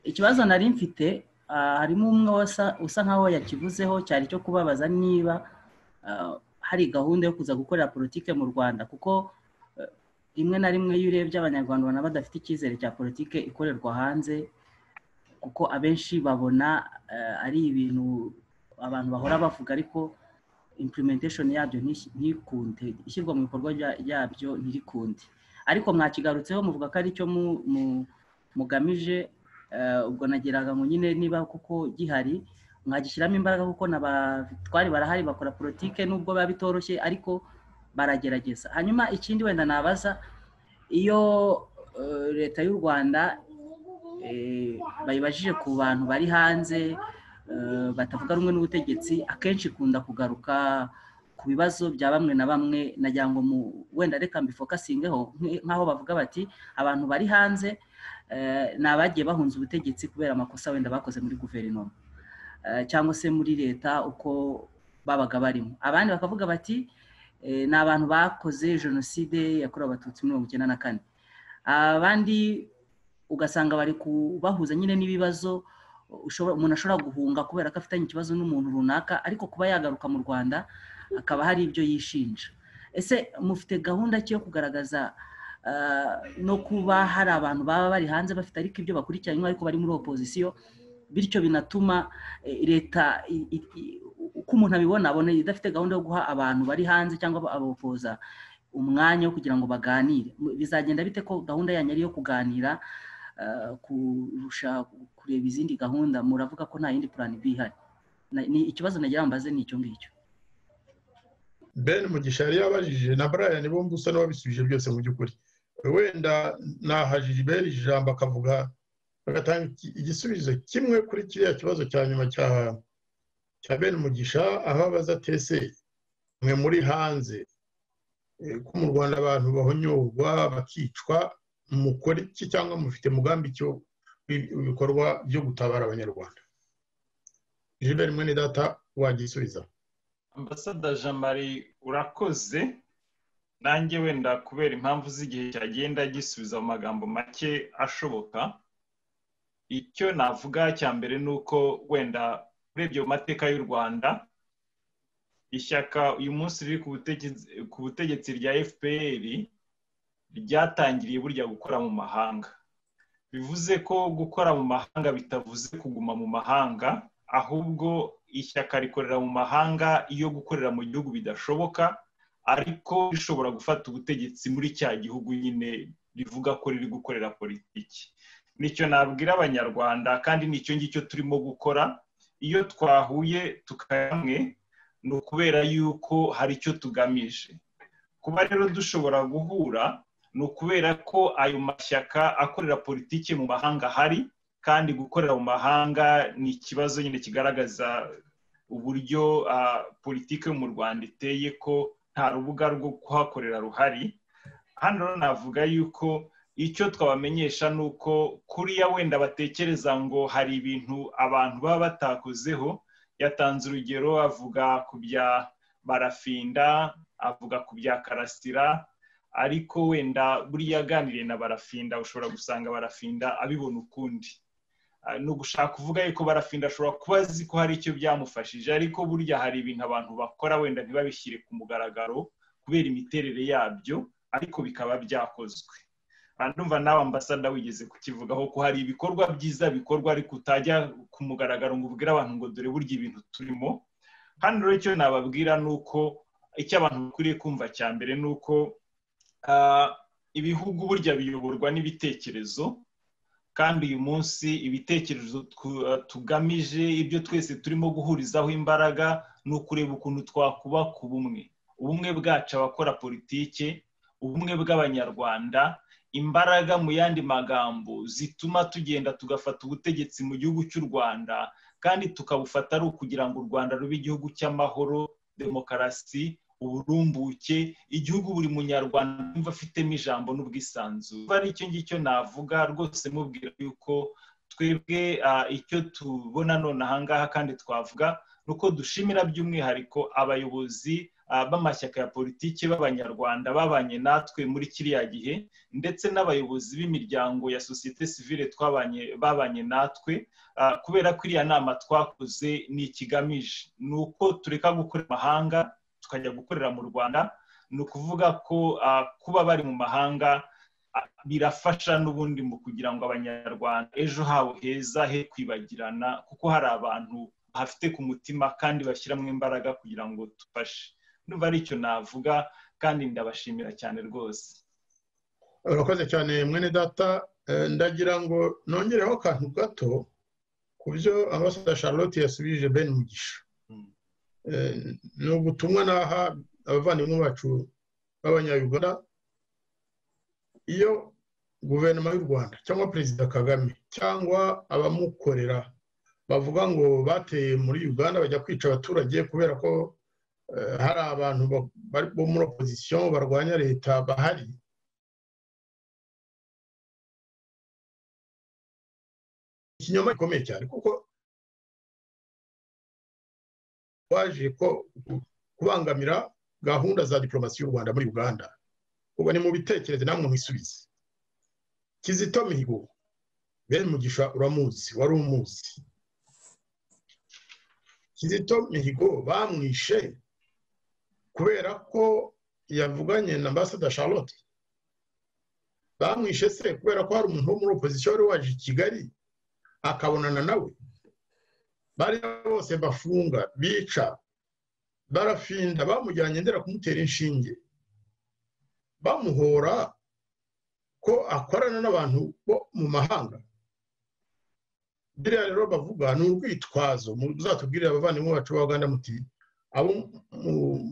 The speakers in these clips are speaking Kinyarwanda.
ikibazo nari mfite harimo umwe usa nkaho yakivuzeho cyari cyo kubabaza niba hari gahunda yo kuza gukorera politiki mu rwanda kuko rimwe na rimwe iyo urebye abanyarwanda ubona badafite icyizere cya politiki ikorerwa hanze kuko abenshi babona ari ibintu abantu bahora bavuga ariko implementation yabyo ntikunde ishyirwa mu bikorwa yabyo ntirikunde ariko mwakigarutseho muvuga ko ari cyo mugamije ubwo nageraga ngo nyine niba kuko gihari mwagishyiramo imbaraga kuko n'abatwari barahari bakora politike nubwo biba bitoroshye ariko baragerageza hanyuma ikindi wenda nabaza iyo leta y'u rwanda bayibajije ku bantu bari hanze batavuga rumwe n'ubutegetsi akenshi ikunda kugaruka ku bibazo bya bamwe na bamwe nagira ngo wenda reka mbifokasingeho nk'aho bavuga bati abantu bari hanze ni abagiye bahunze ubutegetsi kubera amakosa wenda bakoze muri guverinoma cyangwa se muri leta uko babaga barimo abandi bakavuga bati ni abantu bakoze jenoside yakorewe abatutsi mirongo icyenda na kane abandi ugasanga bari kubahuza nyine n'ibibazo umuntu ashobora guhunga kubera ko afitanye ikibazo n'umuntu runaka ariko kuba yagaruka mu rwanda hakaba hari ibyo yishinja ese mufite gahunda ki yo kugaragaza no kuba hari abantu baba bari hanze bafite ariko ibyo bakurikiranywe ariko bari muri opozisiyo bityo binatuma leta uko umuntu abibona abona idafite gahunda yo guha abantu bari hanze cyangwa abapoza umwanya wo kugira ngo baganire bizagenda bite ko gahunda yanyu ari iyo kuganira kurusha kureba izindi gahunda muravuga ko nta yindi purani bi ihari ni ikibazo nagira mbaze ni icyo ngicyo ben mugisha yari yabajije na brian bombi usa n'uwabisubije byose mu by'ukuri wenda naha gilbert ijambo akavuga agatanga igisubizo kimwe kuri kiriya kibazo cya nyuma cya ben mugisha aho abaza tese mwe muri hanze ko mu rwanda abantu bahonyorwa bakicwa mukora iki cyangwa mufite mugambi cyo ibikorwa byo gutabara abanyarwanda gilbert mwene data wagisubiza ambasada jean marie urakoze nanjye wenda kubera impamvu z'igihe cyagenda gisubiza mu magambo make ashoboka icyo navuga cya mbere ni uko wenda urebye mu mateka y'u rwanda ishyaka uyu munsi riri ku butegetsi rya fpr ryatangiriye burya gukora mu mahanga bivuze ko gukora mu mahanga bitavuze kuguma mu mahanga ahubwo ishyaka rikorera mu mahanga iyo gukorera mu gihugu bidashoboka ariko rishobora gufata ubutegetsi muri cya gihugu nyine rivuga ko riri gukorera politiki nicyo nabwira abanyarwanda kandi nicyo ngicyo turimo gukora iyo twahuye tukayamwe ni ukubera yuko hari icyo tugamije kuba rero dushobora guhura ni ukubera ko ayo mashyaka akorera politiki mu mahanga hari kandi gukorera mu mahanga ni ikibazo nyine kigaragaza uburyo politiki yo mu rwanda iteye ko nta rubuga rwo kuhakorera ruhari hano navuga yuko icyo twabamenyesha ni uko kuriya wenda batekereza ngo hari ibintu abantu baba batakozeho yatanze urugero avuga ku bya barafinda avuga ku bya karasira ariko wenda buriya aganiriye na barafinda ushobora gusanga barafinda abibona ukundi ni ugushaka kuvuga yuko barafinda ashobora kuba azi ko hari icyo byamufashije ariko burya hari ibintu abantu bakora wenda ntibabishyire ku mugaragaro kubera imiterere yabyo ariko bikaba byakozwe ndumva nawe ambasada wigeze kukivugaho ko hari ibikorwa byiza bikorwa ariko utajya ku mugaragaro ngo ubwire abantu ngo dore burya ibintu turimo hano rero icyo nababwira ni uko icyo abantu bakwiriye kumva cya mbere ni uko ibihugu burya biyoborwa n'ibitekerezo kandi uyu munsi ibitekerezo tugamije ibyo twese turimo guhurizaho imbaraga ni ukureba ukuntu twakubaka ubumwe ubumwe bwacu abakora politike ubumwe bw'abanyarwanda imbaraga mu yandi magambo zituma tugenda tugafata ubutegetsi mu gihugu cy'u rwanda kandi tukabufata ari ukugira ngo u rwanda rube igihugu cy'amahoro demokarasi uburumbuke igihugu buri munyarwanda yumva afitemo ijambo n'ubwisanzure ari icyo ngicyo navuga rwose mubwira yuko twebwe icyo tubona none ahangaha kandi twavuga ni uko dushimira by'umwihariko abayobozi b'amashyaka ya politiki b'abanyarwanda babanye natwe muri kiriya gihe ndetse n'abayobozi b'imiryango ya sosiyete sivile twabanye babanye natwe kubera ko iriya nama twakoze ni ikigamije ni uko tureka gukora amahanga tukajya gukorera mu rwanda ni ukuvuga ko kuba bari mu mahanga birafasha n'ubundi mu kugira ngo abanyarwanda ejo habo heza he kwibagirana kuko hari abantu bahafite ku mutima kandi bashyiramo imbaraga kugira ngo tufashe numva ari icyo navuga kandi ndabashimira cyane rwose urakoze cyane mwene data ndagira ngo nongereho akantu gato ku byo ambasaderi charlotte yasubije ben mugisha ni ubutumwa naha abavandimwe bacu b'abanyayuganda iyo guverinoma y'u rwanda cyangwa perezida kagame cyangwa abamukorera bavuga ngo bateye muri uganda bajya kwica abaturage kubera ko hari abantu bo muri opozisiyo barwanya leta bahari ikinyoma gikomeye cyane kuko waje ko kubangamira gahunda za diporomasi y'u rwanda muri uganda ubu ni mu bitekerezo namwe mwisubize kizito mihigo bene mugisha uramuzi wari umuzi kizito mihigo bamwishe kubera ko yavuganye na ambasada charlotte bamwishe se kubera ko hari umuntu wo muri opozisiyo wari waje i kigali akabonana nawe bariya bose bafunga bica barafinda bamujyanye ndera kumutera inshinge bamuhora ko akorana n'abantu bo mu mahanga biriya rero bavuga ni urwitwazo muzatubwirire abavandimwe bacu b'abaganda muti abo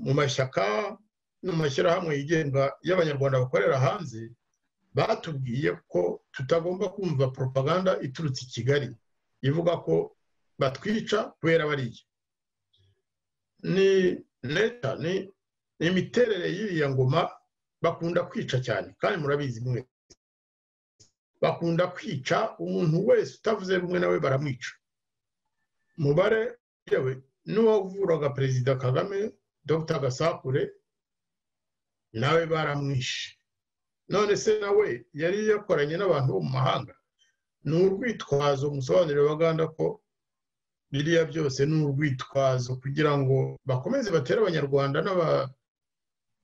mu mashyaka no mu mashyirahamwe yigenga y'abanyarwanda bakorera hanze batubwiye ko tutagomba kumva propaganda iturutse i kigali ivuga ko batwica kubera bariya ni neta ni imiterere y'iriya ngoma bakunda kwica cyane kandi murabizi mwe bakunda kwica umuntu wese utavuze rumwe nawe baramwica umubare yewe n'uwavuraga perezida kagame dr gasakure nawe baramwishe none se nawe yari yakoranye n'abantu bo mu mahanga ni urwitwazo musobanurira abaganda ko biriya byose ni urwitwazo kugira ngo bakomeze batere abanyarwanda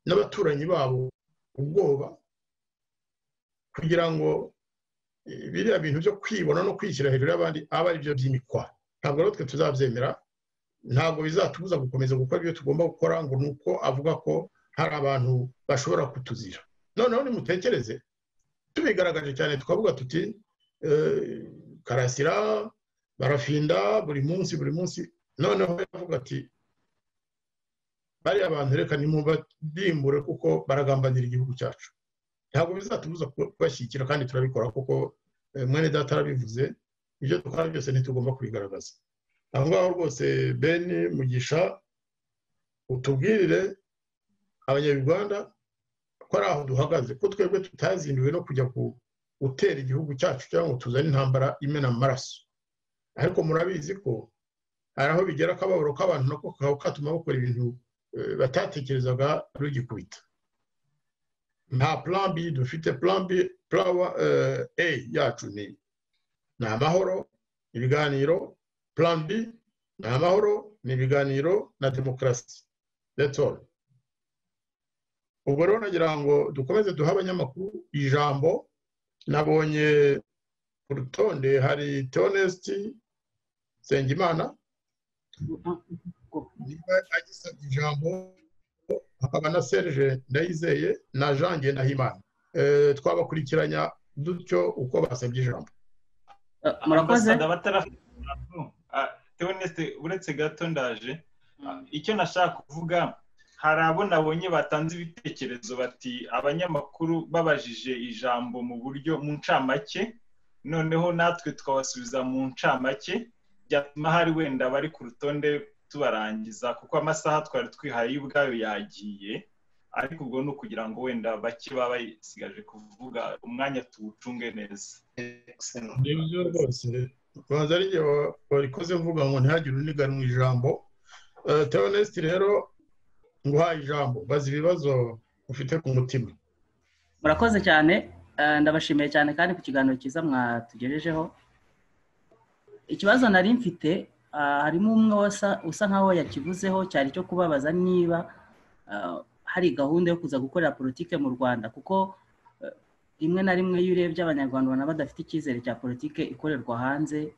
n'abaturanyi babo ubwoba kugira ngo biriya bintu byo kwibona no kwishyira hejuru y'abandi aba ari byo by'imikwa ntabwo rero twe tuzabyemera ntabwo bizatubuza gukomeza gukora ibyo tugomba gukora ngo ni uko avuga ko hari abantu bashobora kutuzira noneho nimutekereze tubigaragaje cyane twavuga tuti karasira barafinda buri munsi buri munsi noneho yavuga ati bariya bantu reka nimubadimbure kuko baragambanira igihugu cyacu ntabwo bizatubuza kubashyigikira kandi turabikora kuko mwene data arabivuze ibyo dukora byose ntitugomba kubigaragaza aho ngaho rwose beni mugisha utubwirire abanyarwanda ko ari aho duhagaze ko twebwe tutazinduwe no kujya gutera igihugu cyacu cyangwa ngo tuzane intambara imena amaraso ariko murabizi ko hari aho bigera akababaro k'abantu nako kakaba katuma bakora ibintu batatekerezaga rugikubita nta plan B dufite plan B plan A yacu ni ni amahoro ibiganiro plan B ni amahoro ni ibiganiro na demokarasi that's all ubwo rero nagira ngo dukomeze duhe abanyamakuru ijambo nabonye ku rutonde hari teonesiti nsengimana niba agisabye ijambo hakaba na serge ndayizeye na jean ngendahimana twabakurikiranya dutyo uko basabye ijambo murakoze uretse gato ndaje icyo nashaka kuvuga hari abo nabonye batanze ibitekerezo bati abanyamakuru babajije ijambo mu buryo mu ncamake noneho natwe tukabasubiza mu ncamake byatuma hari wenda bari ku rutonde tubarangiza kuko amasaha twari twihaye y'ubwayo yagiye ariko ubwo ni ukugira ngo wenda bake baba basigaje kuvuga umwanya tuwucunge neza nibyo rwose banza ari igihe warikoze mvuga ngo ntihagire uniganwa ijambo teonesiti rero nguhaye ijambo bazi ibibazo ufite ku mutima murakoze cyane eh, ndabashimiye cyane kandi ku kiganiro cyiza mwatugejejeho ikibazo nari mfite ah, harimo umwe wasa- usa nkaho yakivuzeho cyari cyo kubabaza niba ah, hari gahunda yo kuza gukorera politike mu rwanda kuko eh, rimwe na rimwe iyo urebye abanyarwanda ubona badafite icyizere cya politike ikorerwa hanze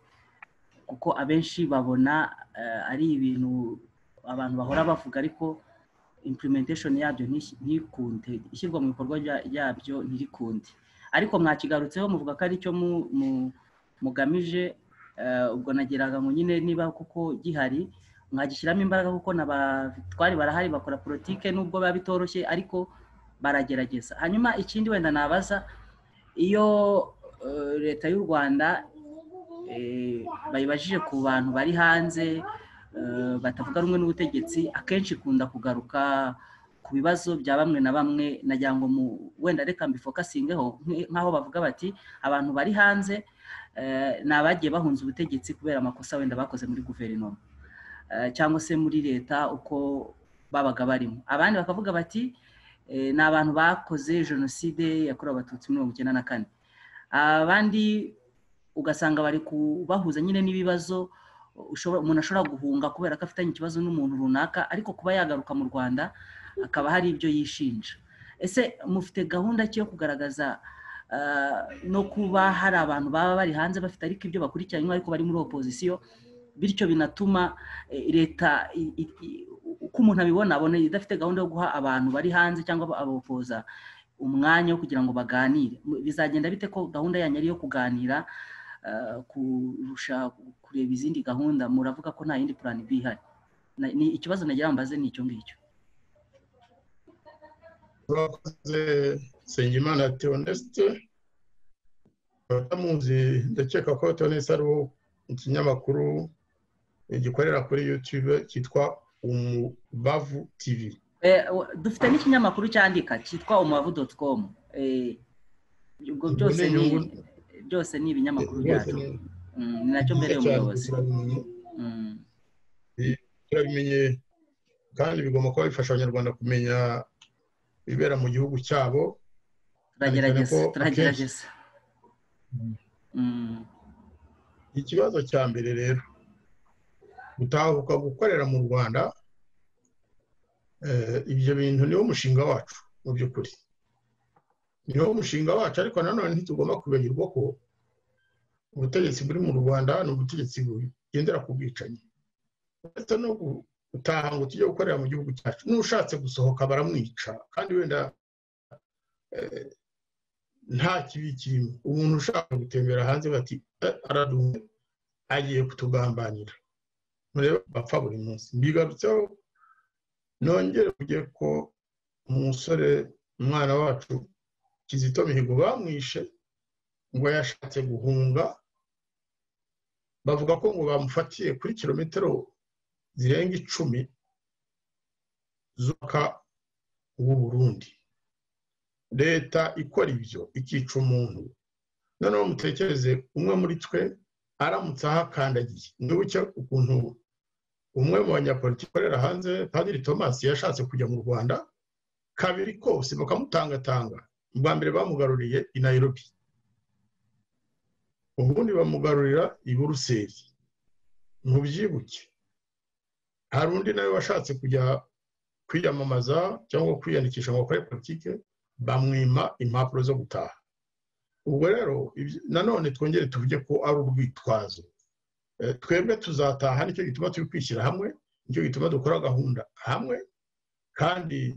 kuko abenshi babona eh, ari ibintu abantu bahora bavuga ariko implementation yabyo ntish- ntikunde ishyirwa mu bikorwa rya- ryabyo ntirikunde ariko mwakigarutseho muvuga ko ari cyo mu- mu- mugamije eh, ubwo nageraga ngo nyine niba kuko gihari mwagishyiramo imbaraga kuko n'abatwari barahari bakora politike nubwo biba bitoroshye ariko baragerageza hanyuma ikindi wenda nabaza iyo eh, leta y'u rwanda eh, bayibajije ku bantu bari hanze eh, batavuga rumwe n'ubutegetsi akenshi ikunda kugaruka ku bibazo bya bamwe na bamwe nagira ngo mu- wenda reka mbifokasingeho nk- nk'aho bavuga bati abantu bari hanze eh, ni abagiye bahunze ubutegetsi kubera amakosa wenda bakoze muri guverinoma eh, cyangwa se muri leta uko babaga barimo abandi bakavuga bati eh, ni abantu bakoze jenoside yakorewe abatutsi mirongo icyenda na kane abandi ugasanga bari kubahuza nyine n'ibibazo ushobora- umuntu ashobora guhunga kubera ko afitanye ikibazo n'umuntu runaka ariko kuba yagaruka mu rwanda hakaba hari ibyo yishinja ese mufite gahunda ki yo kugaragaza ah, no kuba hari abantu baba bari hanze bafite ariko ibyo bakurikiranywe ariko bari muri opozisiyo bityo binatuma eh, leta i- i- i- uko umuntu abibona abona idafite gahunda yo guha abantu bari hanze cyangwa abapoza umwanya wo kugira ngo baganire bizagenda bite ko gahunda yanyu ari iyo kuganira eh, kurusha kureba izindi gahunda muravuga ko nta yindi plan B ihari Na- ni ikibazo nagira ngo mbaze ni icyo ngicyo turakoze nsengimana teonesite batamuzi ndakeka ko teonesite ari uwo ikinyamakuru gikorera kuri yutube cyitwa umubavu tivi Eh, wa- dufite n'ikinyamakuru cyandika cyitwa umubavu doti komu ubwo Ubwo byose ni ni inyungu. byose ni ibinyamakuru Rwose byacu ni- Mm, ni nacyo mbere y'umuyobozi Mm, turabimenye kandi bigomba kuba bifasha abanyarwanda kumenya ibibera mu gihugu cyabo turagerageza ko turagerageza Mm. Mm, ikibazo cya mbere rero gutahuka gukorera mu rwanda eh, ibyo bintu niwo mushinga wacu mu by'ukuri niwo mushinga wacu ariko nanone ntitugomba kwibagirwa ko ubutegetsi buri mu rwanda ni ubutegetsi bugendera ku bwicanyi ndetse no gutaha ngo tujye gukorera mu gihugu cyacu n'ushatse gusohoka baramwica kandi wenda eh, nta kibi kirimo umuntu ushaka gutembera hanze bati "Eh, araduhuye agiye kutugambanira murebe bapfa buri munsi mbigarutseho nongere kugira ko umusore umwana wacu kizito mihigo bamwishe ngo yashatse guhunga bavuga ko ngo bamufatiye kuri kilometero zirenga icumi z'umwaka w'u Burundi leta ikora ibyo ikica umuntu noneho mutekereze umwe muri twe aramutse ahakandagiye mwibuke ukuntu umwe mu banyapolitiki ukorera hanze padiri thomas yashatse kujya mu rwanda kabiri kose bakamutangatanga bwa mbere bamugaruriye i nairobi ubundi bamugarurira i buruseli mubyibuke hari undi nawe washatse kujya kwiyamamaza cyangwa kwiyandikisha ngo akore politike bamwima impapuro zo gutaha ubwo rero ibyo- nanone twongere tuvuge ko ari urwitwazo Eh, twebwe tuzataha nicyo gituma turi kwishyira hamwe nicyo gituma dukora gahunda hamwe kandi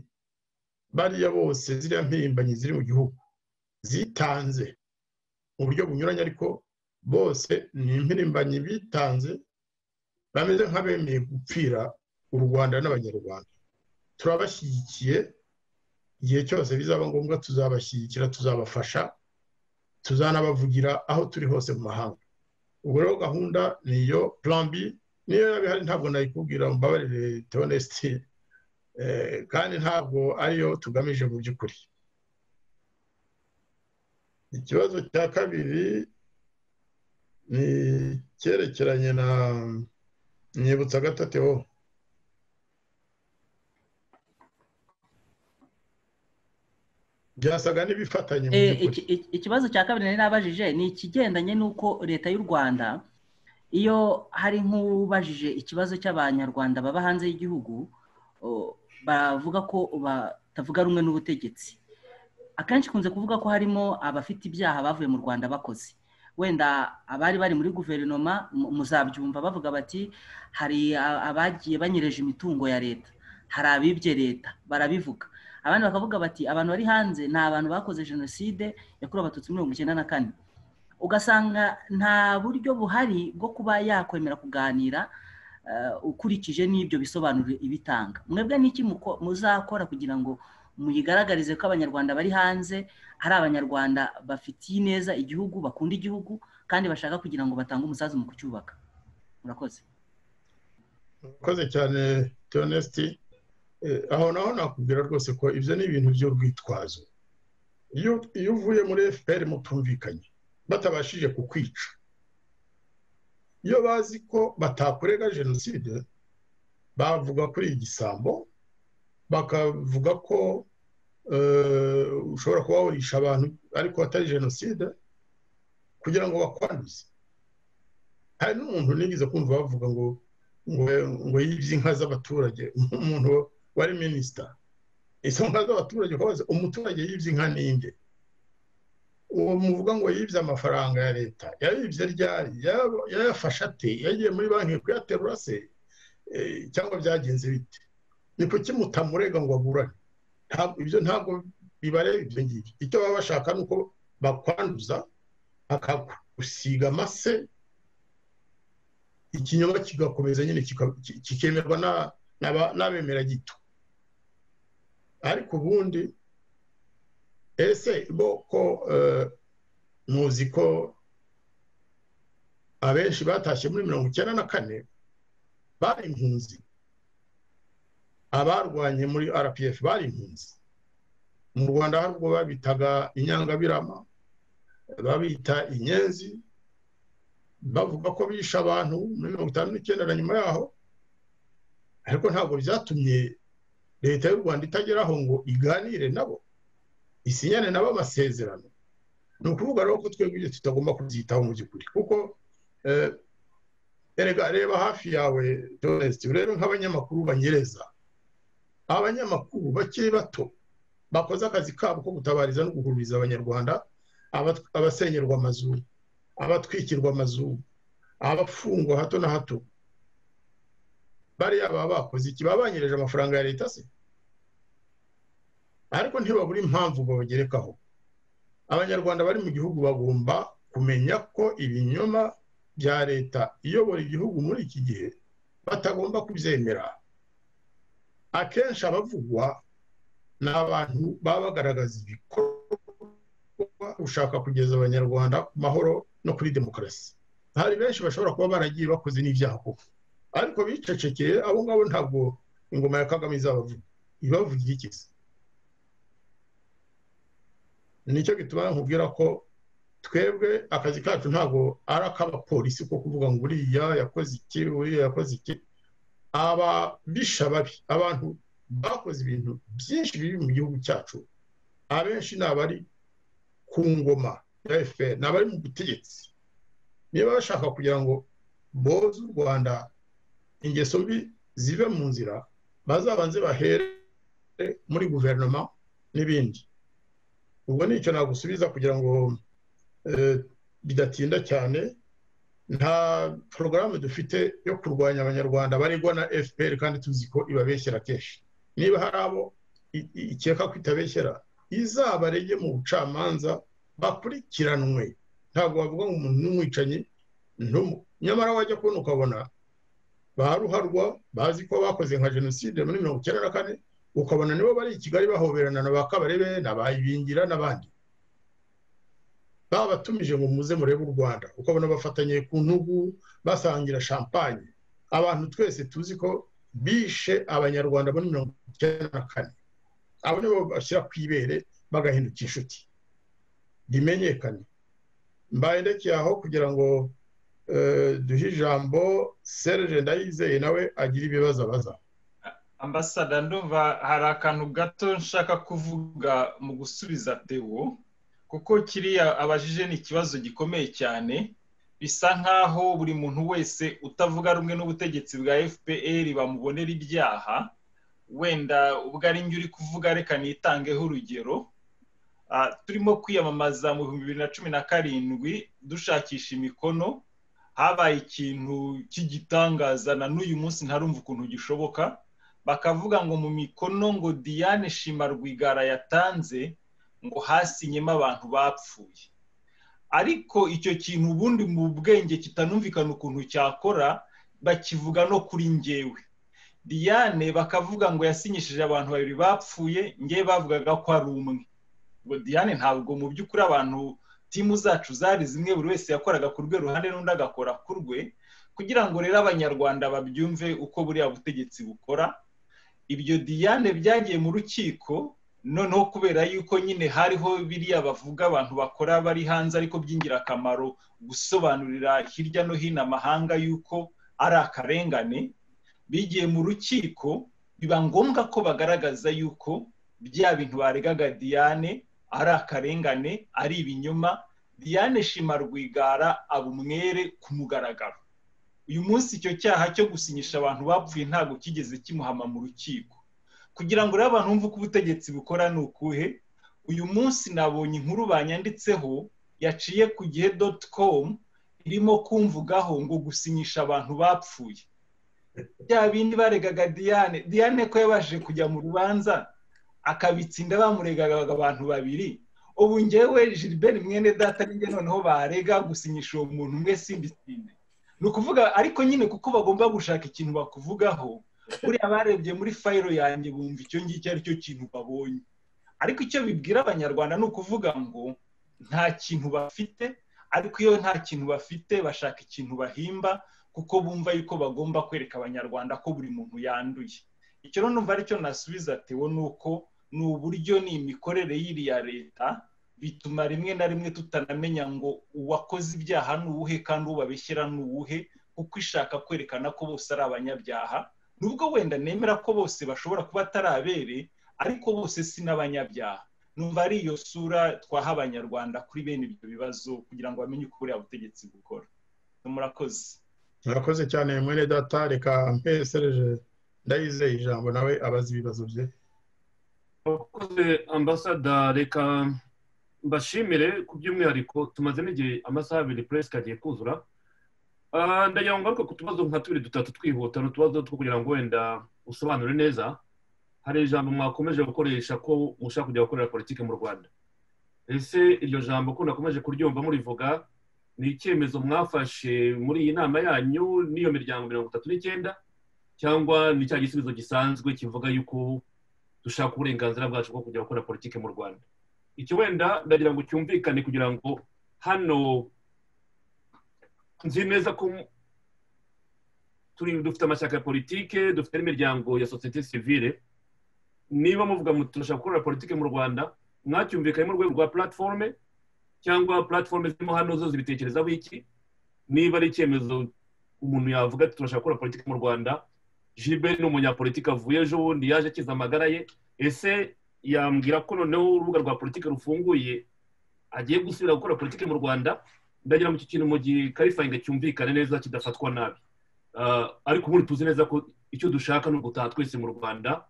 bariya bose ziriya mpirimbanyi ziri mu gihugu zitanze mu buryo bunyuranye ariko bose ni impirimbanyi bitanze bameze nk'abemeye gupfira u rwanda n'abanyarwanda turabashyigikiye igihe cyose bizaba ngombwa tuzabashyigikira tuzabafasha tuzanabavugira aho turi hose mu mahanga ubwo rero gahunda ni iyo plan b niyo yaba ihari ntabwo nayikubwira mbabarire teonesiti kandi ntabwo ariyo tugamije mu by'ukuri ikibazo cya kabiri ni icyerekeranye na nyibutsa gatatu byasaga n'ibifatanye mu Eh, by'ukuri iki- iki- ikibazo cya kabiri nari nabajije ni ikigendanye n'uko leta y'u rwanda iyo hari nk'ubajije ikibazo cy'abanyarwanda baba hanze y'igihugu o, bavuga ko batavuga rumwe n'ubutegetsi akenshi ikunze kuvuga ko harimo abafite ibyaha bavuye mu rwanda bakoze wenda abari bari muri guverinoma mu- muzabyumva bavuga bati hari a- abagiye banyereje imitungo ya leta hari abibye leta barabivuga abandi bakavuga bati abantu bari hanze ni abantu bakoze jenoside yakorewe abatutsi mirongo icyenda na kane ugasanga nta buryo buhari bwo kuba yakwemera kuganira eh, ukurikije n'ibyo bisobanuro ibitanga mwebwe n'iki muko- muzakora kugira ngo muyigaragarize ko abanyarwanda bari hanze ari abanyarwanda bafitiye ineza igihugu bakunda igihugu kandi bashaka kugira ngo batange umusanzu mu kucyubaka murakoze murakoze cyane teonesiti aho naho nakubwira rwose ko ibyo ni ibintu by'urwitwazo iyo iyo uvuye muri fpr mutumvikanye batabashije kukwica iyo bazi ko batakorega jenoside bavuga kuri iyi gisambo bakavuga ko eh, ushobora kuba wurisha abantu ariko atari jenoside kugira ngo bakwanduze hari n'umuntu nigeze kumva bavuga ngo ngo ngo yibye inka z'abaturage umuntu wari minisita izo nka z'abaturage ukabaza umuturage yibye inka ninde uwo muvuga ngo yibye amafaranga ya leta yayibye ryari Yaba- yayafashe ate yagiye muri banki kuyaterura se Eh, cyangwa byagenze bite ni kuki mutamurega ngo aburane Ntabwo- ibyo ntabwo bibareba ibyo ngibyo icyo baba bashaka ni uko bakwanduza bakagusiga amase ikinyoma kigakomeza nyine kika- ki- kikemerwa na- n'aba- n'abemera gito ariko ubundi ese bo ko eh, muzi ko abenshi batashye muri mirongo icyenda na kane bari impunzi abarwanye muri rpf bari impunzi mu rwanda hari ubwo babitaga inyangabirama babita inyenzi bavuga ko bishe abantu muri mirongo itanu n'icyenda na nyuma yaho ariko ntabwo byatumye leta y'u rwanda itageraho ngo iganire nabo isinyane nabo amasezerano ni ukuvuga rero ko twebwe ibyo tutagomba kubyitaho mu by'ukuri kuko eh, erega reba hafi yawe doresiti urebe nk'abanyamakuru banyereza abanyamakuru bakiri bato bakoze akazi kabo ko gutabariza no guhumuriza abanyarwanda abat- abasenyerwa amazu abatwikirwa amazu abafungwa hato na hato bariya baba bakoze iki baba banyereje amafaranga ya leta se ariko ntibabura impamvu babagerekaho abanyarwanda bari mu gihugu bagomba kumenya ko ibinyoma bya leta iyobora igihugu muri iki gihe batagomba kubyemera akenshi abavugwa ni abantu baba bagaragaza ibikorwa ushaka kugeza abanyarwanda ku mahoro no kuri demokarasi hari benshi bashobora kuba baragiye bakoze n'ibyaha koko ariko bicecekeye abo ngabo ntabwo ingoma ya kagame izabavuga ibavugira iki se nicyo gituma nkubwira ko twebwe akazi kacu ntabwo ari ak'abapolisi ko kuvuga ngo uriya yakoze iki uriya yakoze iki ababisha babi abantu bakoze ibintu byinshi biri mu gihugu cyacu abenshi ni abari ku ngoma ya fpr ni abari mu butegetsi niba bashaka kugira ngo boze u rwanda ingeso mbi zive mu nzira bazabanze bahere muri guverinoma n'ibindi ubwo ni icyo nagusubiza kugira ngo eh, bidatinda cyane nta porogaramu dufite yo kurwanya abanyarwanda baregwa na fpr kandi tuzi ko ibabeshyera kenshi niba hari abo i- i- ikeka ko itabeshyera izabarege mu bucamanza bakurikiranwe ntabwo bavuga ngo umuntu n'umwicanyi ntumu- nyamara wajya kubona ukabona ba ruharwa bazi ko bakoze nka jenoside muri mirongo icyenda na kane ukabona nibo bari i kigali bahoberana na ba kabarebe na ba ibingira n'abandi babatumije ngo muze murebe u rwanda ukabona bafatanye ku ntugu basangira champagne abantu twese tuzi ko bishe abanyarwanda muri mirongo icyenda na kane abo nibo bashyira ku ibere bagahinduka inshuti rimenyekane mbaye ndekeye aho kugira ngo eh, duhe ijambo serge ndayizeye nawe agire ibibazo abaza ambasada ndumva hari akantu gato nshaka kuvuga mu gusubiza tewo kuko kiriya abajije ni ikibazo gikomeye cyane bisa nk'aho buri muntu wese utavuga rumwe n'ubutegetsi bwa fpr bamubonera ibyaha wenda ubwo ari njye uri kuvuga reka nitangeho urugero turimo kwiyamamaza mu bihumbi bibiri na cumi na karindwi dushakisha imikono habaye ikintu cy'igitangaza na n'uyu munsi ntarumva ukuntu gishoboka bakavuga ngo mu mikono ngo diane shima rwigara yatanze ngo hasinyemo abantu bapfuye ariko icyo kintu ubundi mu bwenge kitanumvikana ukuntu cyakora bakivuga no kuri ngewe diane bakavuga ngo yasinyishije abantu babiri bapfuye ngewe bavugaga ko ari umwe ngo diane ntabwo mu by'ukuri abantu timu zacu zari zimwe buri wese yakoraga ku rwe ruhande n'undi agakora ku rwe kugira ngo rero abanyarwanda babyumve uko buriya butegetsi bukora ibyo diane byagiye mu rukiko noneho kubera yuko nyine hariho biriya bavuga abantu bakora bari hanze ariko by'ingirakamaro gusobanurira hirya no hino amahanga yuko ari akarengane bigiye mu rukiko biba ngombwa ko bagaragaza yuko bya bintu baregaga diane ari akarengane ari ibinyoma diane shima rwigara abumwere ku mugaragaro uyu munsi icyo cyaha cyo gusinyisha abantu bapfuye ntabwo kigeze kimuhama mu rukiko kugira ngo rero abantu bumve uko ubutegetsi bukora ni ukuhe uyu munsi nabonye inkuru banyanditseho yaciye ku gihe doti komu irimo kumvugaho ngo gusinyisha abantu bapfuye bya bindi baregaga diane diane ko yabashije kujya mu rubanza akabitsinda bamuregaga abantu babiri ubu ngewe Gilbert mwene data n'inge noneho barega gusinyisha uwo muntu umwe simbitsinde ni ukuvuga ariko nyine kuko bagomba gushaka ikintu bakuvugaho buriya barebye muri fayiro yanjye bumva icyo ngicyo ari cyo kintu babonye ariko icyo bibwira abanyarwanda ni ukuvuga ngo nta kintu bafite ariko iyo nta kintu bafite bashaka ikintu bahimba kuko bumva yuko bagomba kwereka abanyarwanda ko buri muntu yanduye icyo rero numva aricyo nasubiza tewe ni uko ni uburyo ni imikorere y'iriya leta bituma rimwe na rimwe tutanamenya ngo uwakoze ibyaha ni uwuhe kandi ubabeshyira ni uwuhe kuko ishaka kwerekana ko bose ari abanyabyaha nubwo wenda nemera ko bose bashobora kuba atari abere ariko bose si n'abanyabyaha numva ari iyo sura twaha abanyarwanda kuri bene ibyo bibazo kugira ngo bamenye uko buriya butegetsi bukora murakoze murakoze cyane mwene data reka mpesereje ndayizeye ijambo nawe abaza ibibazo bye murakoze ambasada reka mbashimire ku by'umwihariko tumaze n'igihe amasaha abiri puresike agiye kuzura ndagira ngo ngaruke ku tubazo nka tubiri dutatu twihuta ni utubazo two kugira ngo wenda usobanure neza hari ijambo mwakomeje gukoresha ko mushaka kujya gukorera politiki mu rwanda ese iryo jambo ko nakomeje kuryumva murivuga ni icyemezo mwafashe muri iyi nama yanyu n'iyo miryango mirongo itatu n'icyenda cyangwa ni cya gisubizo gisanzwe kivuga yuko dushaka uburenganzira bwacu bwo kujya gukora politiki mu rwanda iki wenda ndagira ngo cyumvikane kugira ngo hano nzi neza ko dufite amashyaka ya politiki dufite n'imiryango ya sosiyete sivire niba muvuga ngo turashaka gukorera politiki mu rwanda mwacyumvikanye mu rwego rwa platiforume cyangwa platiforume zirimo hano zo zibitekerezaho iki niba ari icyemezo umuntu yavuga ati turashaka gukora politiki mu rwanda jiberi ni umunyapolitiki avuye ejo bundi yaje akiza amagara ye ese yambwira ko noneho urubuga rwa politiki rufunguye agiye gusubira gukora politiki mu rwanda ndagira ngo iki kintu mu gihe karifayinga cyumvikane neza kidafatwa nabi ariko ubundi tuzi neza ko icyo dushaka ni ugutaha twese mu rwanda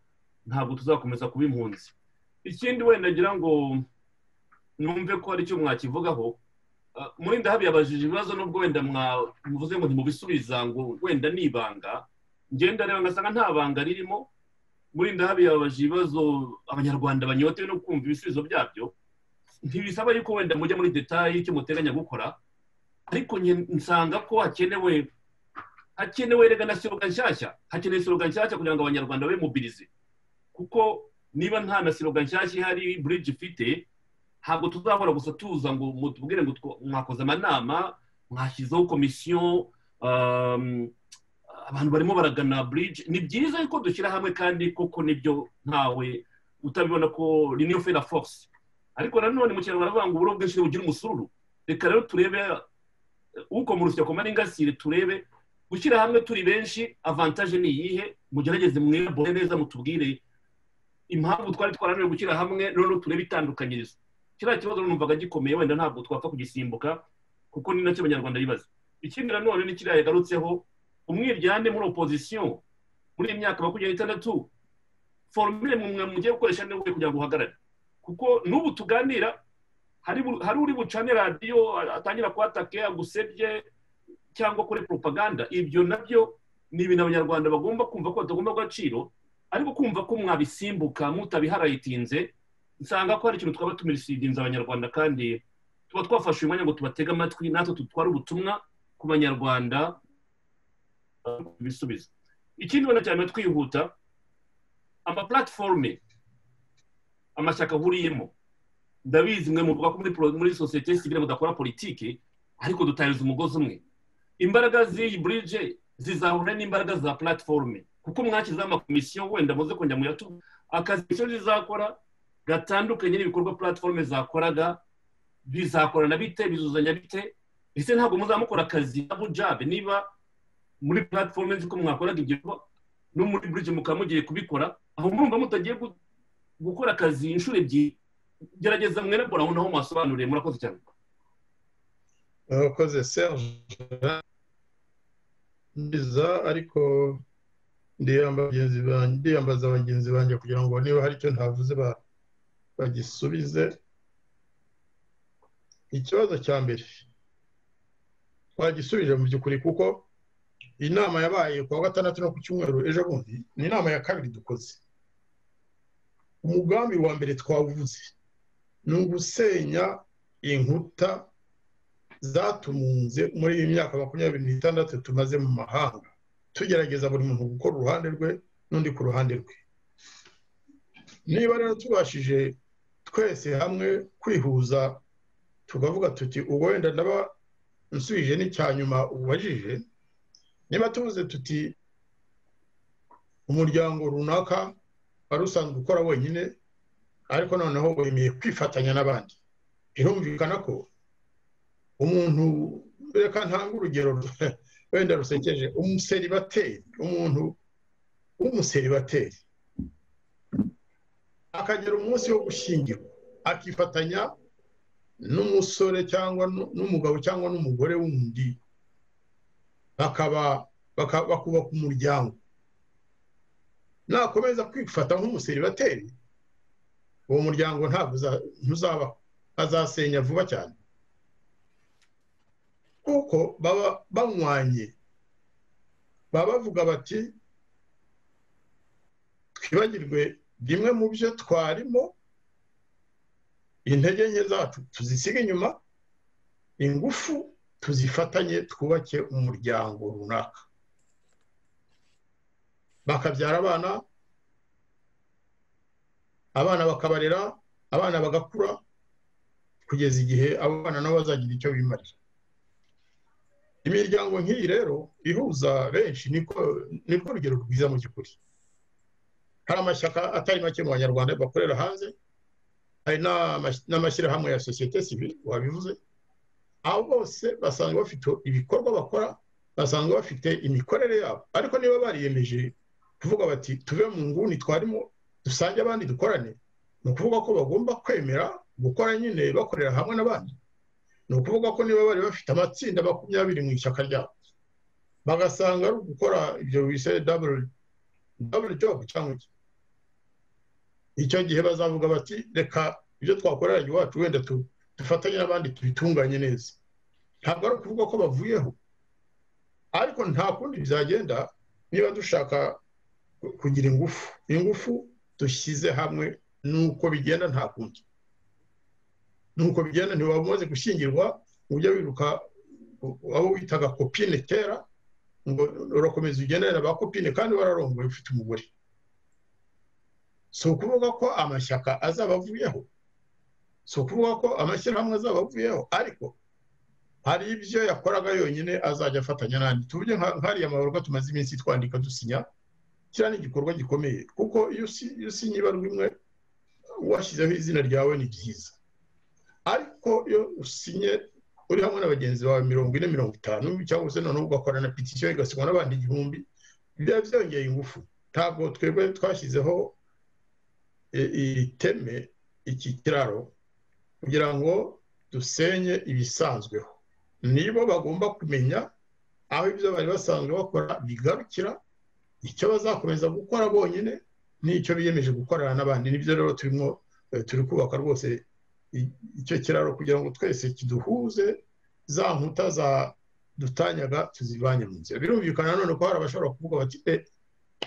ntabwo tuzakomeza kuba impunzi ikindi wenda ngira ngo numve ko hari icyo mwakivugaho muri ndahabi yabajije ibibazo nubwo wenda mvuze ngo ntimubisubiza ngo wenda ni ibanga ngenda reba ngasanga nta banga ririmo muri ndahabi yababaje ibibazo abanyarwanda banyotewe no kumva ibisubizo byabyo ntibisaba yuko wenda mujya muri detaye icyo muteganya gukora ariko nsanga ko hakenewe hakenewe rega na siroga nshyashya hakenewe siroga nshyashya kugira ngo abanyarwanda bemubirize kuko niba nta na siroga nshyashya ihari buriji ifite ntabwo tuzahora gusa tuza ngo mutubwire ngo mwakoze amanama mwashyizeho komisiyo abantu barimo baragana buriji ni byiza yuko dushyira hamwe kandi koko nibyo ntawe utabibona ko niyo fera force ariko nanone mu kinyarwanda baravuga ngo uburo bwinshi bugira umusururu reka rero turebe uko mu rusya koma n'ingasire turebe gushyira hamwe turi benshi avantaje ni iyihe mugerageze mwiyobore neza mutubwire impamvu twari twarananiwe gushyira hamwe noneho turebe itandukanyirizo kiriya kibazo numvaga gikomeye wenda ntabwo twapfa kugisimbuka kuko ni nacyo abanyarwanda bibaza ikindi nanone ni kiriya yagarutseho umwiryane muri opozisiyo muri iyi myaka makumyabiri n'itandatu foromire mwe mugiye gukoresha niwe kugira ngo uhagarare kuko n'ubu tuganira hari uri bucane radiyo atangira kuhatake agusebye cyangwa kuri propaganda ibyo nabyo ni ibintu abanyarwanda bagomba kumva ko batagomba agaciro ariko kumva ko mwabisimbuka mutabiharayitinze nsanga ko hari ikintu twaba tumirisidinze abanyarwanda kandi tuba twafashe umwanya ngo tubatege amatwi natwe dutware ubutumwa ku banyarwanda ibisubizo ikindi ubona cyane twihuta amapulatiforume amashyaka ahuriyemo ndabizi mwe muvuga ko muri sosiyete sivire mudakora politiki ariko dutahiriza umugozi umwe imbaraga z'iyi burije zizahura n'imbaraga za platiforume kuko mwashyizeho amakomisiyo wenda muze kongera muyatuba akazi komisiyo zizakora gatandukanye n'ibikorwa platiforume zakoraga bizakorana bite bizuzanya bite ndetse ntabwo muzamukora akazi na bujabe niba muri platiforume nzi ko mwakoraga ibyo no muri burije mukaba mugiye kubikora aho murumva mutagiye gukora akazi inshuro ebyiri gerageza mwerebora aho naho mwasobanuriye murakoze cyane urakoze serge neza ariko ndiyambaza bagenzi banjye kugira ngo niba hari icyo ntavuze bagisubize ikibazo cya mbere twagisubije mu by'ukuri kuko inama yabaye ku wa gatandatu no ku cyumweru ejo bundi ni inama ya kabiri dukoze umugambi wa mbere twawuvuze ni ugusenya inkuta zatumunze muri iyi myaka makumyabiri n'itandatu tumaze mu mahanga tugerageza buri muntu gukora uruhande rwe n'undi ku ruhande rwe niba rero tubashije twese hamwe kwihuza tukavuga tuti ubu wenda ndaba nsubije n'icyanyuma ubajije niba tuvuze tuti umuryango runaka wari usanzwe ukora wenyine ariko noneho wemeye kwifatanya n'abandi birumvikana ko umuntu reka ntanga urugero wenda rusekeje umuseribateri umuntu w'umuseribateri akagera umunsi wo gushyingirwa akifatanya n'umusore cyangwa n'umugabo cyangwa n'umugore wundi bakaba bakubaka umuryango nakomeza kwifata nk'umuseribateri uwo muryango ntabwo ntuzabaho azasenya vuba cyane kuko baba banywanye baba bavuga bati twibagirwe bimwe mu byo twarimo intege nke zacu tuzisiga inyuma ingufu tuzifatanye twubake umuryango runaka bakabyara abana abana bakabarera abana bagakura kugeza igihe abo bana nabo bazagira icyo bimarira imiryango nk'iyi rero ihuza benshi nirwo rugero rwiza mu by'ukuri hari amashyaka atari make mu banyarwanda bakorera hanze hari n'amashyirahamwe ya sosiyete sivire wabivuze abo bose basanzwe bafite ibikorwa bakora basanzwe bafite imikorere yabo ariko niba bariyemeje kuvuga bati tuve mu nguni twarimo dusange abandi dukorane ni ukuvuga ko bagomba kwemera gukora nyine bakorera hamwe n'abandi ni ukuvuga ko niba bari bafite amatsinda makumyabiri mu ishyaka ryabo bagasanga ari ugukora ibyo bise daburo jobu cyangwa iki icyo gihe bazavuga bati reka ibyo twakorera iwacu wenda dufatanye n'abandi tubitunganye neza ntabwo ari ukuvuga ko bavuyeho ariko nta kundi bizagenda niba dushaka kugira ingufu ingufu dushyize hamwe nuko bigenda nta kundi nuko bigenda ntiwaba umaze gushyingirwa ngo ujye wiruka waba witaga kopine kera ngo urakomeza ugendane na ba kopine kandi wararongoye ufite umugore si ukuvuga ko amashyaka azaba avuyeho si ukuvuga ko amashyirahamwe azaba avuyeho ariko hari ibyo yakoraga yonyine azajya afatanya n'andi tuvuge nk'ariya mabaruka tumaze iminsi twandika dusinya kiriya ni igikorwa gikomeye kuko iyo usinya ibarwa imwe washyizeho izina ryawe ni ryiza ariko iyo usinye uri hamwe na bagenzi bawe mirongo ine mirongo itanu cyangwa se noneho ugakora na petisiyo igasigwa n'abandi igihumbi byaba byongeye ingufu ntabwo twebwe twashyizeho iteme iki kiraro kugira ngo dusenye ibisanzweho nibo bagomba kumenya aho ibyo bari basanzwe bakora bigarukira icyo bazakomeza gukora bonyine n'icyo biyemeje gukorana n'abandi nibyo rero turimo turi kubaka rwose icyo kiraro kugira ngo twese kiduhuze za nkuta za dutanyaga tuzivanye mu nzira birumvikana none ko hari abashobora kuvuga bati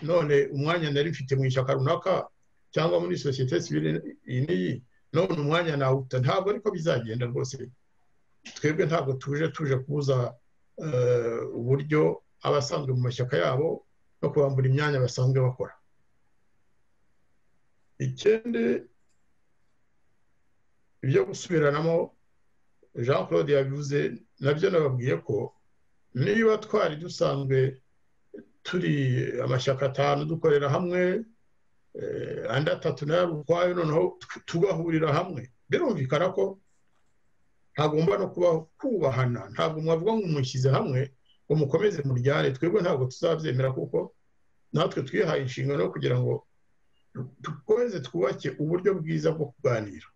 none umwanya nari mfite mu ishyaka runaka cyangwa muri sosiyete sivire iyi n'iyi none umwanya nawuta ntabwo ariko bizagenda rwose twebwe ntabwo tuje tuje kubuza uburyo abasanzwe mu mashyaka yabo no kubambura imyanya basanzwe bakora ikindi ibyo gusubiranamo jean claude yabivuze nabyo nababwiye ko niba twari dusanzwe turi amashyaka atanu dukorera hamwe andi atatu nayo ukwayo noneho tugahurira hamwe birumvikana ko hagomba no kubaho kubahana ntabwo mwavuga ngo mushyize hamwe ngo mukomeze muryane twebwe ntabwo tuzabyemera kuko natwe twihaye inshingano kugira ngo dukomeze twubake uburyo bwiza bwo kuganira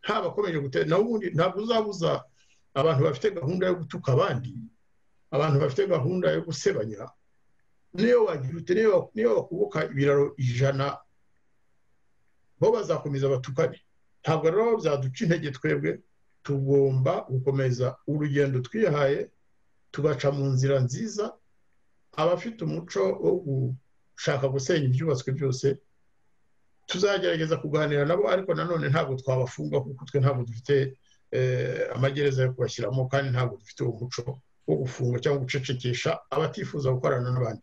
haba akomeje gutera nawe ubundi ntabwo uzabuza abantu bafite gahunda yo gutuka abandi abantu bafite gahunda yo gusebanya niyo wagira ute niyo wakubuka ibiraro ijana bo bazakomeza batukane ntabwo rero byaduca intege twebwe tugomba gukomeza urugendo twihaye tugaca mu nzira nziza abafite umuco wo gushaka gusenya ibyubatswe byose tuzagerageza kuganira nabo ariko nanone ntabwo twabafunga kuko twe ntabwo dufite amagereza yo kubashyiramo kandi ntabwo dufite uwo muco wo gufunga cyangwa gucecekesha abatifuza gukorana n'abandi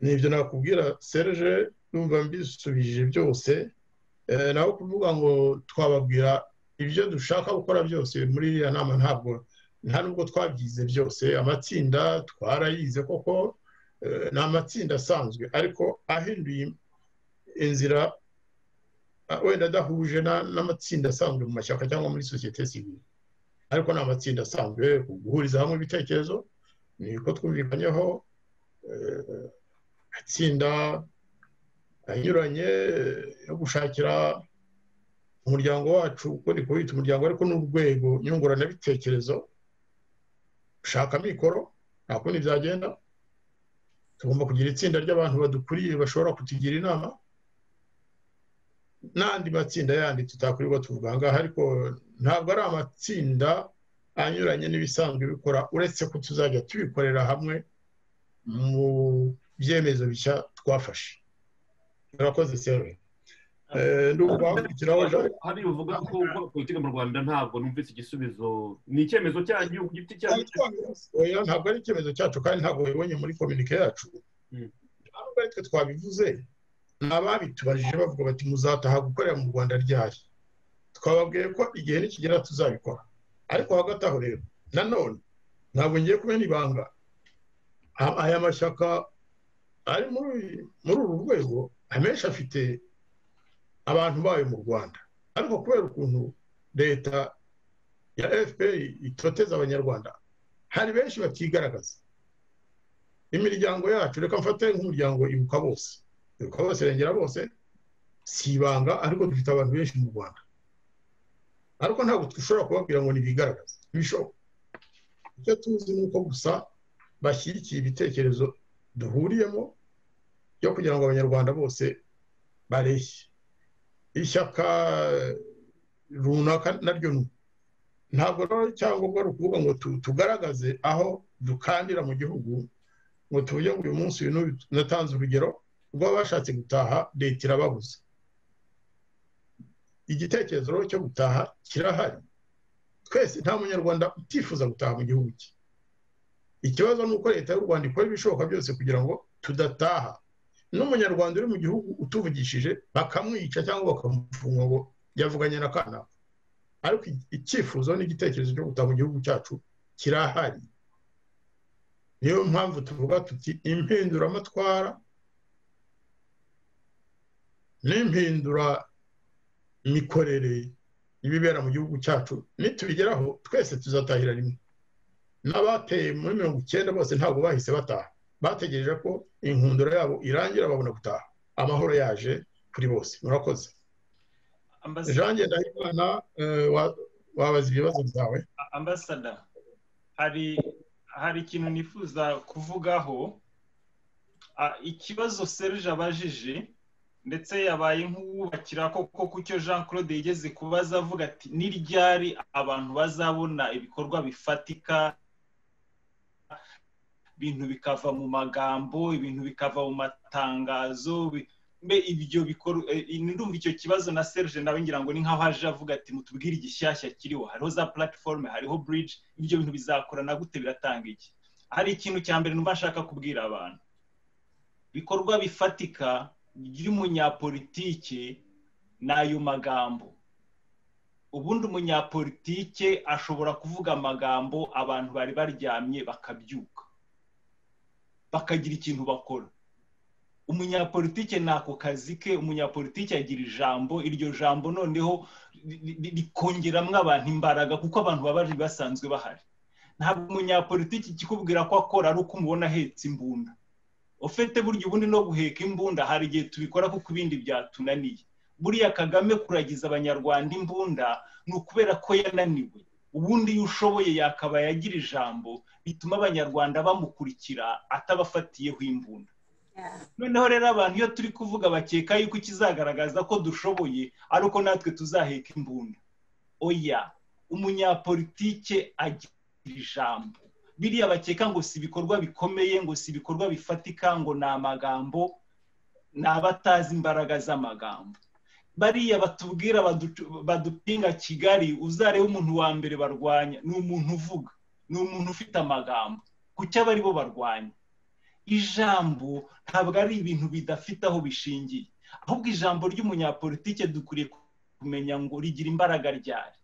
ni ibyo nakubwira serge numva mbisubije byose naho kuvuga ngo twababwira ibyo dushaka gukora byose muri iriya nama ntabwo nta nubwo twabyize byose amatsinda twarayize koko ni amatsinda asanzwe ariko ahinduye inzira wenda adahuje n'amatsinda asanzwe mu mashyaka cyangwa muri sosiyete sivire ariko ni amatsinda asanzwe guhuriza hamwe ibitekerezo niko twumvikanyeho atsinda anyuranye yo gushakira umuryango wacu uko ni kuwita umuryango ariko n'urwego nyunguranabitekerezo gushaka mikoro nta kundi byagenda tugomba kugira itsinda ry'abantu badukuriye bashobora kutugira inama n'andi matsinda yandi tutakurirwa tuvuga ngaha ariko ntabwo ari amatsinda anyuranye n'ibisanzwe bikora uretse ko tuzajya tubikorera hamwe mu byemezo bishya twafashe murakoze sewe hari uvuga ko gukora politiki mu rwanda ntabwo numvise igisubizo ni icyemezo cyanyu ku giti cyacu ntabwo ari icyemezo cyacu kandi ntabwo wibonye muri kominike yacu ntabwo ari twe twabivuze ni ababitubajije bavuga bati muzataha gukorera mu rwanda ryari twababwiye ko igihe nikigera tuzabikora ariko hagati aho rero nanone ntabwo ngiye kumena ibanga aya mashyaka ari muri uru rwego amenshi afite abantu bayo mu rwanda ariko kubera ukuntu leta ya fpr itoteza abanyarwanda hari benshi batigaragaza imiryango yacu reka mfate nk'umuryango ibuka bose ibuka bose irengera bose si ibanga ariko dufite abantu benshi mu rwanda ariko ntabwo dushobora kubabwira ngo ntibigaragaze ntibishoboka icyo tuzi ni uko gusa bashyigikiye ibitekerezo duhuriyemo byo kugira ngo abanyarwanda bose bareshye ishyaka runaka naryo ntabwo rero icyangombwa ni ukuvuga ngo tugaragaze aho dukandira mu gihugu ngo tuvuge ngo uyu munsi uyu natanze urugero rw'abashatse gutaha leta irababuze igitekerezo rero cyo gutaha kirahari twese nta munyarwanda utifuza gutaha mu gihugu cye ikibazo ni uko leta y'u rwanda ikora ibishoboka byose kugira ngo tudataha n'umunyarwanda uri mu gihugu utuvugishije bakamwica cyangwa bakamufunga ngo yavuganye na kanaka ariko icyifuzo n'igitekerezo cyo gutaha mu gihugu cyacu kirahari niyo mpamvu tuvuga tuti impinduramatwara n'impinduramikorere n'ibibera mu gihugu cyacu nitubigeraho twese tuzatahira rimwe n'abateye muri mirongo icyenda bose ntabwo bahise bataha bategereje ko inkundura yabo irangira babona gutaha amahoro yaje kuri bose murakoze jean ngendahimana wabaza ibibazo byawe ambasada hari hari ikintu nifuza kuvugaho ikibazo serge abajije ndetse yabaye nk'uwubakira koko ku cyo jean claude yigeze kubaza avuga ati n'iryari abantu bazabona ibikorwa bifatika ibintu bikava mu magambo ibintu bikava mu matangazo mbe ibyo bikorwa ndumva icyo kibazo na serge nawe ngira ngo ni nk'aho aje avuga ati mutubwire igishyashya kiriho hariho za platiforume hariho bridge ibyo bintu bizakorana gute biratanga iki hari ikintu cya mbere numva nshaka kubwira abantu ibikorwa bifatika by'umunyapolitike ni ayo magambo ubundi umunyapolitike ashobora kuvuga amagambo abantu bari baryamye bakabyuka bakagira ikintu bakora umunyapolitike ni ako kazi ke umunyapolitike agira ijambo iryo jambo noneho rikongeramo abantu imbaraga kuko abantu baba bari basanzwe bahari ntabwo umunyapolitike ikikubwira ko akora ari uko umubona ahetse imbunda ufite burya ubundi no guheka imbunda hari igihe tubikora kuko ibindi byatunaniye buriya kagame kuragiza abanyarwanda imbunda ni ukubera ko yananiwe ubundi iyo ushoboye yakabaye agira ijambo bituma abanyarwanda bamukurikira atabafatiyeho imbunda noneho rero abantu iyo turi kuvuga bakeka yuko ikizagaragaza ko dushoboye ari uko natwe tuzaheka imbunda oya umunyapolitike agira ijambo biriya bakeka ngo si ibikorwa bikomeye ngo si ibikorwa bifatika ngo ni amagambo ni abatazi imbaraga z'amagambo bariya batubwira badupinga kigali uzarebe umuntu wa mbere barwanya ni umuntu uvuga ni umuntu ufite amagambo ku cyo aba aribo barwanya ijambo ntabwo ari ibintu bidafite aho bishingiye ahubwo ijambo ry'umunyapolitike dukwiriye kumenya ngo rigira imbaraga ryari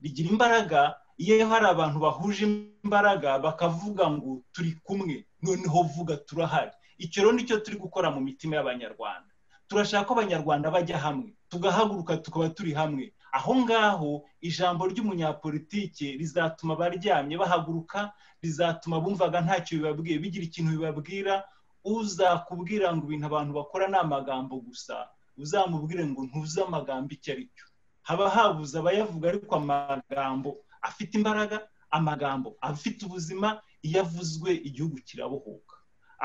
rigira imbaraga iyo hari abantu bahuje imbaraga bakavuga ngo turi kumwe noneho vuga turahari icyo rero nicyo turi gukora mu mitima y'abanyarwanda turashaka ko abanyarwanda bajya hamwe tugahaguruka tukaba turi hamwe aho ngaho ijambo ry'umunyapolitike rizatuma abaryamye bahaguruka rizatuma bumvaga ntacyo bibabwiye bigira ikintu bibabwira uzakubwira ngo ibintu abantu bakora ni amagambo gusa uzamubwire ngo ntuze amagambo icyo ari cyo haba habuze abayavuga ariko amagambo afite imbaraga amagambo afite ubuzima iyo avuzwe igihugu kirabohoka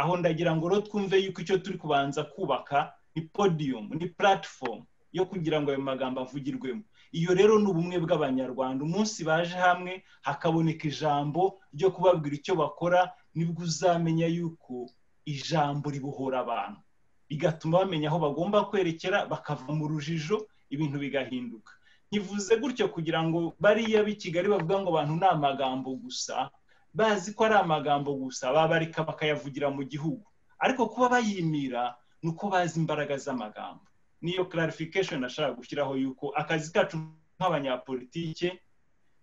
aho ndagira ngo rero twumve yuko icyo turi kubanza kubaka ni podiyumu ni puratifomu yo kugira ngo ayo magambo avugirwemo iyo rero ni ubumwe bw'abanyarwanda umunsi baje hamwe hakaboneka ijambo ryo kubabwira icyo bakora nibwo uzamenya yuko ijambo ribohora abantu rigatuma bamenya aho bagomba kwerekera bakava mu rujijo ibintu bigahinduka ntivuze gutyo kugira ngo bariya b'i kigali bavuga ngo abantu ni amagambo gusa bazi ko ari amagambo gusa babareka bakayavugira mu gihugu ariko kuba bayimira ni uko bazi imbaraga z'amagambo niyo clarification nashaka gushyiraho yuko akazi kacu nk'abanyapolitike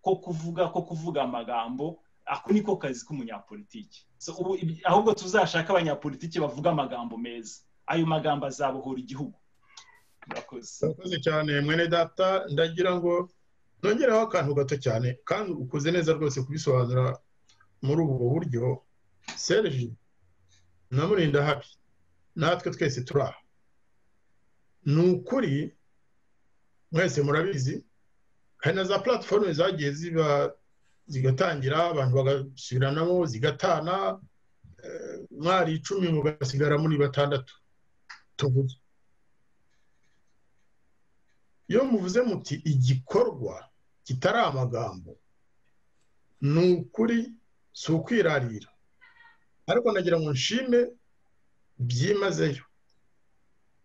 ko kuvuga ko kuvuga amagambo ako niko kazi k'umunyapolitike ahubwo tuzashaka abanyapolitike bavuga amagambo meza ayo magambo azabohora igihugu murakoze cyane mwene data ndagira ngo nongeraho akantu gato cyane kandi ukoze neza rwose kubisobanura muri ubu buryo serge namurinda habi natwe twese turaha ni ukuri mwese murabizi hari na za platiforume zagiye ziba zigatangira abantu bagasubiranamo zigatana mwari icumi mugasigara muri batandatu tuvuge iyo muvuze muti igikorwa kitari amagambo ni ukuri si ukwirarira ariko nagira ngo nshime byimazeyo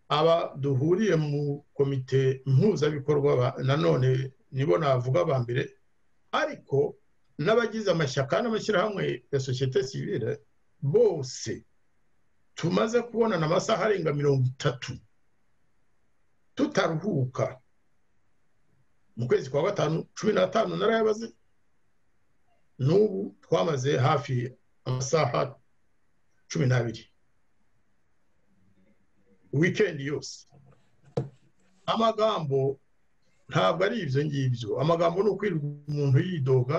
aba duhuriye mu komite mpuzabikorwa nanone nibo navuga ba mbere ariko n'abagize amashyaka n'amashyirahamwe ya sosiyete sivire bose tumaze kubonana amasaha arenga mirongo itatu tutaruhuka mu kwezi kwa gatanu cumi n'atanu narayabaze n'ubu twamaze hafi amasaha cumi n'abiri wikendi yose amagambo ntabwo ari ibyo ngibyo amagambo ni ukwirirwa umuntu yidoga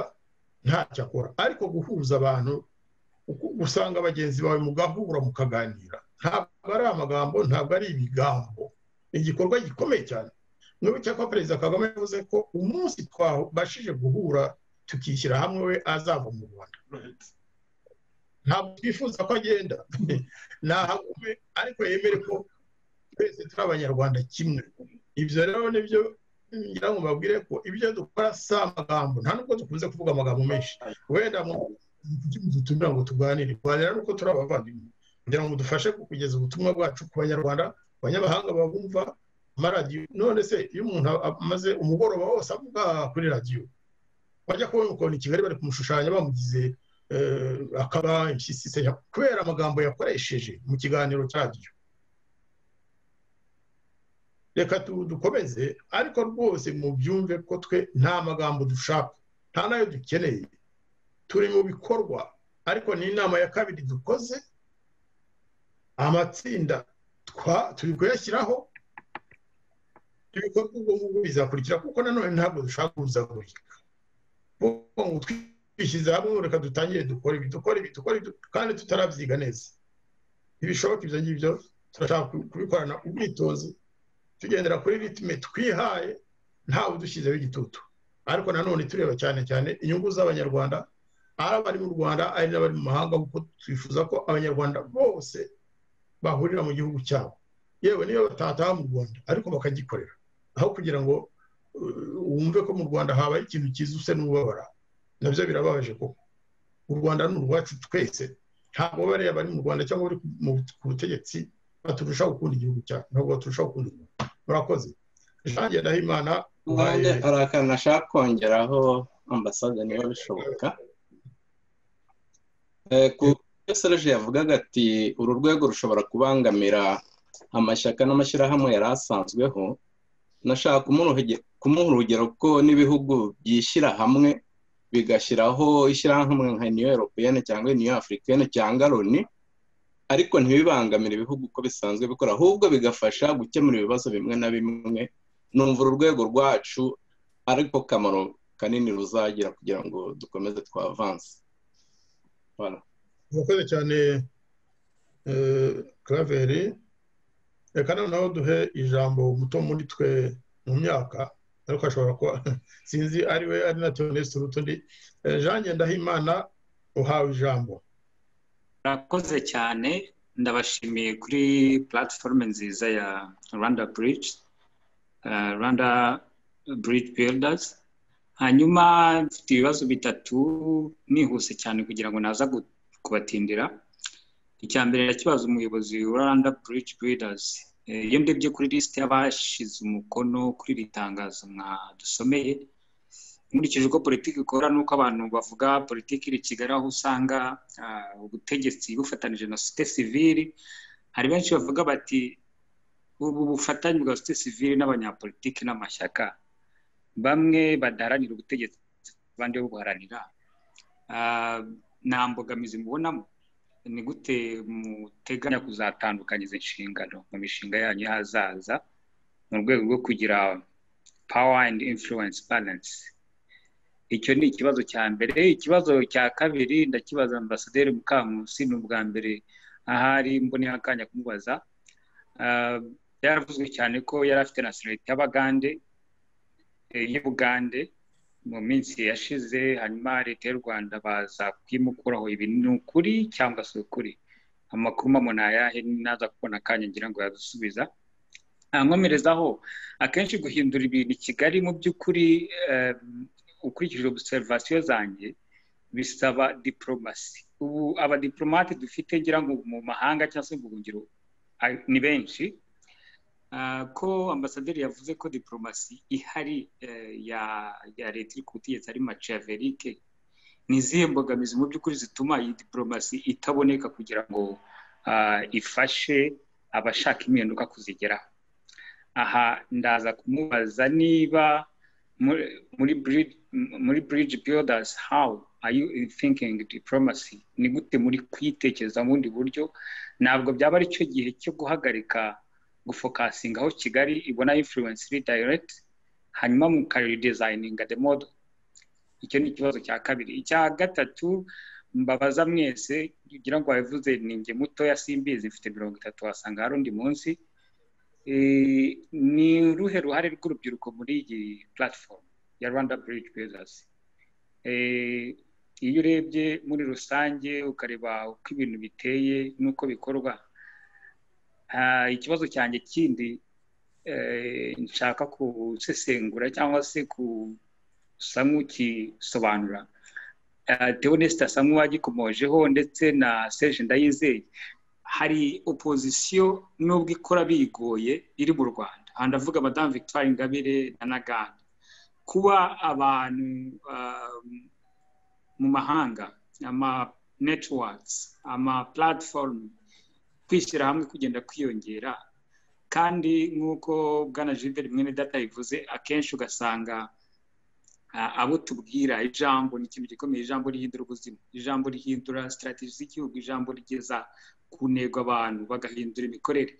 ntacyo akora ariko guhuza abantu usanga bagenzi bawe mugahura mukaganira ntabwo ari amagambo ntabwo ari ibigambo ni igikorwa gikomeye cyane niba cyakora perezida kagame yavuze ko umunsi twabashije guhura tukishyira hamwe we azava mu rwanda ntabwo twifuza ko agenda ntahagume ariko yemere ko twese turi abanyarwanda kimwe ibyo rero nibyo ngira ngo mbabwire ko ibyo dukora si amagambo nta nubwo dukunze kuvuga amagambo menshi wenda dutumira ngo tuganire kuganira nuko turi abavandimwe kugira ngo dufashe kugeza ubutumwa bwacu ku banyarwanda abanyamahanga babumva amaradiyo none se iyo umuntu amaze umugoroba wose avuga kuri radiyo bajya kubona ukuntu i kigali bari kumushushanya bamugize akaba impyisi se kubera amagambo yakoresheje mu kiganiro cya radiyo reka dukomeze ariko rwose mubyumve ko twe nta magambo dushaka nta nayo dukeneye turi mu bikorwa ariko ni inama ya kabiri dukoze amatsinda turi kuyashyiraho ibikorwa ubwo ngubwo bizakurikira kuko nanone ntabwo dushaka kuzagurika ngo twishyize hamwe reka dutangire dukore ibi dukore ibi dukore ibi kandi tutarabyiga neza ntibishoboka ibyo ngibyo turashaka kubikorana ubwitonzi tugendera kuri ritime twihaye ntawe udushyizeho igitutu ariko nanone tureba cyane cyane inyungu z'abanyarwanda ari abari mu rwanda ari n'abari mu mahanga kuko twifuza ko abanyarwanda bose bahurira mu gihugu cyabo yewe niyo batataha mu rwanda ariko bakagikorera aho kugira ngo wumve ko mu rwanda habaye ikintu cyiza use n'ubabara nabyo birababaje koko u rwanda ni urwacu twese ntabwo bariya bari mu rwanda cyangwa bari ku butegetsi baturushaho gukunda igihugu cyacu ntabwo baturushaho gukunda igihugu murakoze jean ndahimana nanjye hari akantu ashaka kongeraho ambasade niba bishoboka ku byo serge yavugaga ati uru rwego rushobora kubangamira amashyaka n'amashyirahamwe yari asanzweho nashaka kumuha urugero ko n'ibihugu byishyira hamwe bigashyiraho ishyirahamwe nka niyo europeyene cyangwa niyo afurikene cyangwa loni ariko ntibibangamire ibihugu uko bisanzwe bikora ahubwo bigafasha gukemura ibibazo bimwe na bimwe numva uru rwego rwacu ariko kamaro kanini ruzagira kugira ngo dukomeze twavanse murakoze cyane karaveri reka noneho duhe ijambo muto muri twe mu myaka ariko ashobora kuba sinzi ari we ari na teoneste urutundi jean ngendahimana uhawe ijambo murakoze cyane ndabashimiye kuri platiforume nziza ya rwanda bridge rwanda bridge builders hanyuma mfite ibibazo bitatu nihuse cyane kugira ngo naza kubatindira icya mbere nakibaza umuyobozi wa rwanda bridge builders iyo ndebye kuri lisite y'abashyize umukono kuri iri tangazo mwadusomeye nkurikije uko politiki ikora ni uko abantu bavuga politiki iri kigali aho usanga ubutegetsi bufatanije na sosiyete sivili hari benshi bavuga bati ubu bufatanye bwa sosiyete sivili n'abanyapolitiki n'amashyaka bamwe badaharanira ubutegetsi abandi bo guharanira nta mbogamizi mubonamo ni gute muteganya kuzatandukanyiza inshingano mu mishinga yanyu y'ahazaza mu rwego rwo kugira power and influence balance icyo ni ikibazo cya mbere ikibazo cya kabiri ndakibaza ambasaderi mukamusi ni ubwa mbere ahari mboneye akanya kumubaza byaravuzwe cyane ko yari afite na serivisi y'abagande y'ubugande mu minsi yashize hanyuma leta y'u rwanda baza kuyimukuraho ibi ni ukuri cyangwa si ukuri amakuru mpamvu ayahe naza kubona akanya ngira ngo yadusubiza ntankomerezaho akenshi guhindura ibintu i kigali mu by'ukuri ukurikije obuserivasiyo zanjye bisaba diporomasi ubu abadiporomate dufite ngira ngo mu mahanga cyangwa se mu buhungiro ni benshi ko ambasaderi yavuze ko diporomasi ihari ya leta iri ku butegetsi ari maciyaverike ni izihe mbogamizi mu by'ukuri zituma iyi diporomasi itaboneka kugira ngo ifashe abashaka impinduka kuzigeraho aha ndaza kumubaza niba muri muri bridge builders how are you thinking diplomacy ni gute muri kuyitekereza mu bundi buryo ntabwo byaba ari cyo gihe cyo guhagarika gufokasingaho kigali ibona influence iri direct hanyuma mukaridizayininga the model icyo ni ikibazo cya kabiri icya gatatu mbabaza mwese ugira ngo wabivuze ninjye mutoya simbizi mfite mirongo itatu wasanga hari undi munsi ni uruhe ruhare rw'urubyiruko muri iyi puratifomu ya rwanda buridi bizazi iyo urebye muri rusange ukareba uko ibintu biteye n'uko bikorwa ikibazo cyanjye kindi nshaka gusesengura cyangwa se gusa nk'ukisobanura tewonesita asa nk'uwagikomojeho ndetse na seje ndayizeye hari opozisiyo n'ubwo ikora bigoye iri mu rwanda aha ndavuga madamu victoire ingabire na nagana kuba abantu mu mahanga ama netiwatsi ama puratifomu kwishyira hamwe kugenda kwiyongera kandi nk'uko bwana jiberi mwene data bivuze akenshi ugasanga abo tubwira ijambo ni ikintu gikomeye ijambo rihindura ubuzima ijambo rihindura sitarategi z'igihugu ijambo rigeza ku ntego abantu bagahindura imikorere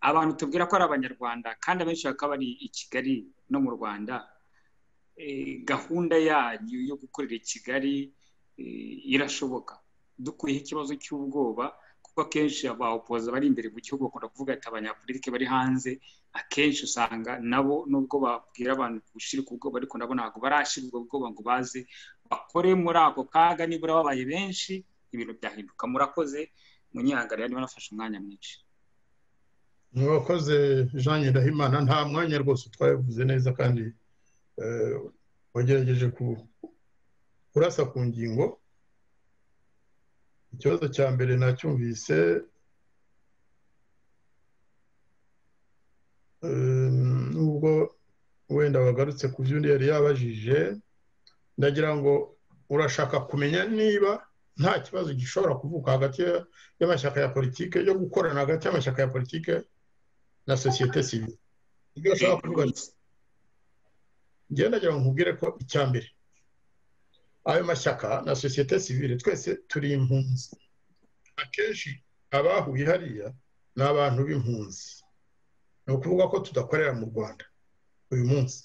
abantu tubwira ko ari abanyarwanda kandi abenshi bakaba bari i kigali no mu rwanda gahunda yanyu yo gukorera i kigali irashoboka dukuyeho ikibazo cy'ubwoba kuko akenshi abahopoza bari imbere mu gihugu bakunda kuvuga ati abanyapolitike bari hanze akenshi usanga nabo nubwo babwira abantu gushyira ubwo bwoba ariko nabo ntabwo barashyira ubwo bwoba ngo baze bakore muri ako kaga nibura babaye benshi ibintu byahinduka murakoze munyihanganira niba nafashe umwanya mwinshi mwakoze jean nyirahimana nta mwanya rwose twabivuze neza kandi wagerageje kurasa ku ngingo ikibazo cya mbere nacyumvise nubwo wenda wagarutse ku byo undi yari yabajije ndagira ngo urashaka kumenya niba nta kibazo gishobora kuvuka hagati y'amashyaka ya politiki yo gukorana hagati y'amashyaka ya politiki na sosiyete sivile ibyo ushaka kuvuga ngenda ngo nkubwire ko icya mbere ayo mashyaka na sosiyete sivile twese turi impunzi akenshi abahuye hariya ni abantu b'impunzi ni ukuvuga ko tudakorera mu rwanda uyu munsi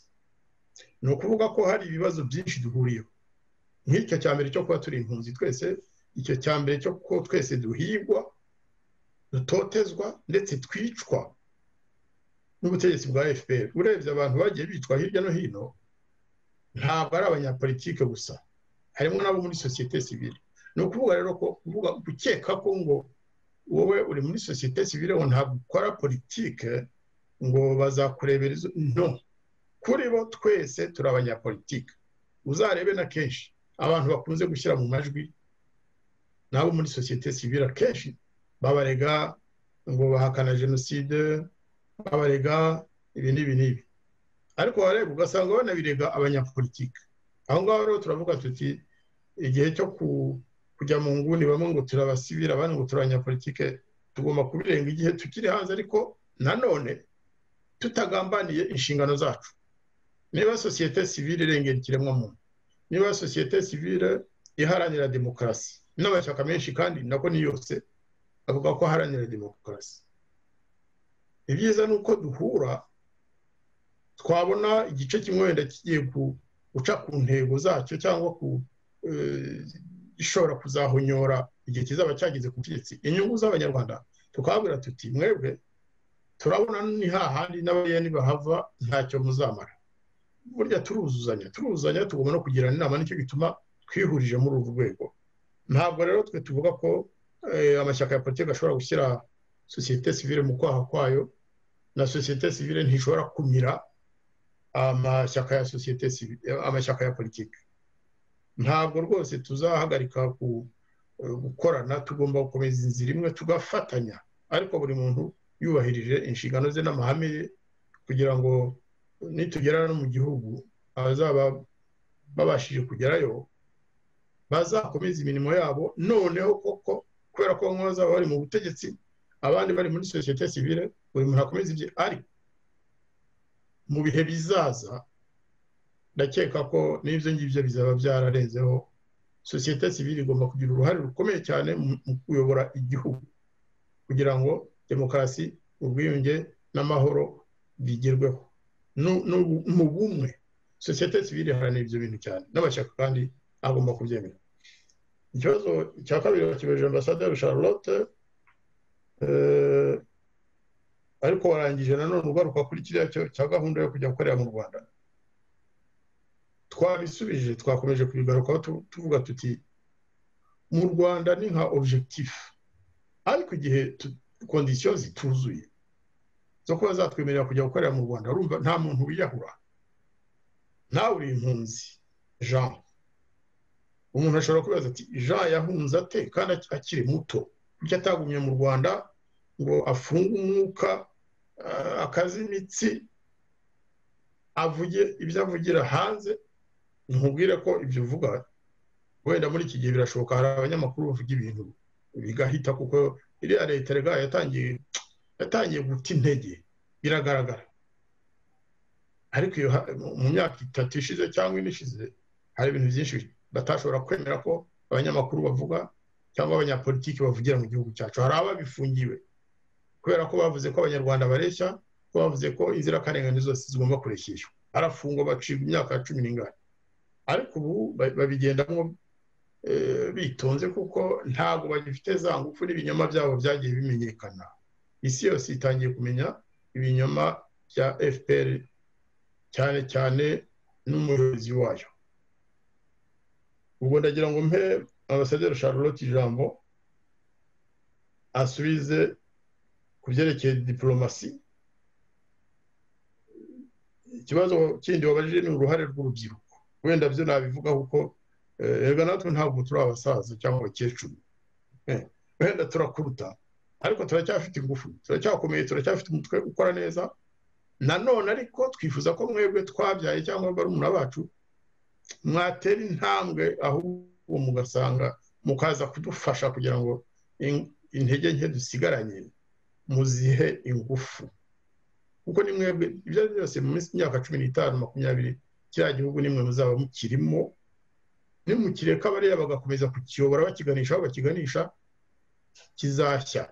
ni ukuvuga ko hari ibibazo byinshi duhuriyeho nk'icyo cya mbere cyo kuba turi impunzi twese icyo cya mbere cyo kuba twese duhigwa dutotezwa ndetse twicwa n'ubutegetsi bwa fpr urebye abantu bagiye bitwa hirya no hino ntabwo ari abanyapolitike gusa harimo n'abo muri sosiyete sivile ni ukuvuga rero ko uvuga gukeka ko ngo wowe uri muri sosiyete sivile ngo ntabwo ukora politike ngo bazakurebera izo no kuri bo twese turi abanyapolitike uzarebe na kenshi abantu bakunze gushyira mu majwi n'abo muri sosiyete sivile akenshi babarega ngo bahakana jenoside babarega ibi n'ibi n'ibi ariko wareba ugasanga banabirega abanyapolitike aho ngaho rero turavuga tuti igihe cyo kujya mu nguni bamwe ngo turabasibira abandi ngo abanyapolitike tugomba kubirenga igihe tukiri hanze ariko nanone tutagambaniye inshingano zacu niba sosiyete sivile irengera ikiremwamuntu niba sosiyete sivile iharanira demokarasi n'amashyaka menshi kandi nako ni yose avuga ko aharanira demokarasi ibyiza ni uko duhura twabona igice kimwe wenda kigiye ku guca ku ntego zacyo cyangwa ku ishobora kuzahonyora igihe kizaba cyageze ku butegetsi inyungu z'abanyarwanda tukababwira tuti mwebwe turabona ni hahandi n'abayeni bahava ntacyo muzamara burya turuzuzanya turuzuzanya tugomba no kugirana inama nicyo gituma twihurije muri uru rwego ntabwo rero twe tuvuga ko amashyaka ya politiki ashobora gushyira sosiyete sivile mu kwaha kwayo na sosiyete sivile ntishobora kumira amashyaka ya sosiyete amashyaka ya politiki ntabwo rwose tuzahagarika gukorana tugomba gukomeza inzira imwe tugafatanya ariko buri muntu yubahirije inshingano ze n'amahame ye kugira ngo nitugera no mu gihugu abazaba babashije kugerayo bazakomeza imirimo yabo noneho koko kubera ko bamwe bazaba bari mu butegetsi abandi bari muri sosiyete sivile buri muntu akomeza ibye ariko mu bihe bizaza ndakeka ko n'ibyo ngibyo bizaba byararenzeho sosiyete sivile igomba kugira uruhare rukomeye cyane mu kuyobora igihugu kugira ngo demokarasi ubwiyunge n'amahoro bigerweho mu bumwe sosiyete sivire iharanira ibyo bintu cyane n'amashyaka kandi agomba kubyemera ikibazo cya kabiri bakibaje ambasaderi charlotte ariko warangije nanone ugaruka kuri kiriya cya gahunda yo kujya gukorera mu rwanda twabisubije twakomeje kubigarukaho tuvuga tuti mu rwanda ni nka objective ariko igihe kondisiyo zituzuye zo kuba zatwemerera kujya gukorera mu rwanda urumva nta muntu wiyahura nawe uri impunzi jean umuntu ashobora kubaza ati jean yahunze ate kandi akiri muto bityo atagumye mu rwanda ngo afunge umwuka akaze imitsi avuge ibyo avugira hanze ntumubwire ko ibyo uvuga wenda muri iki gihe birashoboka hari abanyamakuru bavuga ibintu bigahita kuko iriya leta rega yatangiye yatangiye guta intege biragaragara ariko mu myaka itatu ishize cyangwa ine ishize hari ibintu byinshi batashobora kwemera ko abanyamakuru bavuga cyangwa abanyapolitiki bavugira mu gihugu cyacu hari ababifungiwe kubera ko bavuze ko abanyarwanda bareshya ko bavuze ko inzirakarengane zose zigomba kurekeshwa arafungwa bacibwa imyaka cumi n'ingani ariko ubu babigendamo bitonze kuko ntabwo bagifite za ngufu n'ibinyoma byabo byagiye bimenyekana isi yose itangiye kumenya ibinyoma bya fpr cyane cyane n'umuyobozi wayo ubwo ndagira ngo mpe ambasaderi charlotte ijambo asubize ku byerekeye diporomasi ikibazo kindi wabajije ni uruhare rw'urubyiruko wenda byo nabivuga kuko rega natwe ntabwo turi abasaza cyangwa abakecuru wenda turakuruta ariko turacyafite ingufu turacyakomeye turacyafite umutwe ukora neza nanone ariko twifuza ko mwebwe twabyaye cyangwa barumuna bacu mwatera intambwe ahubwo mugasanga mukaza kudufasha kugira ngo intege nke dusigaranye muzihe ingufu kuko ni mwebwe ibyo ari byose mu minsi imyaka cumi n'itanu makumyabiri kiriya gihugu nimwe muzaba mukirimo nimukireka bariya bagakomeza kukiyobora bakiganisha aho bakiganisha kizashya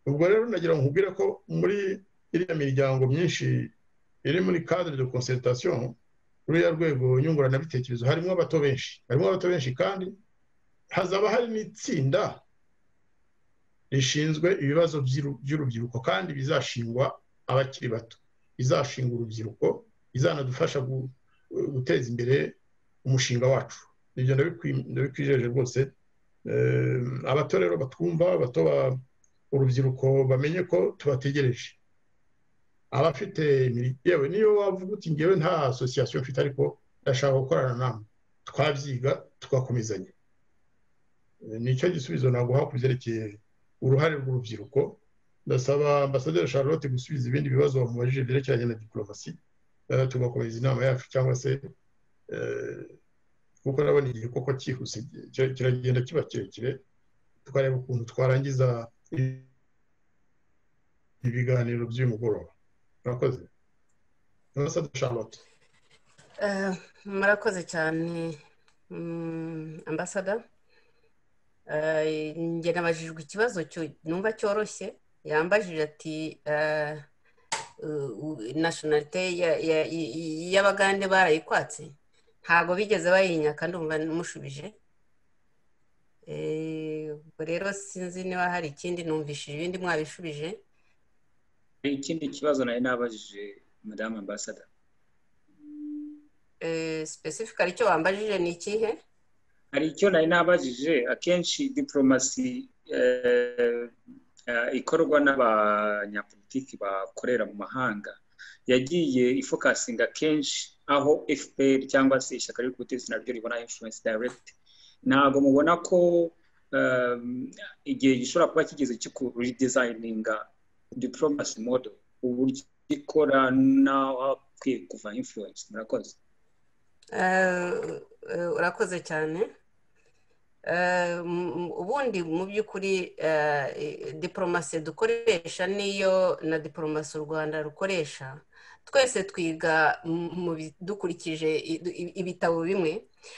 ubwo rero nagira ngo nkubwire ko muri iriya miryango myinshi iri muri cadre de concertation ruriya rwego nyunguranabitekerezo harimo abato benshi harimo abato benshi kandi hazaba hari n'itsinda rishinzwe ibibazo by'urubyiruko kandi bizashingwa abakiri bato izashinga urubyiruko izanadufasha guteza imbere umushinga wacu nibyo ndabikwijeje rwose abato rero batwumva abato urubyiruko bamenye ko tubategereje abafite yewe niyo wavuga uti ngewe nta asosiyasiyo mfite ariko ndashaka gukorana namwe twabyiga tugakomezanya nicyo gisubizo naguha ku byerekeye uruhare rw'urubyiruko ndasaba ambasaderi charlotte gusubiza ibindi bibazo bamubajije byerekeranye na diporomasi tugakomeza inama yacu cyangwa se kuko nabona igihe koko cyihuse kiragenda kiba kirekire tukareba ukuntu twarangiza ibiganiro by'uyu mugoroba murakoze ambasaderi charlotte murakoze cyane ambasada njye nabajijwe ikibazo numva cyoroshye yambajije ati nashinarite y'abagande barayikwatse ntabwo bigeze bayinya kandi umva mushubije ubwo rero sinzi niba hari ikindi numvishije ibindi mwabishubije hari ikindi kibazo nari nabajije madamu ambasada sipesifika aricyo wambajije ni ikihe hari icyo nari nabajije akenshi diporomasi ikorwa n'abanyapolitiki bakorera mu mahanga yagiye ifokasinga kenshi aho fpr cyangwa se ishyaka ry'ubutegetsi naryo ribona influence direct ntabwo mubona ko igihe gishobora kuba kigeze cyo ku redesigninga diporomasi model uburyo ikora n'aho hakwiye kuva influence murakoze urakoze cyane ubundi mu by'ukuri diporomasi dukoresha niyo na diporomasi u rwanda rukoresha twese twiga dukurikije ibitabo bimwe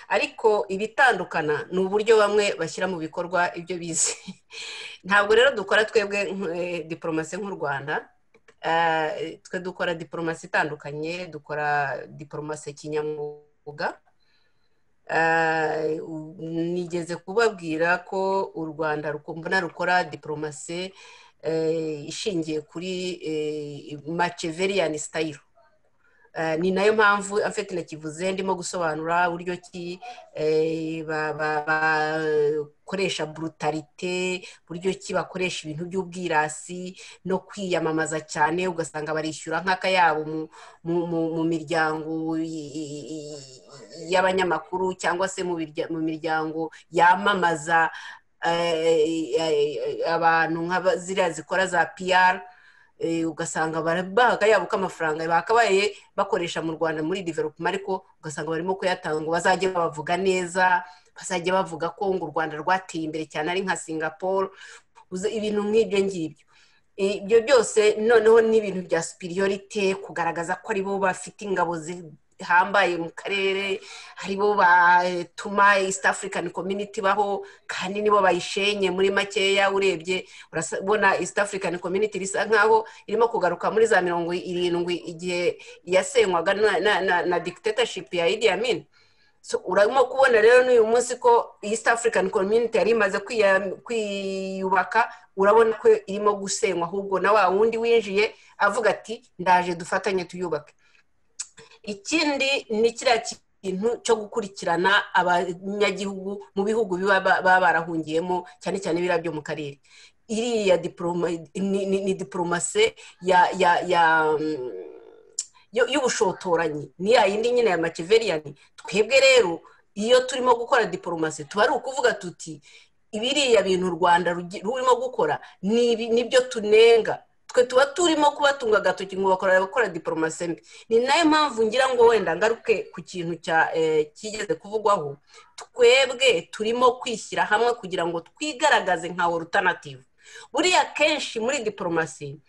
ariko ibitandukana ni uburyo bamwe bashyira mu bikorwa ibyo bize ntabwo rero dukora twebwe diporomasi nk'u rwanda twe dukora diporomasi itandukanye dukora diporomasi kinyamwuga nigeze kubabwira ko u rwanda mbona rukora diporomasi ishingiye kuri maceveriyani sitayiro ni nayo mpamvu afite nakivuze ndimo gusobanura uburyo ki bakoresha burutarite uburyo ki bakoresha ibintu by'ubwirasi no kwiyamamaza cyane ugasanga barishyura nk'akayabo mu miryango y'abanyamakuru cyangwa se mu miryango yamamaza abantu nka ziriya zikora za piyara ugasanga yabo k'amafaranga bakabaye bakoresha mu rwanda muri development ariko ugasanga barimo kuyatanga bazajya bavuga neza bazajya bavuga ko ngo u rwanda rwateye imbere cyane ari nka singapore ibintu nk'ibyo ngibyo ibyo byose noneho ni ibintu bya superiorite kugaragaza ko aribo bafite ingabo zihambaye mu karere aribo batuma east african community baho kandi nibo bayishenye muri makeya urebye urabona east african community risa nkaho irimo kugaruka muri za mirongo irindwi igihe yasenywaga na dictatorship ya idi amin urabona kubona rero n'uyu munsi ko east african community yari imaze kwiyubaka urabona ko irimo gusenywa ahubwo na wa wundi winjiye avuga ati ndaje dufatanye tuyubake ikindi ni kiriya kintu cyo gukurikirana abanyagihugu mu bihugu baba barahungiyemo cyane cyane biriya byo mu karere iriya ni diporomase ya y'ubushotoranyi ni ya yindi nyine ya makiveriyani twebwe rero iyo turimo gukora diporomasi tuba ari ukuvuga tuti ibiriya bintu u rwanda rurimo gukora nibyo tunenga twe tuba turimo kubatunga agatoki ngo bakora abakora diporomasi mbi ni nayo mpamvu ngira ngo wenda ngaruke ku kintu kigeze kuvugwaho twebwe turimo kwishyira hamwe kugira ngo twigaragaze nka orutanativu buriya kenshi muri diporomasi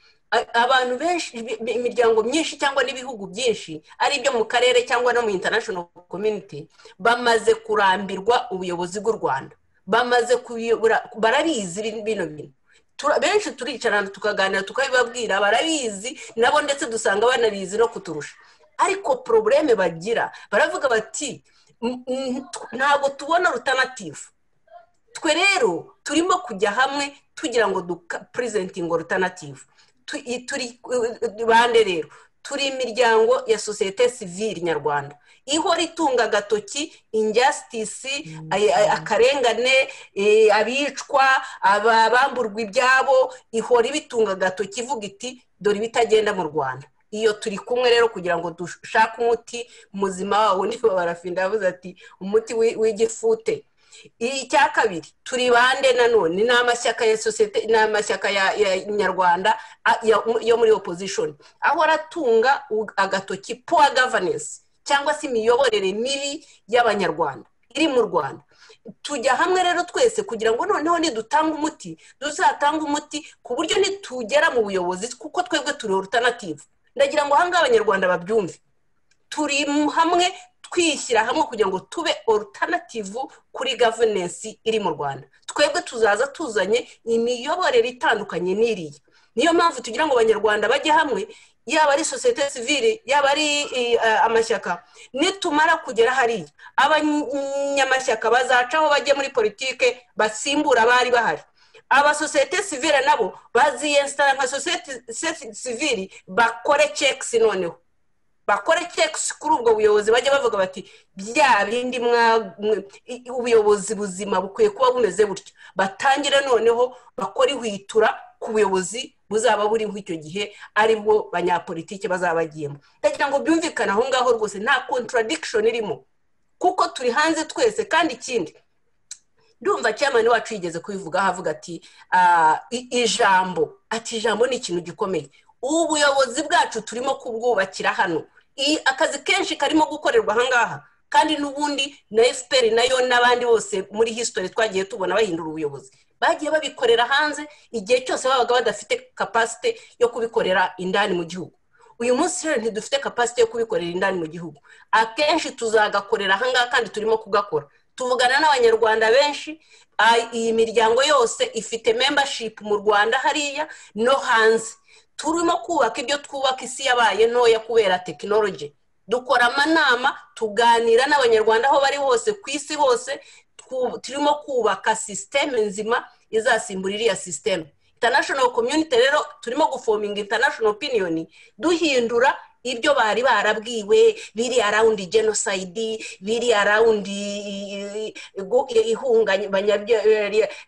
abantu benshi imiryango myinshi cyangwa n'ibihugu byinshi ari ibyo mu karere cyangwa no mu international community bamaze kurambirwa ubuyobozi bw'u rwanda bamaze kuyobora barabizi bino bintu benshi turicarana tukaganira tukabibabwira barabizi nabo ndetse dusanga banabizi no kuturusha ariko porobureme bagira baravuga bati ntabwo tubona rutanativu twe rero turimo kujya hamwe tugira ngo dupurezentinge rutanativu turi bande rero turi imiryango ya sosiyete sivire nyarwanda ihora itunga agatoki injyasitisi akarengane abicwa abamburwa ibyabo ihora ibitunga agatoki ivuga iti dore ibitagenda mu rwanda iyo turi kumwe rero kugira ngo dushake umuti muzima wawo niba barafinda yavuze ati umuti w'igifute icya kabiri turi bande nanone ni amashyaka ya sosiyete ni amashyaka ya nyarwanda yo muri opozishoni ahora atunga agatoki puwa gavanensi cyangwa se imiyoborere mibi y'abanyarwanda iri mu rwanda tujya hamwe rero twese kugira ngo noneho nidutanga umuti duzatange umuti ku buryo nitugera mu buyobozi kuko twebwe turi orutanativu ndagira ngo ahangaha abanyarwanda babyumve turi hamwe twishyira hamwe kugira ngo tube orutanativu kuri gavunensi iri mu rwanda twebwe tuzaza tuzanye imiyoborere itandukanye n'iriya niyo mpamvu tugira ngo abanyarwanda bajye hamwe yaba ari sosiyete sivire yaba ari amashyaka nitumara kugera hariya abanyamashyaka bazacaho bajye muri politike basimbura abari bahari abasosiyete sivire nabo baziyensitara nka sosiyete sivire bakore cekisi noneho bakore cekisi kuri ubwo buyobozi bajya bavuga bati bya bindi ubuyobozi buzima bukwiye kuba bumeze butyo batangire noneho bakore ihwitura ku buyobozi buzaba buriho icyo gihe ari bwo banyapolitike bazaba bagiyemo ndagira ngo byumvikane aho ngaho rwose nta kontaradikishoni irimo kuko turi hanze twese kandi ikindi ndumva cyamani wacu yigeze kubivuga ahavuga ati ijambo ati ijambo ni ikintu gikomeye ubu buyobozi bwacu turimo kubwubakira hano akazi kenshi karimo gukorerwa ahangaha kandi n'ubundi na efuperi nayo n'abandi bose muri hisitori twagiye tubona bahindura ubuyobozi bagiye babikorera hanze igihe cyose babaga badafite kapasite yo kubikorera indani mu gihugu uyu munsi rero ntidufite kapasite yo kubikorera indani mu gihugu akenshi tuzagakorera ahangaha kandi turimo kugakora tuvugana n'abanyarwanda benshi iyi miryango yose ifite membership mu rwanda hariya no hanze turimo kubaka ibyo twubaka isi yabaye ntoya kubera tekinoloji dukora amanama tuganira n'abanyarwanda aho bari hose ku isi hose turimo kubaka sisiteme nzima izasimbura iriya sisiteme international community rero turimo gufominga international opinion duhindura ibyo bari barabwiwe biri arawundi jenosayidi biri arawundi ihungabanya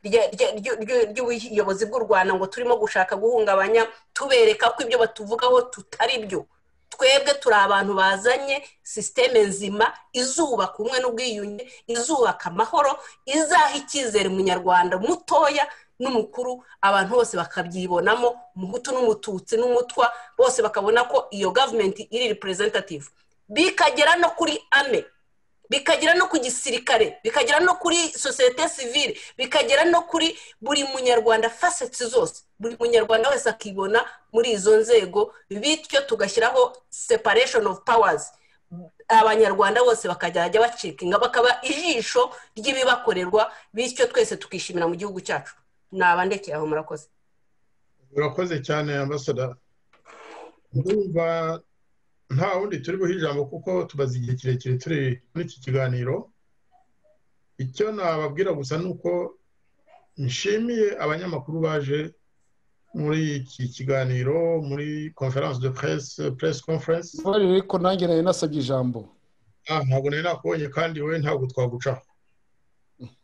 ry'ubuyobozi bw'u rwanda ngo turimo gushaka guhungabanya tubereka ko ibyo batuvugaho tutari byo twebwe turi abantu bazanye sisiteme nzima izubaka umwe n'ubwiyunge izubaka amahoro izaha icyizere umunyarwanda mutoya n'umukuru abantu bose bakabyibonamo umuhutu n'umututsi n'umutwa bose bakabona ko iyo gavumenti iri representative bikagera no kuri ame bikagera no ku gisirikare bikagera no kuri sosiyete sivire bikagera no kuri buri munyarwanda faseti zose buri munyarwanda wese akibona muri izo nzego bityo tugashyiraho separation of powers abanyarwanda bose bakajya bacikinga bakaba ijisho ry'ibibakorerwa bityo twese tukishimira mu gihugu cyacu nabandekeye aho murakoze murakoze cyane ambasada ndumva nta wundi turi buhe ijambo kuko tubaze igihe kirekire turi muri iki kiganiro icyo nababwira gusa ni uko nshimiye abanyamakuru baje muri iki kiganiro muri conference de presse press conference ariko nanjye nari nasabye ijambo ntabwo nari nakubonye kandi we ntabwo twagucaho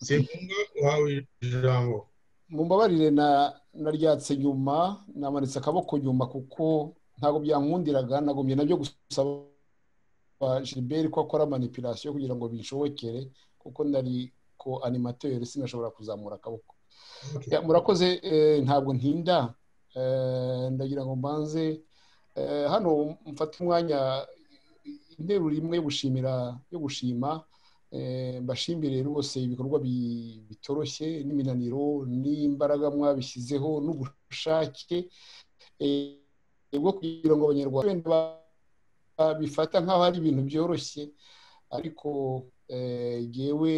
si ngombwa uhawe ijambo mumbabarire naryatse nyuma namanitse akaboko nyuma kuko ntabwo byankundiraga nagumye nabyo gusaba jiberi ko akora manipulasiyo kugira ngo bishobokere kuko nari ko animateri sinashobora kuzamura akaboko murakoze ntabwo ntinda ndagira ngo mbanze hano mfate umwanya interuro imwe yo gushimira yo gushima mbashimire rwose ibikorwa bitoroshye n'iminaniro n'imbaraga mwabishyizeho n'ubushake bwo kugira ngo abanyarwanda bifata nk'aho ari ibintu byoroshye ariko yewe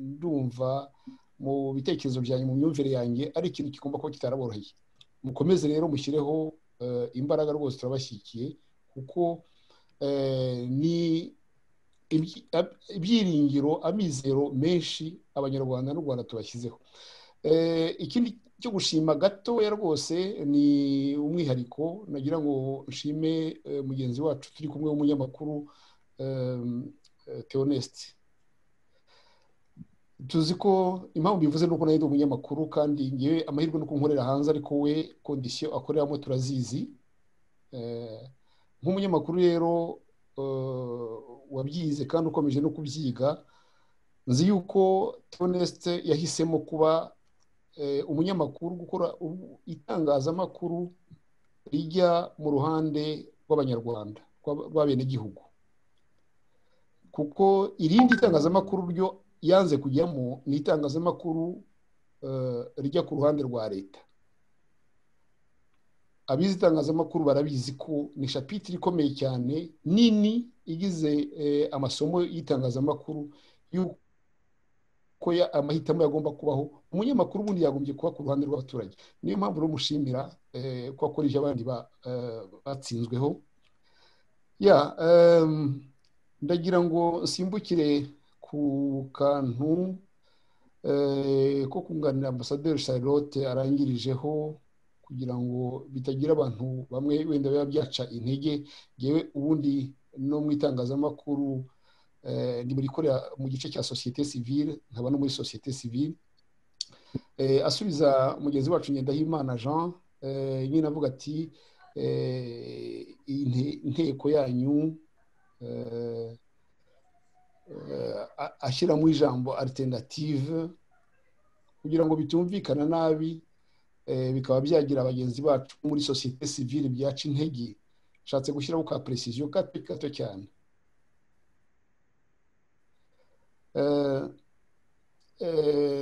ndumva mu bitekerezo byanyu mu myumvire yanjye ari ikintu kigomba kuba kitaraboroheye mukomeze rero mushyireho imbaraga rwose turabashyigikiye kuko ni ibyiringiro amizero menshi abanyarwanda n'u rwanda tubashyizeho ikindi cyo gushima gatoya rwose ni umwihariko nagira ngo nshime mugenzi wacu turi kumwe w'umunyamakuru teonesite tuzi ko impamvu bivuze ni uko nayo ari umunyamakuru kandi ngewe amahirwe no kunkorera hanze ariko we kondisiyo akoreramo turazizi nk'umunyamakuru rero wabyize kandi ukomeje no kubyiga nzi yuko tonesite yahisemo kuba umunyamakuru gukora itangazamakuru rijya mu ruhande rw'abanyarwanda rw'abenegihugu kuko irindi itangazamakuru ryo yanze kujyamo ni itangazamakuru rijya ku ruhande rwa leta abizi itangazamakuru barabizi ko ni shapitire ikomeye cyane nini igize amasomo y'itangazamakuru y'uko amahitamo yagomba kubaho umunyamakuru ubundi yagombye kuba ku ruhande rw'abaturage niyo mpamvu rero mushimira ko akoresha abandi batsinzweho ya ndagira ngo nsimbukire ku kantu ko kunganira ambasaderi charlotte arangirijeho kugira ngo bitagira abantu bamwe wenda biba byaca intege yewe ubundi no mu itangazamakuru ndi murikorera mu gice cya sosiyete sivile nkaba no muri sosiyete sivile asubiza mugenzi wacu ngendahimana jean nyine avuga ati inteko yanyu ashyiramo ijambo alternative kugira ngo bitumvikana nabi bikaba byagira abagenzi bacu muri sosiyete sivile byaca intege nshatse gushyiraho ka precision gato gato cyane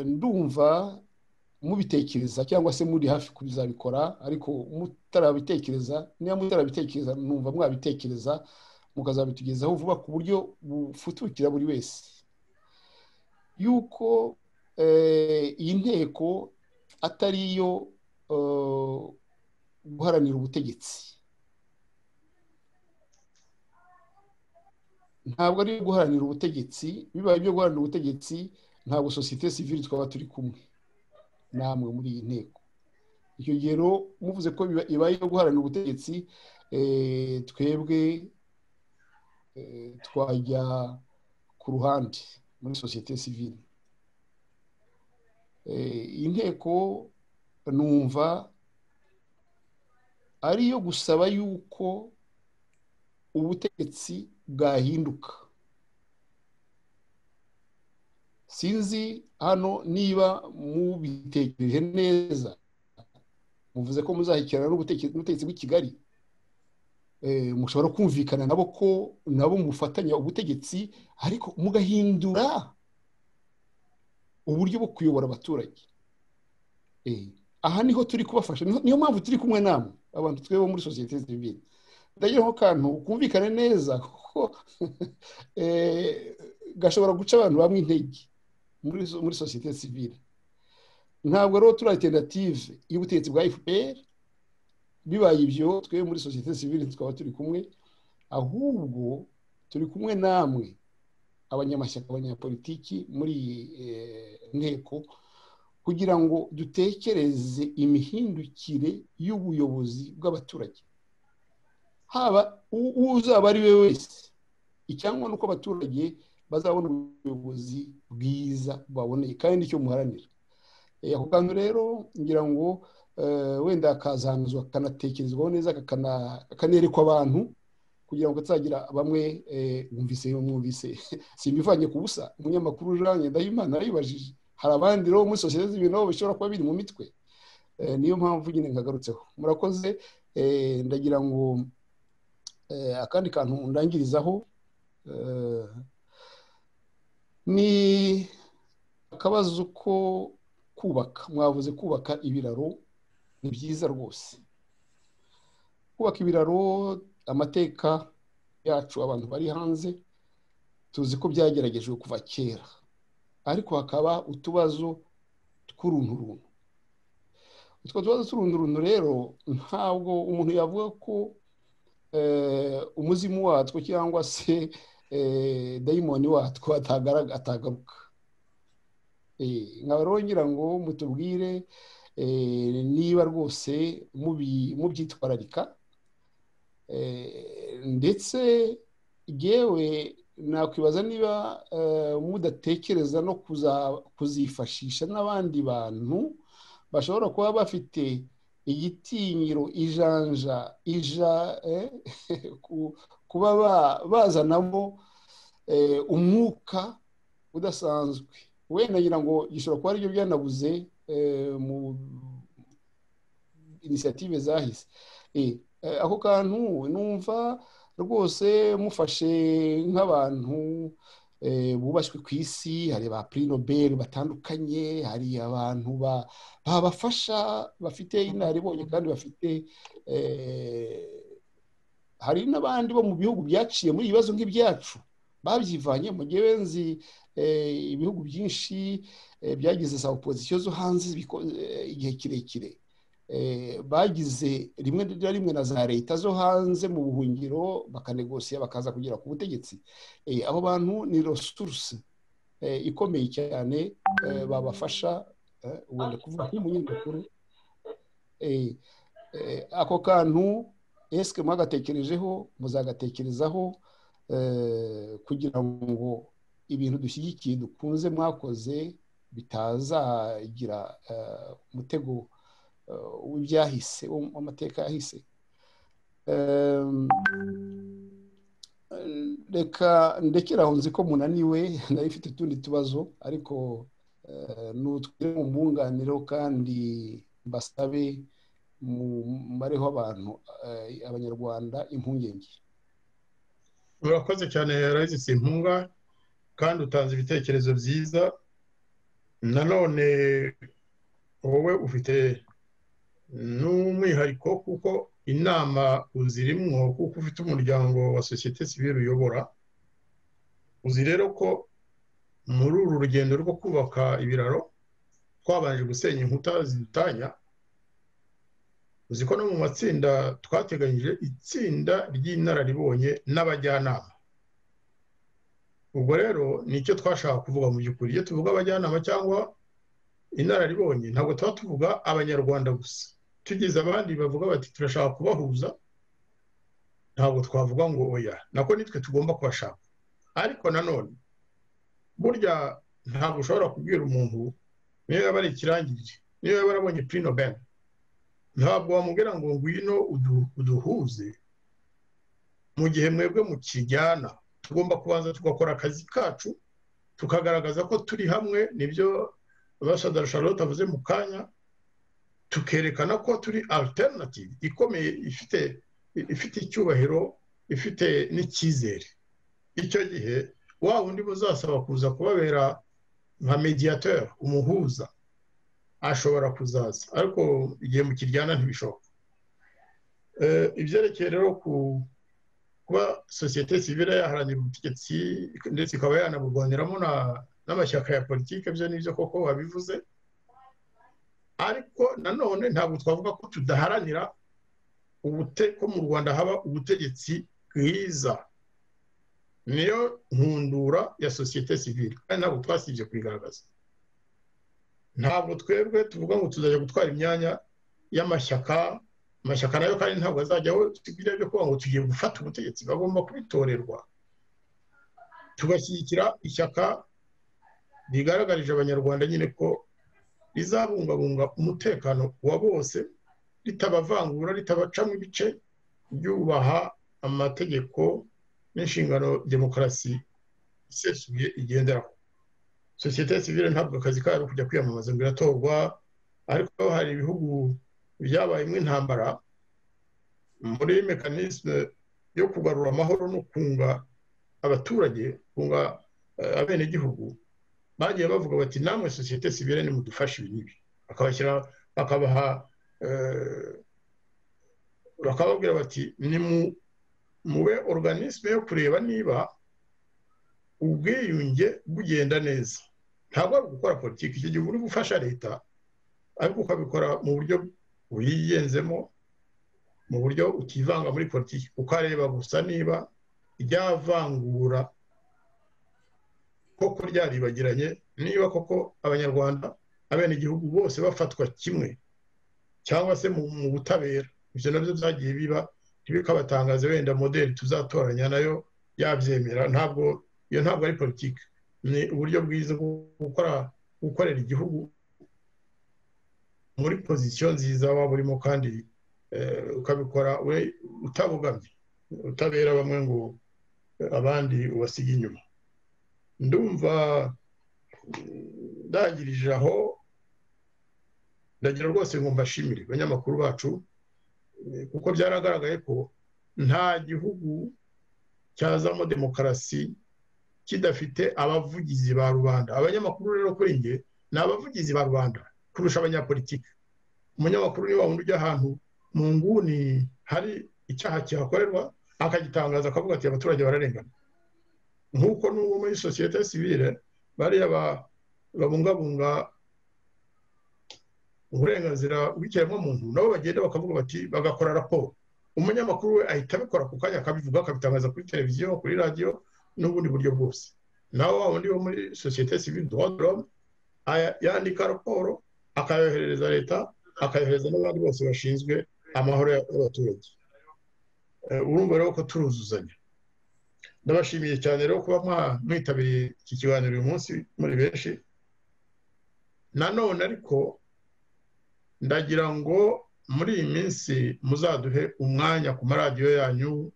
ndumva mubitekereza cyangwa se muri hafi kubizabikora ariko mutarabitekereza niba mutarabitekereza numva mwabitekereza mukazabitugezaho vuba ku buryo bufutukira buri wese yuko iyi nteko atari iyo guharanira ubutegetsi ntabwo ari guharanira ubutegetsi bibaye ibyo guharanira ubutegetsi ntabwo sosiyete sivire twaba turi kumwe namwe muri iyi nteko icyo gihe rero muvuze ko ibaye iyo guharanira ubutegetsi twebwe twajya ku ruhande muri sosiyete sivire iyi nteko numva ari iyo gusaba yuko ubutegetsi bwahinduka sinzi hano niba mubitekereje neza muvuze ko muzahikirana n'ubutegetsi bw'i kigali mushobora kumvikana nabo ko nabo mufatanya ubutegetsi ariko mugahindura uburyo bwo kuyobora abaturage aha niho turi kubafasha niyo mpamvu turi kumwe namwe abantu twebo muri sosiyete zibiri ndagira aho kantu kumvikane neza kuko gashobora guca abantu bamwe intege muri sosiyete sivire ntabwo rero turi alternative y'ubutegetsi bwa fpr bibaye ibyo twe muri sosiyete sivire tukaba turi kumwe ahubwo turi kumwe namwe abanyamashyaka abanyapolitiki muri iyi nteko kugira ngo dutekereze imihindukire y'ubuyobozi bw'abaturage haba uzaba ari we wese icyangwa ni uko abaturage bazabona ubuyobozi bwiza bwaboneye kandi icyo muharanira ako kantu rero ngira ngo wenda kazanuzwa kanatekerezwaho neza kanerekwa abantu kugira ngo atazagira bamwe mwumvise mwumvise simbivanye ku busa umunyamakuru jean ndahimana yibajije hari abandi rero muri sosiyete z'ibintu bishobora kuba biri mu mitwe niyo mpamvu nyine nkagarutseho murakoze ndagira ngo akandi kantu ndangirizaho ni akabazo ko kubaka mwavuze kubaka ibiraro ni byiza rwose kubaka ibiraro amateka yacu abantu bari hanze tuzi ko byageragejwe kuva kera ariko hakaba utubazo tw'urunturuntu utwo tubazo tw'urunturuntu rero ntabwo umuntu yavuga ko umuzimu watwo cyangwa se dayimoni watwo atagaruka nkaba rero ngira ngo mutubwire niba rwose mubyitwararika ndetse yewe nakwibaza niba mudatekereza no kuzifashisha n'abandi bantu bashobora kuba bafite igitinyiro ijanja ija kuba bazanamo umwuka udasanzwe wenda ngira ngo gishobora kuba aribyo byanabuze mu inisiyative zahise ako kantu numva rwose mufashe nk'abantu bubashywe ku isi hari ba nobel batandukanye hari abantu babafasha bafite inararibonye kandi bafite hari n'abandi bo mu bihugu byaciye muri ibibazo nk'ibyacu babyivanye mu gihe nzi ibihugu byinshi byagize za opozisiyo zo hanze igihe kirekire bagize rimwe na rimwe na za leta zo hanze mu buhungiro bakanegosiya bakaza kugera ku butegetsi abo bantu ni resuruse ikomeye cyane babafasha wenda kuvuga nk'umunyamakuru ako kantu esike mwagatekerejeho muzagatekerezaho kugira ngo ibintu dushyigikiye dukunze mwakoze bitazagira umutego w'ibyahise w'amateka yahise reka ndekera aho nzi ko munaniwe nari ifite utundi tubazo ariko nutwire mu mbunganiro kandi mbasabe mumareho abantu abanyarwanda impungenge urakoze cyane rayisi simpunga kandi utanze ibitekerezo byiza nanone wowe ufite n'umwihariko kuko inama uzirimwo kuko ufite umuryango wa sosiyete sivire uyobora uzi rero ko muri uru rugendo rwo kubaka ibiraro twabanje gusenya inkuta zidutanya uzi ko no mu matsinda twateganyije itsinda ry'inararibonye n'abajyanama ubwo rero nicyo twashaka kuvuga mu by'ukuri iyo tuvuga abajyanama cyangwa inararibonye ntabwo tuba tuvuga abanyarwanda gusa tugize abandi bavuga bati turashaka kubahuza ntabwo twavuga ngo oya nako nitwe tugomba kubashaka ariko nanone burya ntabwo ushobora kubwira umuntu niyo yaba ari ikirangirire niyo yaba arabonye purino bene ntabwo wamubwira ngo ngwino uduhuze mu gihe mwebwe mukijyana tugomba kubanza tugakora akazi kacu tukagaragaza ko turi hamwe nibyo basadara charlotte avuze mu kanya tukerekana ko turi alternative ikomeye ifite ifite icyubahiro ifite n'icyizere icyo gihe wa wundi muzasaba kuza kubabera nka mediateur umuhuza ashobora kuzaza ariko igihe mukiryana ntibishoboka ibyerekeye rero kuba sosiyete sivire yaharanira ubutegetsi ndetse ikaba yanaburwaniramo n'amashyaka ya politiki byo nibyo koko wabivuze ariko nanone ntabwo twavuga ko tudaharanira ko mu rwanda haba ubutegetsi bwiza niyo nkundura ya sosiyete sivire kandi ntabwo twasibye kuyigaragaza ntabwo twebwe tuvuga ngo tuzajya gutwara imyanya y'amashyaka amashyaka nayo kandi ntabwo azajyaho tubwire byo kuvuga ngo tugiye gufata ubutegetsi bagomba kubitorerwa tugashyigikira ishyaka rigaragarije abanyarwanda nyine ko rizabungabunga umutekano wa bose ritabavangura ritabacamo ibice ryubaha amategeko n'inshingano demokarasi isesuye igenderaho sosiyete sivire ntabwo akazi kayo ari kujya kwiyamamaza ngo iratorwa ariko hari ibihugu byabayemo intambara muri mekanisme yo kugarura amahoro no kunga abaturage kunga abenegihugu bagiye bavuga bati namwe sosiyete sivire nimudufashe ibi n'ibi akabashyira bakabaha bakababwira bati ni mube organisme yo kureba niba ubwiyunge bugenda neza ntabwo ari gukora politiki icyo gihe uri gufasha leta ariko ukabikora mu buryo uyigenzemo mu buryo utivanga muri politiki ukareba gusa niba ryavangura koko ryaribagiranye niba koko abanyarwanda abenegihugu bose bafatwa kimwe cyangwa se mu butabera ibyo nabyo byagiye biba ntibikabatangaze wenda modeli tuzatoranya nayo yabyemera ntabwo iyo ntabwo ari politiki ni uburyo bwiza bwo gukora gukorera igihugu muri pozisiyo nziza waba urimo kandi ukabikora we utabugamye utabera bamwe ngo abandi ubasige inyuma ndumva ndangirije aho ndagira rwose ngo mbashimire abanyamakuru bacu kuko byaragaragaye ko nta gihugu cyazamo demokarasi kidafite abavugizi ba rubanda abanyamakuru rero kuri nge ni abavugizi ba rubanda kurusha abanyapolitiki umunyamakuru ni wa wundi ujya ahantu mu nguni hari icyaha kihakorerwa akagitangaza akavuga ati abaturage bararengana nk'uko n'ubu muri sosiyete sivire bariya babungabunga uburenganzira bw'ikiremwamuntu nabo bagenda bakavuga bati bagakora raporo umunyamakuru we ahita abikora ku kanya akabivuga akabitangaza kuri televiziyo kuri radiyo n'ubundi buryo bwose nawe wa wundi wo muri sosiyete sivire dorome yandika raporo akayoherereza leta akayohereza n'abandi bose bashinzwe amahoro y'abaturage urumva rero ko turuzuzanya ndabashimiye cyane rero kuba mwitabiriye iki kiganiro uyu munsi muri benshi nanone ariko ndagira ngo muri iyi minsi muzaduhe umwanya ku maradiyo yanyu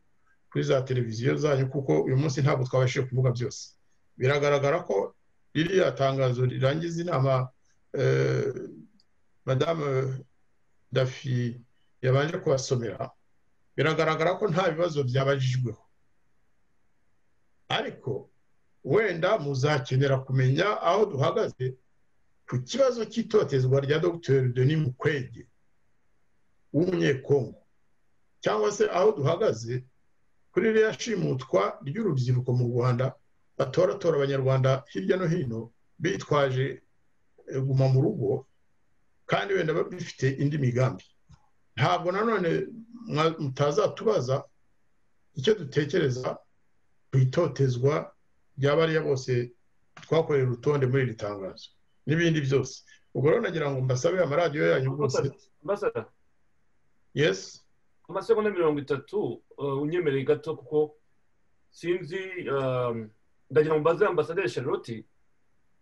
kuri za televiziyo zanyu kuko uyu munsi ntabwo twabashije kuvuga byose biragaragara ko ririya tangazo rirangiza inama madamu dafi yabanje kubasomera biragaragara ko nta bibazo byabajijweho ariko wenda muzakenera kumenya aho duhagaze ku kibazo cy'itotezwa rya dogiteri denis mukwege w'umunyekongo cyangwa se aho duhagaze kuri ririya shimutwa ry'urubyiruko mu rwanda batoratora abanyarwanda hirya no hino bitwaje guma mu rugo kandi wenda bafite indi migambi ntabwo nanone mutazatubaza icyo dutekereza ku itotezwa ry'abariya bose twakorera urutonde muri iri tangazo n'ibindi byose ubwo rero nagira ngo mbasabe amaradiyo yanyu rwose yesi amasegonda mirongo itatu unyemereye gato kuko sinzi ndagira ngo mbaze ambasaderi charlotte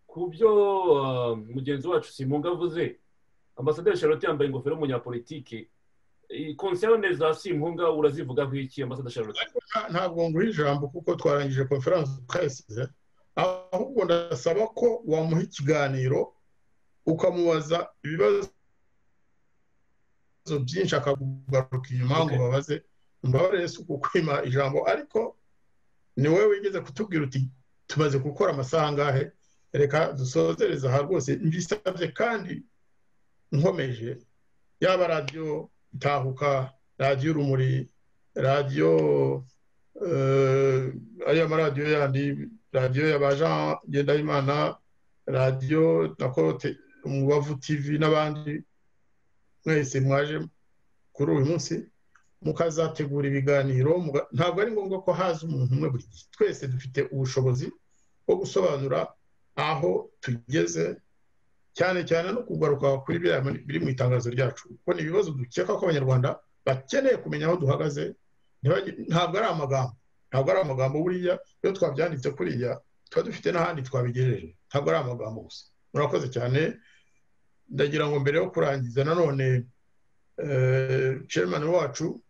ku byo mugenzi wacu simunga avuze ambasaderi charlotte yambaye ingofero y'umunyapolitike konserne za simpunga urazivugaho iki ambasaderi charlotte ntabwo nguha ijambo kuko twarangije konferanse ukayisize ahubwo ndasaba ko wamuha ikiganiro ukamubaza ibibazo byinshi akagugaruka inyuma ngo babaze mbabare yesu kukwima ijambo ariko ni wowe wigeze kutubwira uti tumaze gukora amasaha angahe reka dusozereza aha rwose mbisabye kandi nkomeje yaba radiyo itahuka radiyo urumuri radiyo ariyo maradiyo yandi radiyo ya ba jean ngendahimana radiyo na korote umubavu tivi n'abandi mwese mwaje kuri uyu munsi mukazategura ibiganiro ntabwo ari ngombwa ko haza umuntu umwe buri gihe twese dufite ubushobozi bwo gusobanura aho tugeze cyane cyane no kugaruka kuri biri mu itangazo ryacu kuko ni ibibazo dukeka ko abanyarwanda bakeneye kumenya aho duhagaze ntabwo ari amagambo ntabwo ari amagambo buriya iyo twabyanditse kuriya tuba dufite n'ahandi twabigejeje ntabwo ari amagambo gusa murakoze cyane ndagira ngo mbere yo kurangiza nanone chairman wacu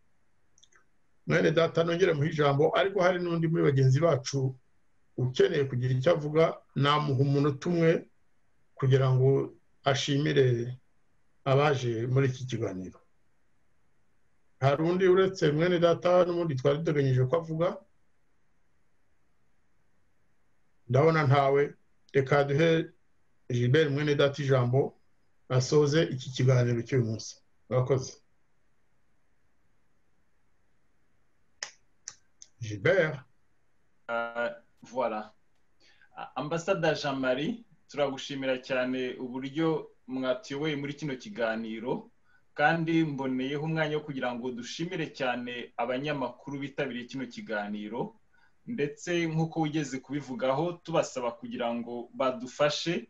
mwene data nongere muha ijambo ariko hari n'undi muri bagenzi bacu ukeneye kugira icyo avuga namuha umunota umwe kugira ngo ashimire abaje muri iki kiganiro hari undi uretse mwene data n'ubundi twari duteganyije ko avuga ndabona ntawe reka duhe Gilbert mwene data ijambo asoze iki kiganiro cy'uyu munsi murakoze Gilbert voila ambasada jean marie turagushimira cyane uburyo mwatiyoboye muri kino kiganiro kandi mboneyeho umwanya wo kugira ngo dushimire cyane abanyamakuru bitabiriye kino kiganiro ndetse nk'uko wigeze kubivugaho tubasaba kugira ngo badufashe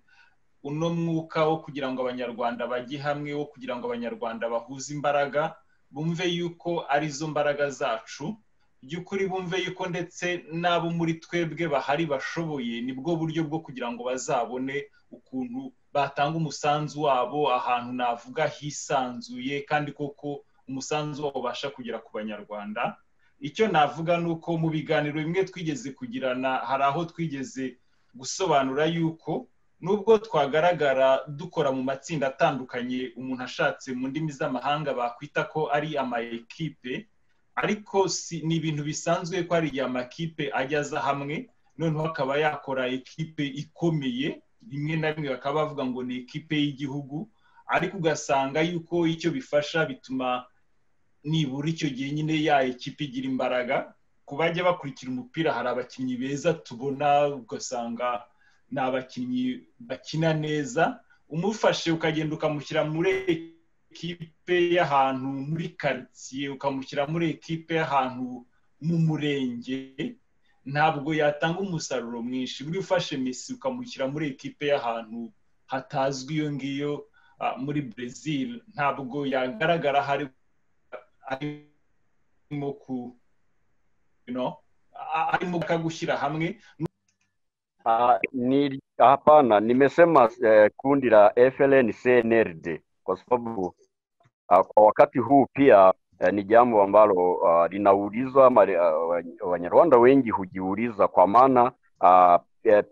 uno mwuka wo kugira ngo abanyarwanda bajye hamwe wo kugira ngo abanyarwanda bahuze imbaraga bumve yuko arizo mbaraga zacu by'ukuri bumve yuko ndetse n'abo muri twebwe bahari bashoboye nibwo buryo bwo kugira ngo bazabone ukuntu batanga umusanzu wabo ahantu navuga hisanzuye kandi koko umusanzu wabo ubasha kugera ku banyarwanda icyo navuga ni uko mu biganiro bimwe twigeze kugirana hari aho twigeze gusobanura yuko nubwo twagaragara dukora mu matsinda atandukanye umuntu ashatse mu ndimi z'amahanga bakwita ko ari amayekipe ariko ni ibintu bisanzwe ko hari igihe amakipe ajyaza hamwe noneho akaba yakora ekipe ikomeye rimwe na rimwe bakaba bavuga ngo ni ekipe y'igihugu ariko ugasanga yuko icyo bifasha bituma nibura icyo gihe nyine ya ekipe igira imbaraga ku bajya bakurikira umupira hari abakinnyi beza tubona ugasanga ni abakinnyi bakina neza umufashe ukagenda ukamushyira muri ekipe y'ahantu muri karitsiye ukamushyira muri ekipe y'ahantu mu murenge ntabwo yatanga umusaruro mwinshi buri ufashe mesi ukamushyira muri ekipe y'ahantu hatazwi iyo ngiyo muri brezil ntabwo yagaragara harimo ku arimo gushyira hamwe Hapana, nimesema eh, kundi la FLN CNRD kwa sababu uh, kwa wakati huu pia eh, ni jambo ambalo uh, linaulizwa ama uh, Wanyarwanda wengi hujiuliza kwa maana uh,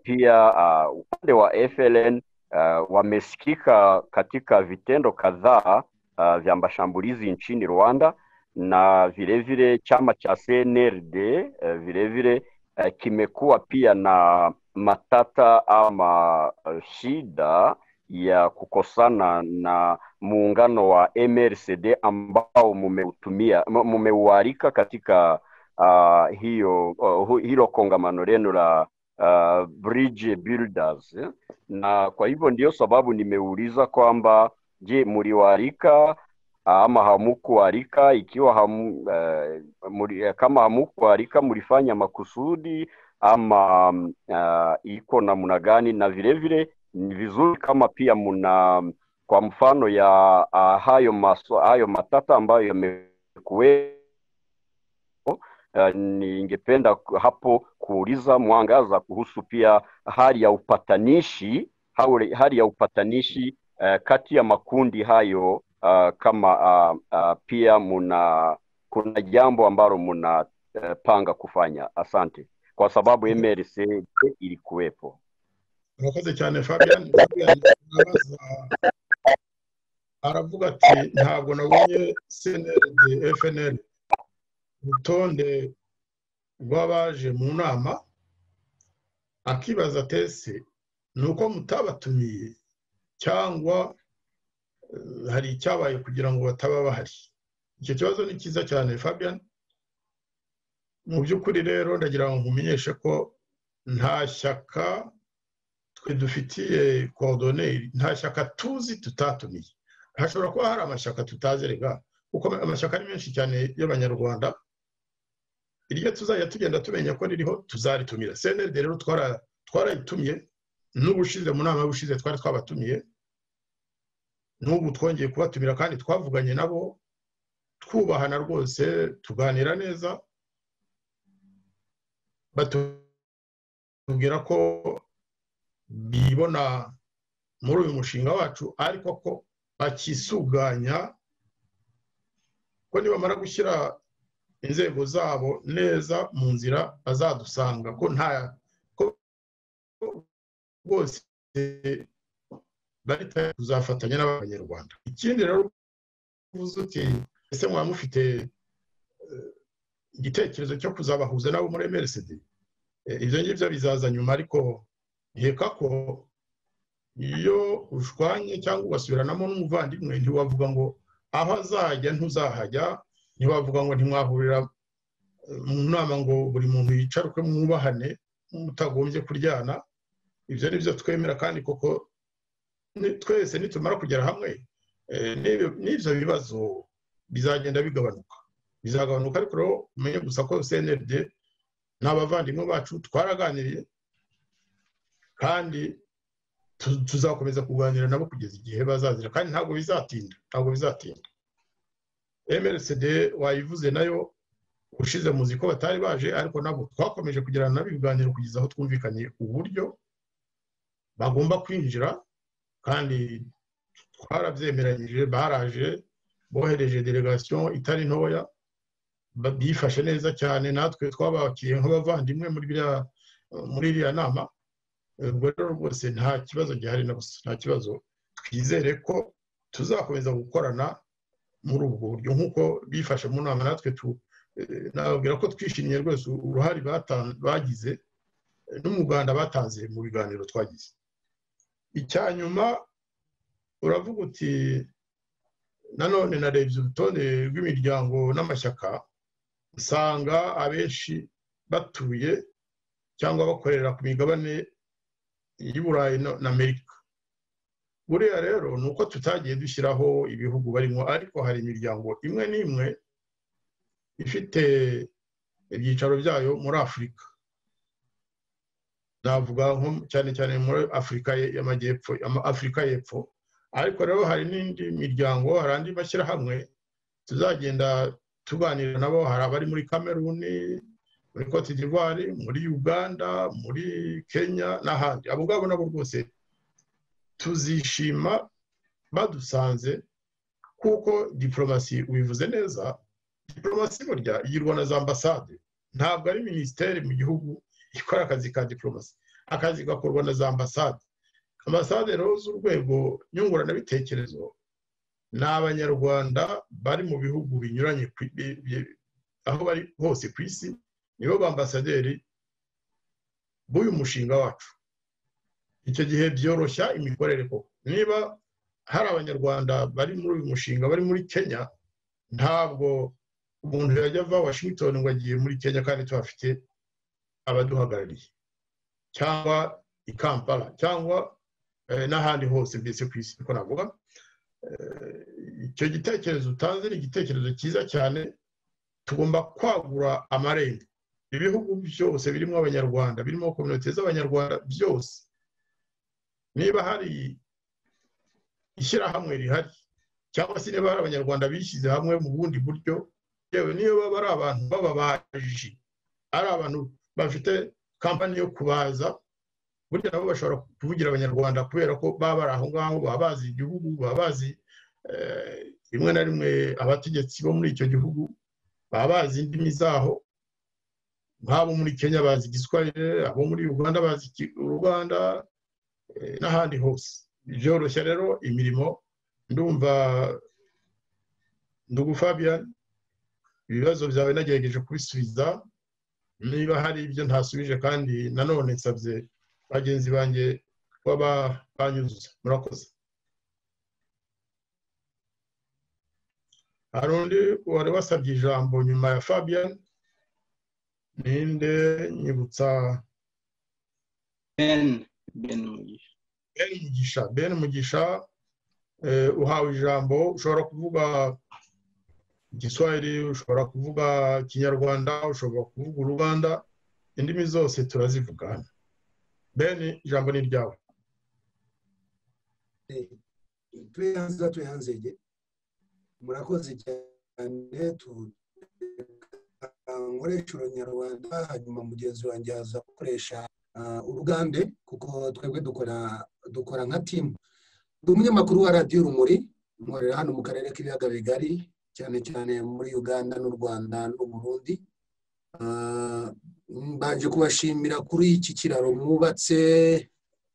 pia uh, upande wa FLN uh, wamesikika katika vitendo kadhaa uh, vya mashambulizi nchini Rwanda na vilevile vile chama cha CNRD uh, vilevile uh, kimekuwa pia na matata ama shida ya kukosana na muungano wa MLCD ambao mumeutumia mumeualika katika uh, hiyo uh, hilo kongamano lenu la uh, bridge builders eh? na kwa hivyo ndio sababu nimeuliza kwamba je mliwaalika ama hamukualika ikiwa ham, uh, muri, kama hamukualika mlifanya makusudi ama uh, iko namna gani na vilevile vile, ni vizuri kama pia mna kwa mfano ya uh, hayo maso, hayo matata ambayo yamekuwepo uh, ningependa hapo kuuliza mwangaza kuhusu pia hali ya upatanishi hali ya upatanishi uh, kati ya makundi hayo uh, kama uh, uh, pia muna kuna jambo ambalo mnapanga uh, kufanya asante kwa sababu MRC ilikuwepo murakoze cyane fabian fabian arabaza aravuga ati ntabwo nabonye cnld fnl urutonde rw'abaje mu nama akibaza tese ni uko mutabatumiye cyangwa hari icyabaye kugira ngo bataba bahari icyo kibazo ni cyiza cyane fabian mu by'ukuri rero ndagira ngo nkumenyeshe ko nta shyaka twe dufitiye korodoneri nta shyaka tuzi tutatumiye hashobora kuba hari amashyaka tutazi rega kuko amashyaka ari menshi cyane y'abanyarwanda iryo tuzajya tugenda tumenya ko ririho tuzaritumira cnld rero twarayitumiye n'ubushize mu nama y'ubushize twari twabatumiye n'ubu twongeye kubatumira kandi twavuganye nabo twubahana rwose tuganira neza batubwira ko bibona muri uyu mushinga wacu ariko ko bakisuganya ko nibamara gushyira inzego zabo neza mu nzira bazadusanga ko nta ko bose barita kuzafatanya n'abanyarwanda ikindi rero uvuze uti ese mwaba mufite igitekerezo cyo kuzabahuza nabo muri emerisidi ibyo ngibyo bizaza nyuma ariko nkeka ko iyo ushwanye cyangwa ugasubiranamo n'umuvandimwe ntiwavuga ngo aho azajya ntuzahajya ntiwavuga ngo ntimwahurira mu nama ngo buri muntu yicaruke mwubahane mutagombye kuryana ibyo ni byo twemera kandi koko twese nitumara kugera hamwe n'ibyo bibazo bizagenda bigabanuka bizagabanuka ariko rero umenye gusa ko cnld ni abavandimwe bacu twaraganiriye kandi tuzakomeza kuganira nabo kugeza igihe bazazira kandi ntabwo bizatinda ntabwo bizatinda mrcd wayivuze nayo ushize muzi ko batari baje ariko nabo twakomeje kugirana nabo ibiganiro kugeza aho twumvikaniye uburyo bagomba kwinjira kandi twarabyemeranyije baraje bohereje delegation itari ntoya bifashe neza cyane natwe twabakiriye nk'abavandimwe muri iriya nama ubwo rero rwose nta kibazo gihari na busa nta kibazo twizere ko tuzakomeza gukorana muri ubwo buryo nk'uko bifashe mu nama natwe nababwira ko twishimiye rwose uruhare bagize n'umuganda batanze mu biganiro twagize icya nyuma uravuga uti nanone narebye urutonde rw'imiryango n'amashyaka usanga abenshi batuye cyangwa bakorera ku migabane y'i burayi n'amerika buriya rero ni uko tutagiye dushyiraho ibihugu barimo ariko hari imiryango imwe n'imwe ifite ibyicaro byayo muri afurika navuga nko cyane cyane muri afurika y'amajyepfo afurika y'epfo ariko rero hari n'indi miryango hari andi mashyirahamwe tuzagenda tuganira nabo hari abari muri kameruni muri cote d'ivoire muri uganda muri kenya n'ahandi abo ngabo nabo rwose tuzishima badusanze kuko diporomasi ubivuze neza diporomasi burya igirwa na za ambasade ntabwo ari minisiteri mu gihugu ikora akazi ka diporomasi akazi gakorwa na za ambasade ambasade rero z'urwego nyunguranabitekerezo ni abanyarwanda bari mu bihugu binyuranye aho bari hose ku isi nibo bambasaderi b'uyu mushinga wacu icyo gihe byoroshya imikorere koko niba hari abanyarwanda bari muri uyu mushinga bari muri kenya ntabwo umuntu yajya ava washington ngo agiye muri kenya kandi tuhafite abaduhagarariye cyangwa i kampala cyangwa n'ahandi hose mbese ku isi niko navuga icyo gitekerezo utanze ni igitekerezo cyiza cyane tugomba kwagura amarembo ibihugu byose birimo abanyarwanda birimo kominote z'abanyarwanda byose niba hari ishyirahamwe rihari cyangwa se niba hari abanyarwanda bishyize hamwe mu bundi buryo yewe niyo baba ari abantu b'ababaji ari abantu bafite kampani yo kubaza burya nabo bashobora kuvugira abanyarwanda kubera ko baba bari aho ngaho baba bazi igihugu baba bazi rimwe na rimwe abategetsi bo muri icyo gihugu baba bazi indimi zaho nk'abo muri kenya bazi igiswahili abo muri uganda bazi uruganda n'ahandi hose byoroshya rero imirimo ndumva ndugu fabian ibibazo byawe nagerageje kubisubiza niba hari ibyo ntasubije kandi nanone nsabye bagenzi banjye kuba banyuzuza murakoze hari undi wari wasabye ijambo nyuma ya fabian ninde nyibutsa ben ben mugisha ben mugisha ben mugisha uhawe ijambo ushobora kuvuga igiswahili ushobora kuvuga ikinyarwanda ushobora kuvuga uruganda indimi zose turazivugana bene ijambo ni iryawe tuyanze tuyanzege murakoze cyane nkoresha uranyarwanda hanyuma mugenzi wanjye aza gukoresha urugande kuko twebwe dukora nka timu ndi umunyamakuru wa radiyo urumuri nkorera hano mu karere k'ibiyaga bigari cyane cyane muri uganda n'u rwanda n'uburundi mbanje kubashimira kuri iki kiraro mwubatse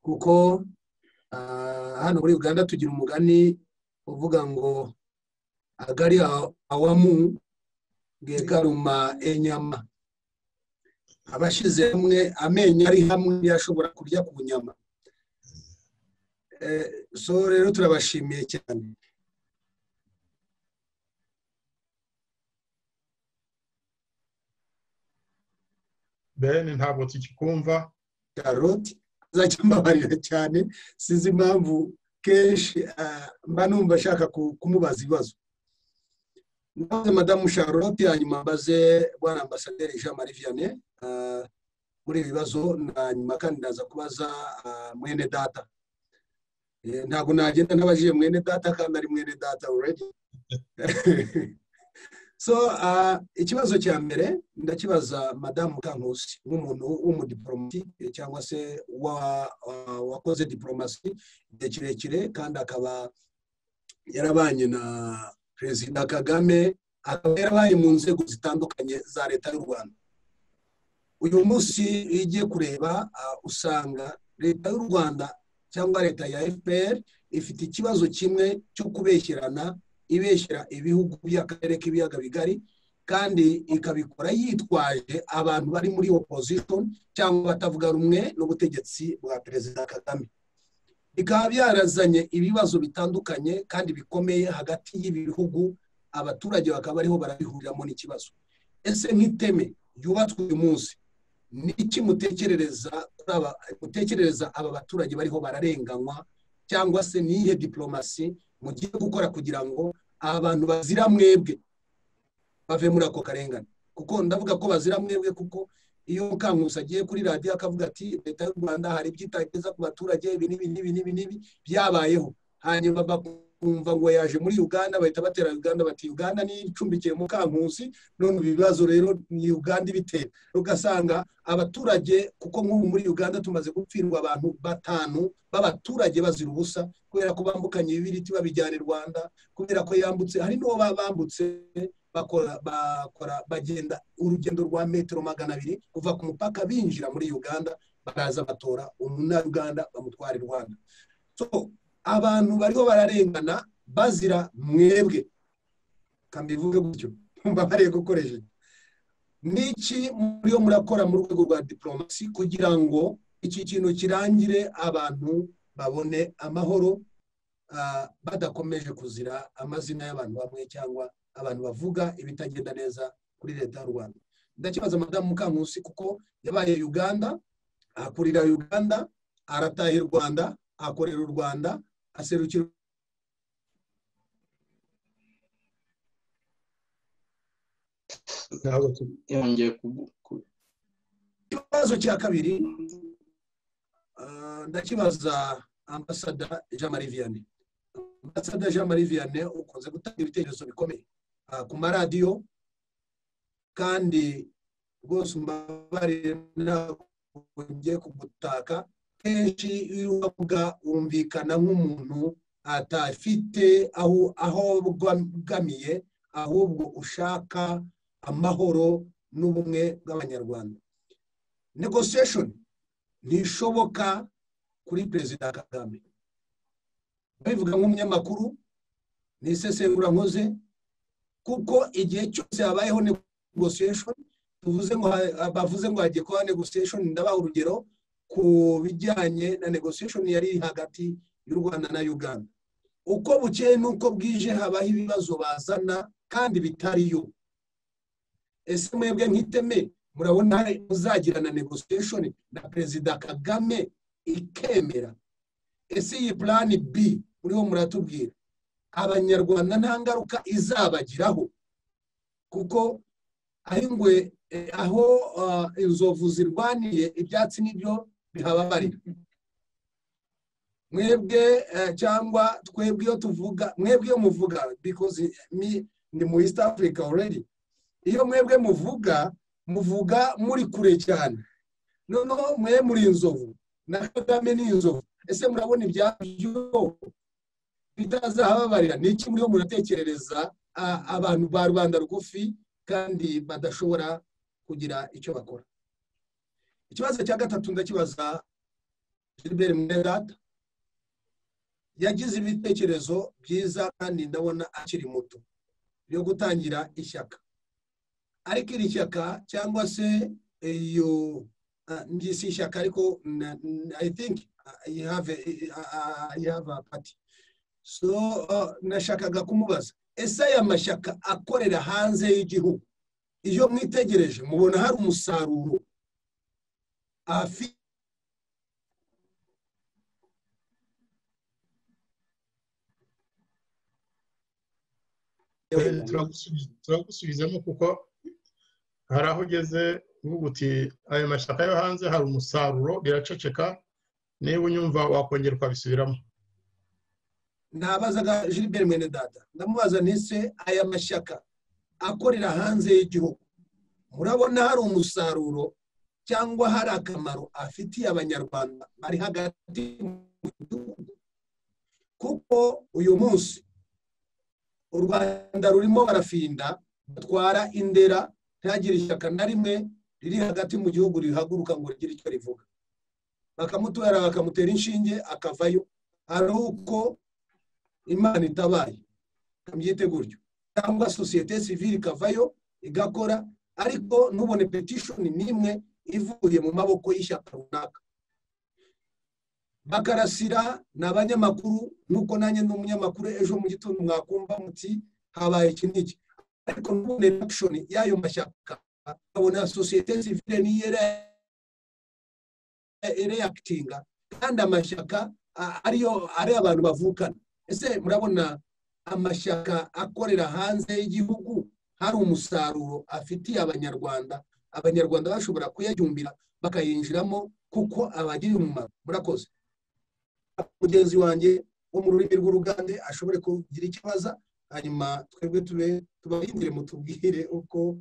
kuko hano muri uganda tugira umugani uvuga ngo agari awamu bwegaruma enyama abashyize hamwe amenyo ari hamwe yashobora kurya ku nyama so rero turabashimiye cyane bene ntabwo tukikumva karoti azakimbabarira cyane sinzi impamvu kenshi mba numva ashaka kumubaza ibibazo mbaze madamu charlotte hanyuma mbaze bwana ambasaderi jean marie vianney muri ibi bibazo hanyuma kandi ndaza kubaza mwene data ntabwo nagenda ntabajije mwene data kandi ari mwene data already so ikibazo cya mbere ndakibaza madamu kankusi nk'umuntu w'umudipolomasi cyangwa se wakoze diporomasi igihe kirekire kandi akaba yarabanye na perezida kagame akaba yarabaye mu nzego zitandukanye za leta y'u rwanda uyu munsi iyo ugiye kureba usanga leta y'u rwanda cyangwa leta ya fpr ifite ikibazo kimwe cyo kubeshyirana ibeshyira ibihugu by'akarere k'ibiyaga bigari kandi ikabikora yitwaje abantu bari muri opposition cyangwa batavuga rumwe n'ubutegetsi bwa perezida kagame bikaba byarazanye ibibazo bitandukanye kandi bikomeye hagati y'ibi bihugu abaturage bakaba bariho barabihuriramo n'ikibazo ese nk'iteme ryubatswe uyu munsi ni iki mutekerereza aba baturage bariho bararenganywa cyangwa se niyihe diporomasi mugiye gukora kugira ngo abantu bazira mwebwe bave muri ako karengane kuko ndavuga ko bazira mwebwe kuko iyo kankusi agiye kuri radiyo akavuga ati leta y'u rwanda hari ibyo itageza ku baturage ibi n'ibi n'ibi n'ibi n'ibi byabayeho hanyuma bakumva ngo yaje muri uganda bahita batera uganda bati uganda niyo icumbikiye mu kankusi none ibi bibazo rero ni uganda ibitera ugasanga abaturage kuko nk'ubu muri uganda tumaze gupfirwa abantu batanu b'abaturage bazira ubusa kubera ko bambukanye ibibiriti babijyana i rwanda kubera ko yambutse hari n'uwo bambutse bakora bakora bagenda urugendo rwa metero magana abiri kuva ku mupaka binjira muri uganda baraza batora umunyauganda bamutwara i rwanda abantu bariho bararengana bazira mwebwe kambivuge gutyo mba bariye gukoresha n'iki muriyo murakora mu rwego rwa diporomasi kugira ngo iki kintu kirangire abantu babone amahoro badakomeje kuzira amazina y'abantu bamwe cyangwa abantu bavuga ibitagenda neza kuri leta y'u rwanda ndakibaza madamu mukankusi kuko yabaye uganda akurira uganda arataha i rwanda akorera u rwanda aserukira yongeye ikibazo cya kabiri ah, ndakibaza ambasada jean marie vianney ambasada jean marie vianney ukunze gutanga ibitekerezo bikomeye ah, ku maradiyo kandi rwose umbabarire ntabwo kugutaka kenshi iyo uvuga wumvikana nk'umuntu atafite aho aho bwamiye ahubwo ushaka amahoro n'ubumwe bw'abanyarwanda negotiation ntishoboka kuri perezida kagame babivuga nk'umunyamakuru ni isesengurankoze kuko igihe cyose habayeho negotiation tuvuze ngo ha- bavuze ngo hagiye kuba negotiation ndabaha urugero ku bijyanye na negotiation yari iri hagati y'u rwanda na uganda uko bukeye n'uko bwije habaho ibibazo bazana kandi bitariyo ese mwebwe nk'iteme murabona muzagirana negotiation na perezida kagame ikemera ese iyi plani b muriho muratubwira abanyarwanda nta ngaruka izabagiraho kuko aho ingwe eh, aho ah, inzovu zirwaniye ibyatsi nibyo bihababarira mwebwe eh, cyangwa twebwe iyo tuvuga mwebwe iyo muvuga because me ni mu east africa already iyo mwebwe muvuga muvuga muri kure cyane noneho mwe muri inzovu na kagame ni inzovu ese murabona ibyabyo bitazahababarira ni iki muriho muratekerereza a- abantu ba rubanda rugufi kandi badashobora kugira icyo bakora ikibazo cya gatatu ndakibaza gilbert mwerata yagize ibitekerezo byiza kandi ndabona akiri muto byo gutangira ishyaka ariko iri shyaka cyangwa se iyo ah, njye si ishyaka ariko na- na- i think ah, you have a- ah, you have a party so ah, nashakaga kumubaza ese aya mashyaka akorera hanze y'igihugu iyo mwitegereje mubona hari umusaruro afite turagusubiza- turagusubizamo kuko hari aho ugeze uvuga uti ayo mashyaka yo hanze hari umusaruro biraceceka niba unyumva wakongera ukabisubiramo nabazaga Gilbert mwene data ndamubaza ntise aya mashyaka akorera hanze y'igihugu murabona hari umusaruro cyangwa hari akamaro afitiye abanyarwanda bari hagati mu gihugu kuko uyu munsi u rwanda rurimo barafinda batwara indera ntihagire ishyaka na rimwe riri hagati mu gihugu rihaguruka ngo rigire icyo rivuga bakamutwara bakamutera inshinge akavayo ari uko imana itabaye kabyite gutyo cyangwa sosiyete sivile ikavayo igakora ariko ntubone petishoni n'imwe ivuye mu maboko y'ishyaka runaka bakarasira ni abanyamakuru nuko nanjye ni umunyamakuru ejo mu gitondo mwakumva muti habaye iki n'iki ariko ntubone akishoni y'ayo mashyaka ukabona sosiyete sivile niyo ira- reactinga kandi amashyaka a- ariyo ari abantu bavukana ese murabona amashyaka akorera hanze y'igihugu hari umusaruro afitiye abanyarwanda abanyarwanda bashobora kuyajumbira bakayinjiramo kuko abagiriye umumaro murakoze mugenzi wanjye wo mu rurimi rw'urugande ashobore kugira icyo abaza hanyuma twebwe tube tubarindire mutubwire uko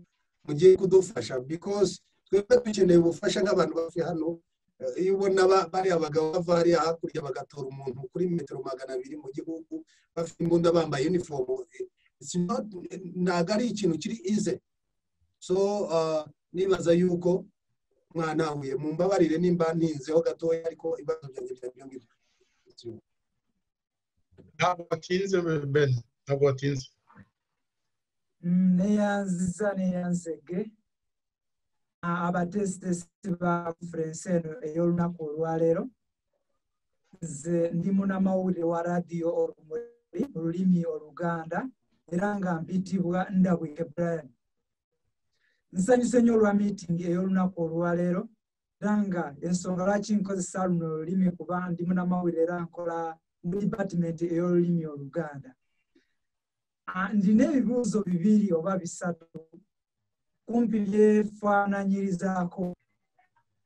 mugiye kudufasha because twebwe dukeneye ubufasha nk'abantu bavuye hano Eh, iyo ubona ba- bariya bagabo bava hariya hakurya bagatora umuntu kuri metero magana abiri mu gihugu bafite imbunda bambaye unifomu eh, it's not- ntabwo ari ikintu kiri ize so ah, nibaza yuko mwanahuye mumbabarire nimba ntinzeho gatoya ariko ibibazo byanjye byari byo ngibyo ntabwo batinze ben ntabwo batinze neyanziza neyanzege abatesitesi ba furense eno ey'olunaku olwaleero nze ndimu n'amawulire wa radiyo orumuri mu rurimi oluganda era nga mbitibwa ndabwike brian nsanyuse nnyo olwa miitingi ey'olunaku olwaleero era nga ensonga lwaki nkozesa luno olulimi kuba ndimu n'amawulire era nkola mu dipatimenti ey'olulimi oluganda Ah, ndina ebibuuzo bibiri oba bisatu kumpi byefaananyirizaako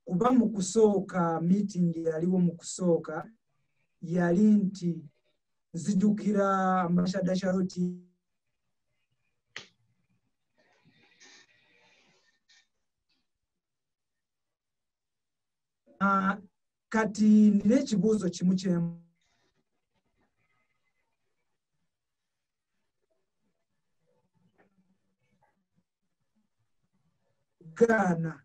kuba mu kusooka miitingi yaliwo mu kusooka yali nti nzijukira ambasada charoti Ah, kati ndina ekibuuzo kimu kyemu gaana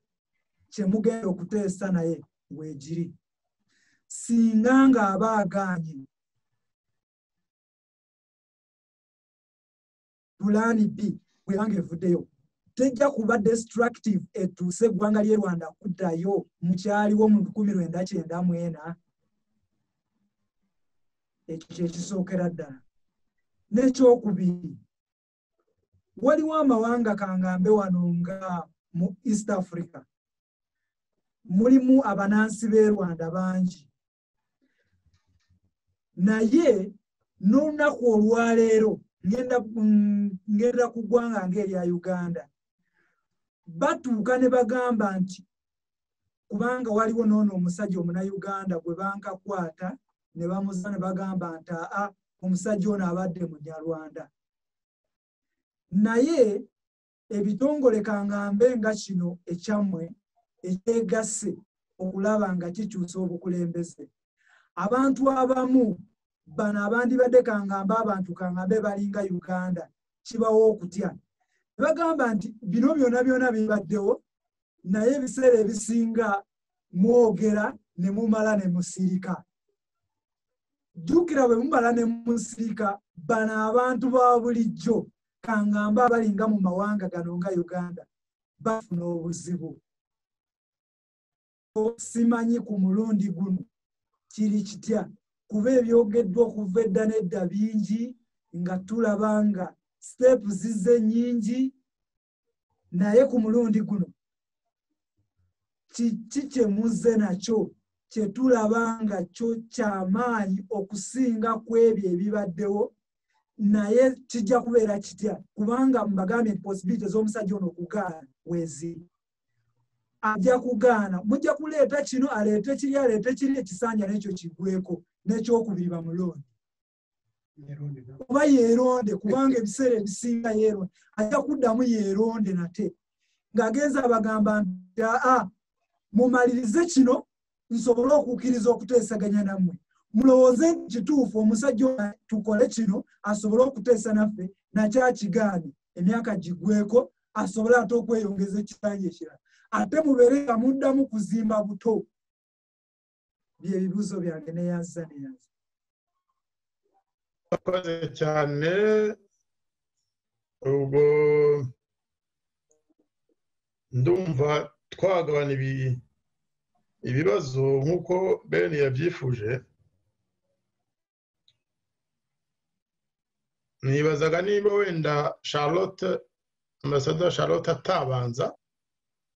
kye mugenda okuteesa naye weegiri singa ng'aba agaanye pulaani b bwebanga evuddeyo tejja kuba destructive etuuse eggwanga ly'e rwanda kuddayo mukyaliwo mu 1994 ekyo kyekisookera ddala n'ekyokubiri waliwo amawanga kangambe wano nga mu east africa mulimu abanansi b'e rwanda bangi naye n'olunaku olwaleero ngenda mm, ngenda ku ggwanga ng'erya uganda batuuka ne bagamba nti kubanga waliwo noono omusajja omunauganda gwe bankakwata ne bamuza ne bagamba nti aa omusajja ono abadde munyarwanda naye ebitongole kangambe nga kino ekyammwe ekyegasse okulaba nga kikyusa obukulembeze abantu abamu bano abandibadde kangamba abantu kangambe balinga uganda kibawo okutya ne bagamba nti bino byonna byonna bibaddewo naye ebiseera ebisinga mwogera ne mumala ne musirika jjukira bwe mumala ne musirika bano abantu ba bulijjo kangamba abalinga mu mawanga gano nga uganda bafuna obuzibu simanyi ku mulundi guno kiri kitya kuba ebyogeddwa okuva edda n'edda bingi nga tulaba nga siteepu zizze nnyingi naye ku mulundi guno kiki kye muzze nakyo kye tulaba nga kyo kyamaanyi okusinga ku ebyo ebibaddewo naye kijja kubeera kitya kubanga mbagambye nti posibiliti ez'omusajja ono okugaana weeziri ajja kugaana mujja kuleeta kino aleete kiri aleete kiri ekisanja n'ekyo kigweko n'ekyokubiri bamulonde oba yeeronde kubanga ebiseera ebisinga yeeronde ajja kuddamu yeeronde nate ng'agenza abagamba nti aa mumalirize kino nsobole okukkiriza okuteesaganya nammwe mulowooze nti kituufu omusajja tukole kino asobole okuteesa naffe nakyakigaane emyaka gigweko asobole ate okweyongeza ekisanja ekirala ate mubeere nga muddamu kuzimba buto byebibuuzo byange neyanza neyanza urakoze cyane ubwo ndumva twagabana ibi- ibibazo nk'uko bene yabyifuje nibazaga niba wenda charlotte ambasaderi charlotte atabanza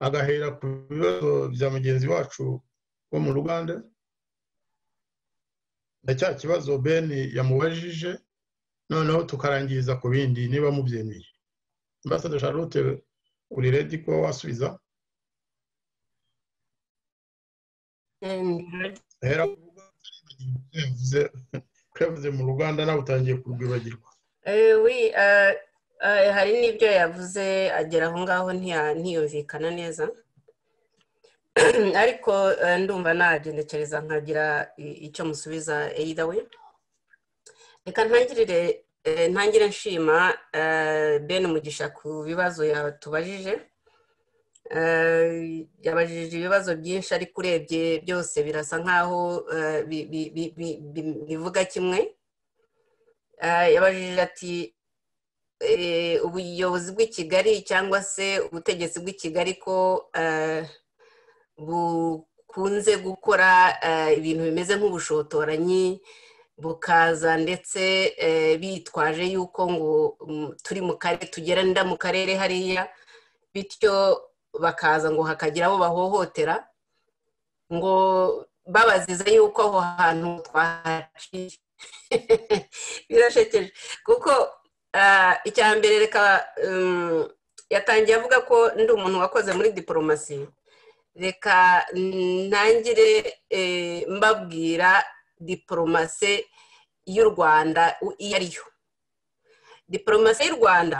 agahera ku bibazo bya mugenzi wacu wo mu ruganda na cya kibazo ben yamubajije noneho tukarangiriza ku bindi niba mubyemeye ambasaderi charlotte uri redi kuba wasubiza hera ku ruganda yavuze ko yavuze mu ruganda nawe utangiye kurwibagirwa Eh, oui, eh, eh, hari n'ibyo yavuze agera aho ngaho ntiya- ntiyumvikana neza ariko eh, ndumva nagendekereza nkagira i- icyo musubiza either way reka ntangirire eh, ntangire nshima eh, ben mugisha ku bibazo yatubajije Eh, yabajije ibibazo byinshi ariko urebye byose birasa nkaho eh, bi- bi- bi- bi- bi- bivuga kimwe Eh, yabajije ati eh, ubuyobozi bw'i kigali cyangwa se ubutegetsi bw'i kigali ko eh, bu- bukunze gukora ibintu bimeze nk'ubushotoranyi bukaza ndetse bitwaje yuko ngo turi mu karere tugeranda mu karere hariya bityo bakaza ngo hakagira abo bahohotera ngo babazize yuko aho hantu twahaciye birashekeje kuko icya mbere reka yatangiye avuga ko ndi umuntu wakoze muri diporomasi reka ntangire mbabwira diporomasi y'u rwanda iyo ari yo diporomasi y'u rwanda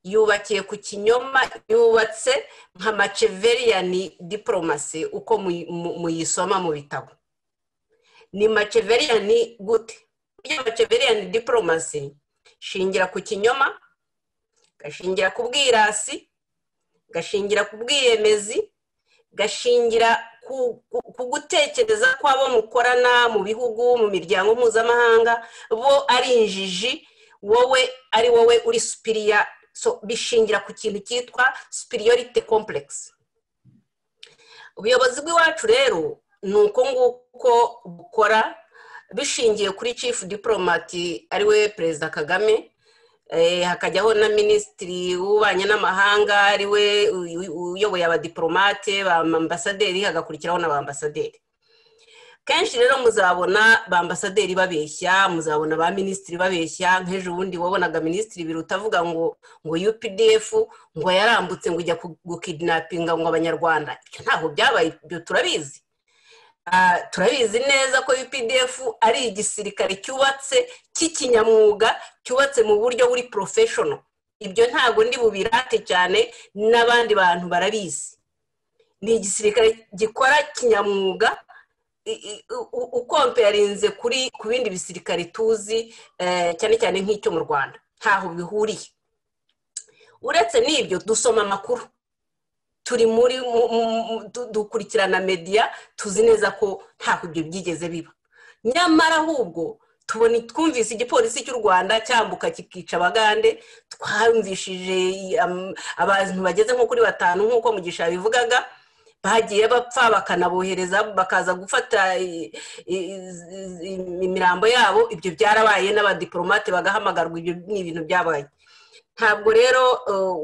yubakiye ku kinyoma yubatse nka maceveriyani diporomasi uko muyisoma mu bitabo ni maceveriyani gute iyo maceveriyani diporomasi shingira ku kinyoma gashingira ku bwirasi gashingira ku bwiyemezi gashingira ku gutekereza ko abo mukorana mu bihugu mu miryango mpuzamahanga bo ari injiji wowe ari wowe uri supiriya bishingira ku kintu cyitwa supiriyorite kompuregisi ubuyobozi bw'iwacu rero ni uko nguko bukora bishingiye kuri cifu diporomati ariwe perezida kagame hakajyaho na minisitiri w'ububanyi n'amahanga ariwe uyoboye abadiporomate ba ambasaderi hagakurikiraho na ba ambasaderi kenshi rero muzabona ba ambasaderi babeshya muzabona ba minisitiri babeshya nk'ejo bundi wabonaga minisitiri biruta avuga ngo ngo updf ngo yarambutse ngo ujya gukidinapinga ngo abanyarwanda ibyo ntabwo byabaye ibyo turabizi turabizi neza ko UPDF ari igisirikare cyubatse cy'ikinyamwuga cyubatse mu buryo buri porofeshono ibyo ntabwo ndi bubirate cyane n'abandi bantu barabizi ni igisirikare gikora kinyamwuga ukompeyarinze kuri ku bindi bisirikare tuzi cyane cyane nk'icyo mu rwanda ntaho bihuriye uretse n'ibyo dusoma amakuru turi muri dukurikirana mediya tuzi neza ko ntabwo ibyo byigeze biba nyamara ahubwo tubona twumvise igipolisi cy'u rwanda cyambuka kikica abagande twumvishije abantu bageze nko kuri batanu nk'uko mugisha bivugaga bagiye bapfa bakanabohereza bakaza gufata imirambo yabo ibyo byarabaye n'abadiporomate bagahamagarwa ibyo ni ibintu byabaye ntabwo rero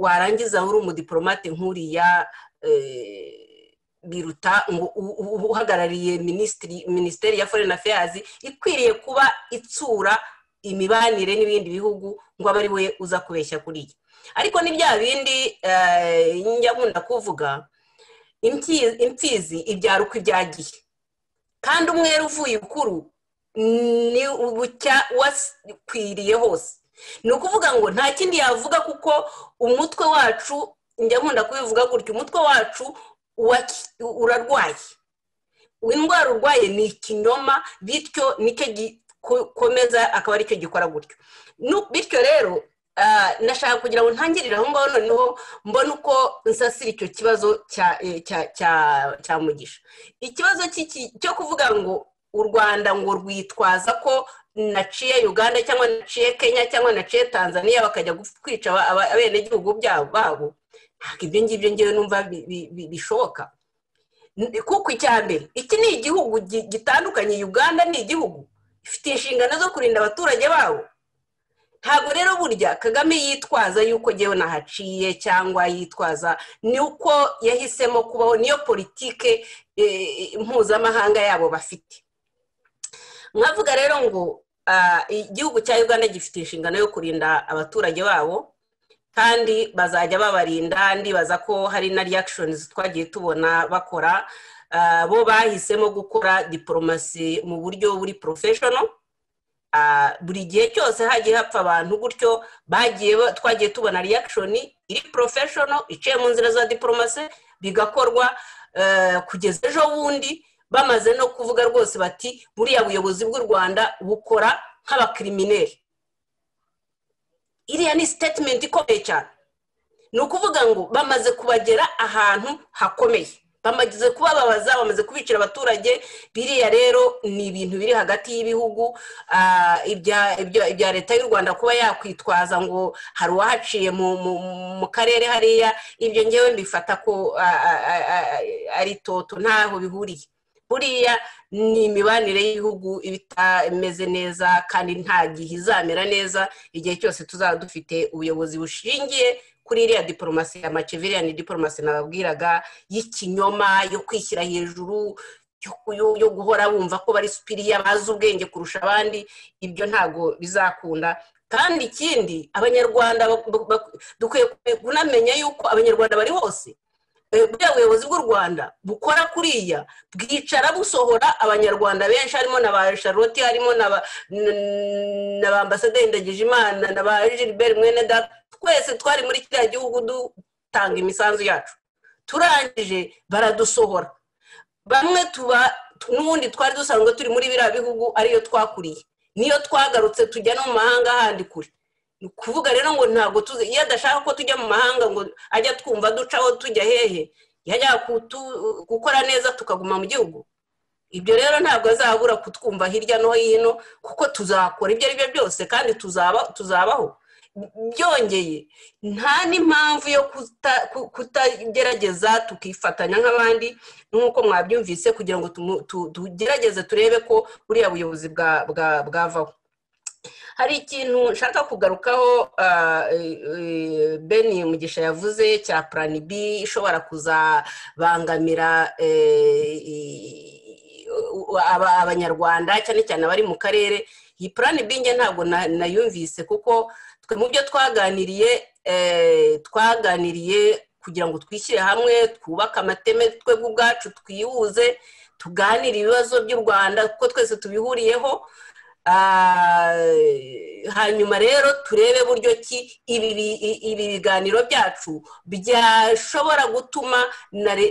warangiza uri umudiporomate nk'uriya biruta ngo uhagarariye minisiteri ya foreign affairs ikwiriye kuba itsura imibanire n'ibindi bihugu ngo abe ari we uza kubeshya kuriya ariko ni bya bindi njya nkunda kuvuga imfizi ibyara uko ibyagiye kandi umwere uvuye ukuru ni ubucya wakwiriye hose ni ukuvuga ngo nta kindi yavuga kuko umutwe wacu njya nkunda kubivuga gutya umutwe wacu urarwaye indwara urwaye ni ikinyoma bityo nicyo gikomeza akaba aricyo gikora gutyo bityo rero nashaka kugira ngo ntangirire aho ngaho noneho mbone uko nsasira icyo kibazo cya mugisha ikibazo cyo kuvuga ngo u rwanda ngo rwitwaza ko naciye uganda cyangwa naciye kenya cyangwa naciye tanzania bakajya kwica abenegihugu babo ntabwo ibyo ngibyo ngewe numva bishoboka kuko icya mbere iki ni igihugu gitandukanye uganda ni igihugu ifite inshingano zo kurinda abaturage babo ntabwo rero burya kagame yitwaza yuko ngewe nahaciye cyangwa yitwaza ni uko yahisemo kubaho niyo politike mpuzamahanga yabo bafite nkavuga rero ngo igihugu cya uganda gifite inshingano yo kurinda abaturage babo kandi bazajya babarinda ndibaza ko hari na reactions twagiye tubona bakora bo bahisemo gukora diporomasi mu buryo buri porofeshono buri gihe cyose hagiye hapfa abantu gutyo bagiye twagiye tubona reaction iri porofeshono iciye mu nzira za diporomasi bigakorwa kugeza ejo bundi bamaze no kuvuga rwose bati buriya buyobozi bw'u rwanda bukora nk'abakirimineri iriya ni sitatimenti ikomeye cyane ni ukuvuga ngo bamaze kubagera ahantu hakomeye bamaze kubababaza bamaze kubicira abaturage biriya rero ni ibintu biri hagati y'ibihugu ibya leta y'u rwanda kuba yakwitwaza ngo hari uwahaciye mu karere hariya ibyo ngewe mbifata ko ari toto ntaho bihuriye buriya ni imibanire y'ibihugu iba itameze neza kandi nta gihe izamera neza igihe cyose tuzaba dufite ubuyobozi bushingiye kuri iriya diporomasi ya maceviriya ni diporomasi nababwiraga y'ikinyoma yo kwishyira hejuru yo guhora wumva ko bari supiriya bazi ubwenge kurusha abandi ibyo ntabwo bizakunda kandi ikindi abanyarwanda dukwiye kunamenya yuko abanyarwanda bari hose buriya buyobozi bw'u rwanda bukora kuriya bwicara busohora abanyarwanda benshi harimo na ba charlotte harimo na ba ambasaderi ndagijimana na ba gilbert mwene twese twari muri kiriya gihugu dutanga imisanzu yacu turangije baradusohora bamwe tuba n'ubundi twari dusanzwe turi muri biriya bihugu ariyo twakuriye niyo twagarutse tujya no mu mahanga handi kure ni ukuvuga rero ngo ntabwo tuzi iyo adashaka ko tujya mu mahanga ngo ajya twumva ducaho tujya hehe yajya gukora neza tukaguma mu gihugu ibyo rero ntabwo azabura kutwumva hirya no hino kuko tuzakora ibyo ari byo byose kandi tuzabaho byongeye nta n'impamvu yo kutagerageza tukifatanya nk'abandi nk'uko mwabyumvise kugira ngo tugerageze turebe ko buriya buyobozi bwavaho hari ikintu nshaka kugarukaho beni mugisha yavuze cya puranibi ishobora kuzabangamira abanyarwanda cyane cyane abari mu karere iyi purani binge ntabwo nayumvise kuko mu byo twaganiriye twaganiriye kugira ngo twishyire hamwe twubake amateme twebwe ubwacu twihuze tuganire ibibazo by'u rwanda kuko twese tubihuriyeho hanyuma rero turebe buryo ki ibi biganiro byacu byashobora gutuma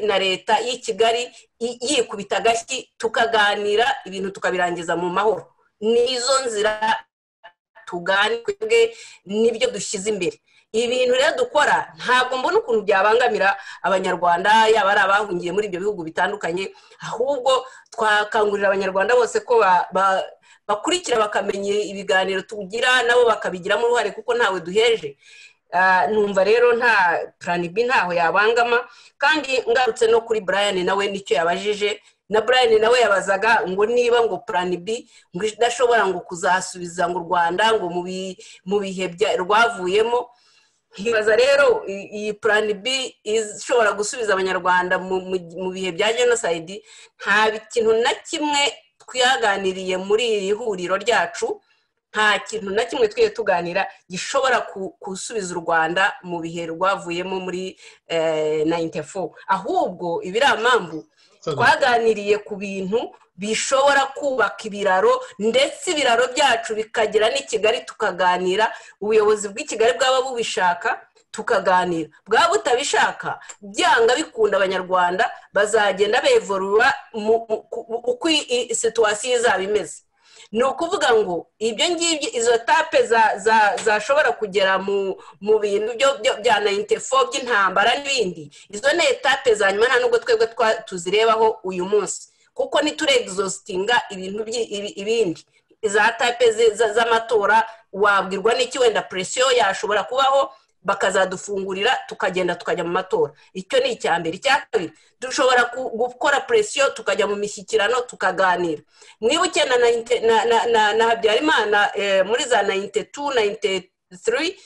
na leta y'i kigali yikubita agashyi tukaganira ibintu tukabirangiza mu mahoro nizo nzira tugane twebwe n'ibyo dushyize imbere ibintu rero dukora ntabwo mbona ukuntu byabangamira abanyarwanda yaba ari abahungiye muri ibyo bihugu bitandukanye ahubwo twakangurira abanyarwanda bose ko bakurikira bakamenya ibiganiro tugira nabo bakabigiramo uruhare kuko ntawe duheje numva rero nta puranibi ntaho yabangama kandi ngarutse no kuri brian nawe nicyo yabajije na brian nawe yabazaga ngo niba ngo plan b ngo idashobora ngo kuzasubiza ngo u rwanda ngo mu bihe rwavuyemo nkibaza rero iyi plan b ishobora gusubiza abanyarwanda mu bihe bya jenoside nta kintu na kimwe twaganiriye muri iri huriro ryacu nta kintu na kimwe twiye tuganira gishobora gusubiza u rwanda mu bihe rwavuyemo muri 94 ahubwo ibiramambu twaganiriye ku bintu bishobora kubaka ibiraro ndetse ibiraro byacu bikagera n'i kigali tukaganira ubuyobozi bw'i kigali bwaba bubishaka tukaganira bwaba butabishaka byanga bikunda abanyarwanda bazagenda bevorura uko situwasiyo izaba imeze ni ukuvuga ngo ibyo ngibyo izo tape zashobora kugera mu bintu bya nayintefo by'intambara n'ibindi izo ni etape za nyuma nta nubwo twebwe tuzirebaho uyu munsi kuko nituregizositinga ibintu ibindi za tape z'amatora wabwirwa n'iki wenda presiyo yashobora kubaho bakazadufungurira tukagenda tukajya mu matora icyo ni icya mbere icya kabiri dushobora gukora presiyo tukajya mu mishyikirano tukaganira mwibuke na habyarimana muri za nayinte tu nayinte turi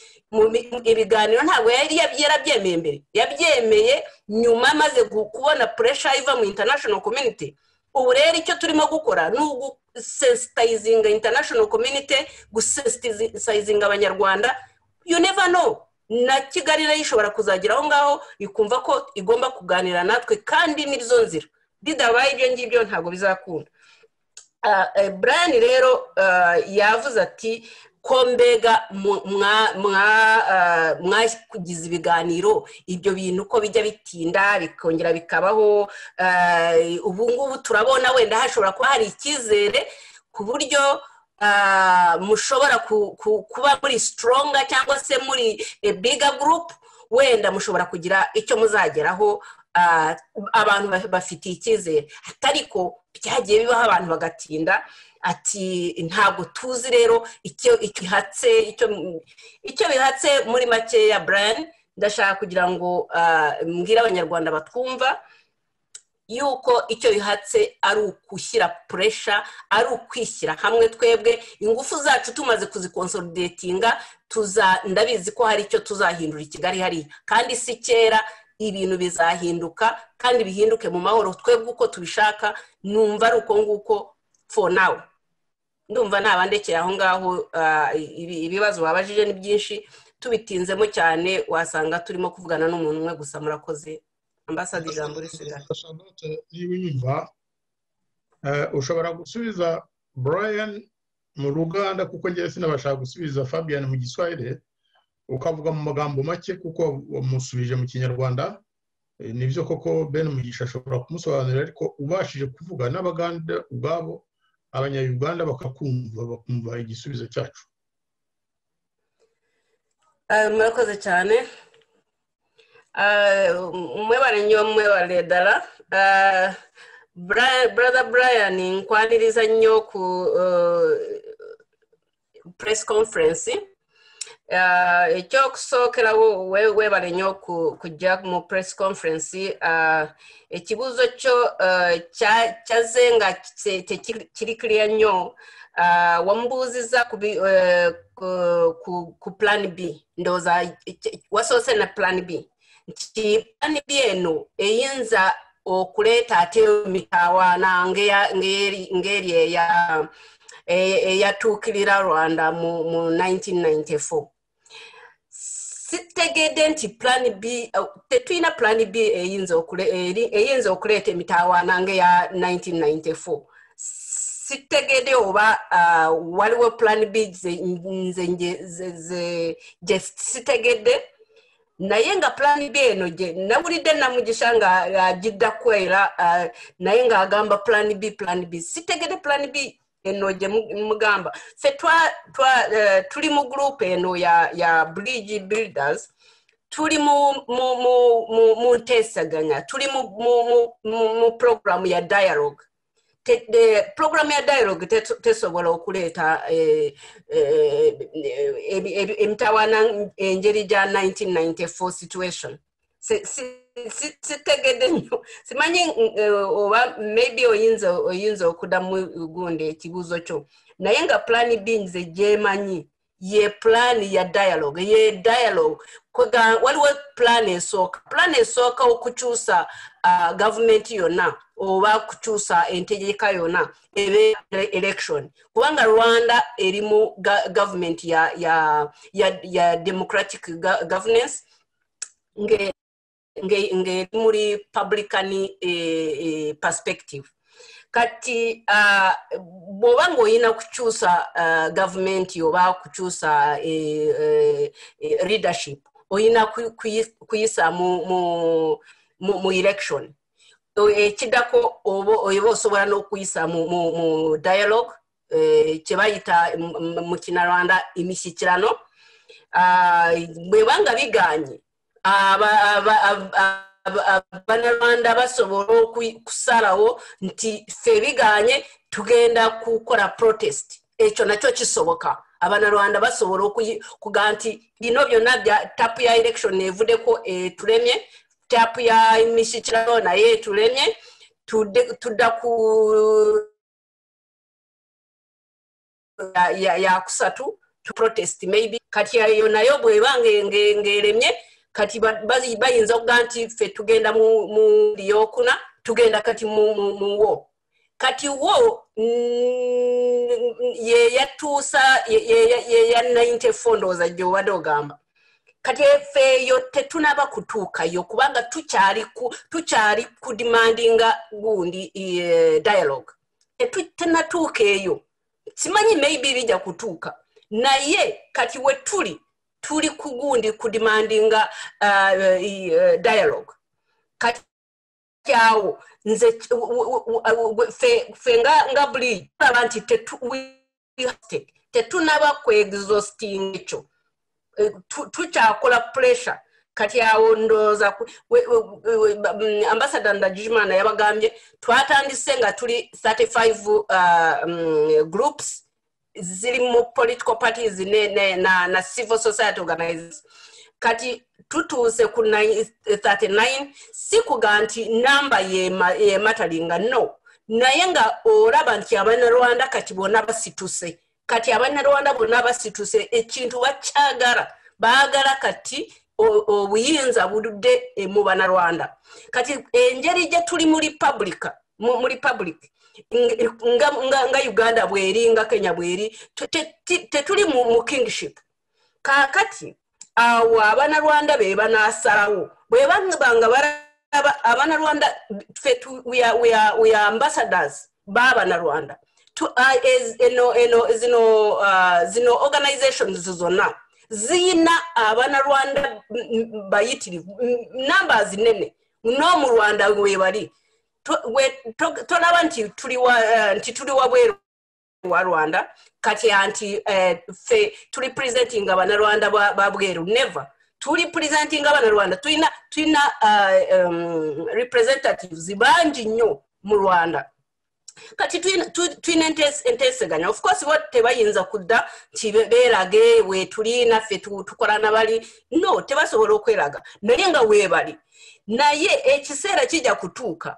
ibiganiro ntabwo yari yarabyemeye mbere yabyemeye nyuma amaze kubona puresha iva mu international community ubu rero icyo turimo gukora ni ugusensitayizinga international community gusensitayizinga abanyarwanda you never know na kigali nayo ishobora kuzagira aho ngaho ikumva ko igomba kuganira natwe kandi n'izo nzira bidabaye ibyo ngibyo ntabwo bizakunda brian rero yavuze ati ko mbega mwakugize ibiganiro ibyo bintu ko bijya bitinda bikongera bikabaho ubu ngubu turabona wenda hashobora kuba hari icyizere ku buryo mushobora kuba muri sitoronga cyangwa se muri biga gurupu wenda mushobora kugira icyo muzageraho abantu bafitiye icyizere atari ko byagiye bibaho abantu bagatinda ati ntabwo tuzi rero icyo bihatse icyo bihatse muri makeya burani ndashaka kugira ngo mbwire abanyarwanda batwumva yuko icyo bihatse ari ukwishyira puresha ari ukwishyira hamwe twebwe ingufu zacu tumaze kuzikonsolidetinga ndabizi ko hari icyo tuzahindura i kigali hariya kandi si kera ibintu bizahinduka kandi bihinduke mu mahoro twebwe uko tubishaka numva ari uko nguko for now ndumva ntabandekera aho ngaho ibibazo babajije ni byinshi tubitinzemo cyane wasanga turimo kuvugana n'umuntu umwe gusa murakoze ambasade ijambo risigaye niba unyumva ushobora gusubiza brian mu ruganda kuko ngewe sinabashaka gusubiza fabian mu giswahire ukavuga mu magambo make kuko wamusubije mu kinyarwanda nibyo koko ben mugisha ashobora kumusobanurira ariko ubashije kuvuga n'abaganda ubwabo abanyayuganda bakakumva bakumva igisubizo cyacu murakoze cyane umwe baranywa umwe baredara brother brian nkwaniriza nnyo ku press conference icyo gusohokera wewe barenyo kujya mu press conference ikibuzo cyo cyazengakitse kiri kiriya nyo wambuziza ku plan b ndoza wasohotse na plan b plan b eno eyinza okuleta ate mitawaana ngeri eya eyatuukirira rwanda mu 1994 sitegedde nti plan b tetulina plan b eyinza okuleeta emitawaana ngaeya 1994 sitegedde oba waliwo plan b nze gye sitegedde naye nga plan b eno gye nawulidde namugisha nga agidda kwera naye ng'agamba plan b plan b sitegedde plan b eno gye mugamba ffe tuli mu gurupu eno ya bridge builders tuli mu nteesaganya tuli mu puroguramu ya dialogue puroguramu ya dialogue tesobola okuleeta emitawaana engeri gya 1994 situation sitegedde nnyo simanyi oba maybe oyinza oyinza okuddamu gundi ekibuuzo kyo naye nga plan b nze gyemanyi ye plan ya dialogue ye dialogue waliwo plan esooka plan esooka okukyusa uh, gavumenti yonna oba kukyusa entegeka yonna ebe election kubanga rwanda erimu gavumenti ya, ya, ya, ya democratic governance nge ngeri muri publican eh, perspective kati bw'oba ng'olina kukyusa gavumenti oba kukyusa leadership olina kuyisa mu election ekiddako oba osobola n'okuyisa mu dialogue kye bayita mu kinarwanda emishyikirano bwebanga biganye abanyarwanda basobola okusalawo nti ffe biganye tugenda kukola protest ekyo nakyo kisoboka abanarwanda basobola okuga nti bino byonna tapu ya election evuddeko etulemye tapu ya mishyikirano naye etulemye tudda ku yakusatu to protest maybe kati eyo nayo bweba ngeremye kati bayinza okuga nti ffe tugenda mu lyokuna tugenda kati mu wo kati wo yeyatuusa yeya 94 ndowooza gyobadde ogamba kati ffe eyo tetunaba kutuukayo kubanga tukyali kudimandinga gundi dialogue tenatuuka eyo simanyi maybe bijja kutuuka naye kati we tuli tuli kugundi kudimandinga uh, uh, dialogue kati awo nze ffe nga buli tulaba nti tetunaba kwegisosting ekyo tukyakola pressure kati awo ndowooza ambasada ndagijimana yabagambye twatandise nga tuli 35 uh, um, groups ziri mu political parties ne, ne, na, na civil society organizations kati tutuuse ku 39 si kuga nti namba yeematalinga no naye nga olaba nti abannarwanda kati bonna basituse kati abannarwanda bonna basituse ekintu bakyagala baagala kati obuyinza buludde mu bannarwanda kati engeri gye tuli mu republica mu republic nga uganda bweri nga kenya bweri tetuli mu kingship kaakati awo abanarwanda be banaasalawo bwe babanga balaba abanarwanda ffe we are ambassadors b'abanarwanda zino zino organizations zonna ziyina abanarwanda bayitirivu namba zinene n'omurwanda we bali tolaba nti tuli wabweru wa rwanda kati anti ffe tuli presentinga abanarwanda ba bweru never tuli presentinga abanarwanda tulina tulina representatives bangi nnyo mu rwanda kati tulina enteeseganya of course bo tebayinza kudda nti beerage wetuli naffe tukolana bali no tebasobola okweraga naye nga weebali naye ekiseera kijja kutuuka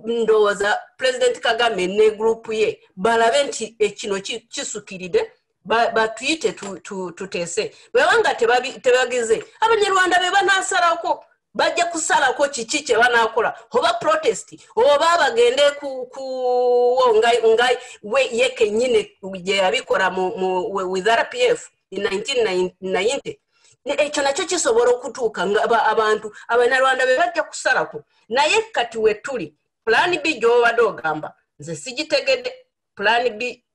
ndowooza pulezidenti kagame ne gurupu ye balabe nti ekino kisukiridde batuyite tuteese bwebanga tebagize abanyarwanda be banaasalako bajja kusalako kiki kye banaakola oba protesti oba bagende kuwonga ye kenyini gye yabikola with rpf 1990 ekyo nakyo kisobola okutuuka nga abantu abanyarwanda be bajja kusalako naye kati we tuli pulaani b gy'obadde ogamba nze sigitegedde pulaani b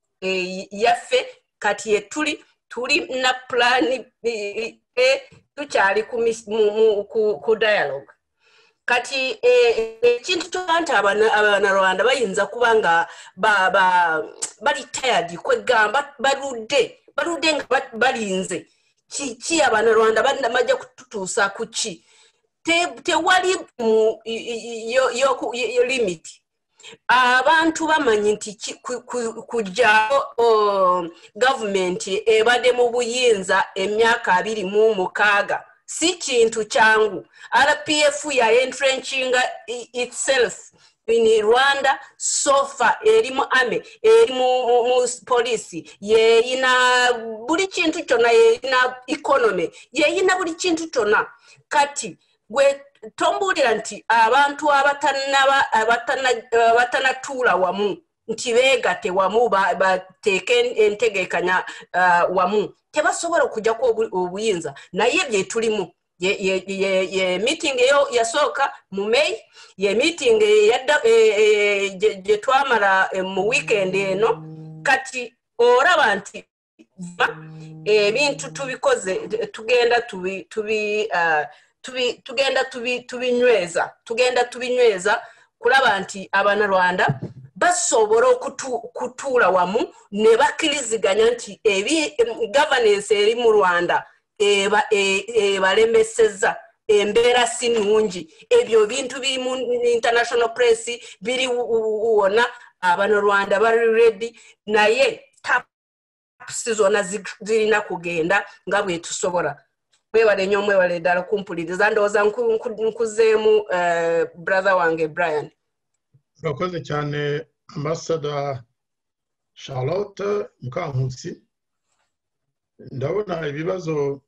yaffe kati ye tuli tuli na pulaani e tukyali ku dialogue kati ekintu kyoba nti abanarwanda bayinza kuba nga bali tired kwegamba baludde baludde nga balinze kiki abanarwanda bajja kututuusa ku ki tewali limiti abantu bamanyi nti kujjako gavumenti ebadde mu buyinza emyaka abiri mu mukaaga si kintu kyangu rpf yayentrenchinga itself in rwanda sofa eri mu ame eri mu polisi yeyina buli kintu kyonna yeyina economy yeyina buli kintu kyonna kati gwe tombuulira nti abantu abatanatuula wamu nti beegate wamu bateeke entegekanya wamu tebasobola okujjaku obuyinza naye bye tulimu ye meeting eyo yasooka mu may ye meeting gye twamala mu wiikendi eno kati oraba nti ebintu tubikoze tugenda tugenda tubinyweza tugenda tubinyweza kulaba nti abanarwanda basobola okutuula wamu ne bakkiriziganya nti gavanensi eri mu rwanda ebalemeseza embeera si nnungi ebyo bintu biri mu international press biri wona abanarwanda bali redi naye tapusi zonna zirina kugenda nga bwe tusobola mwebale nnyo mwebale ddala kumpuliriza ndowooza nkuzeemu brother wange brian urakoze cyane ambasada charlotte mukankusi ndabona ibibazo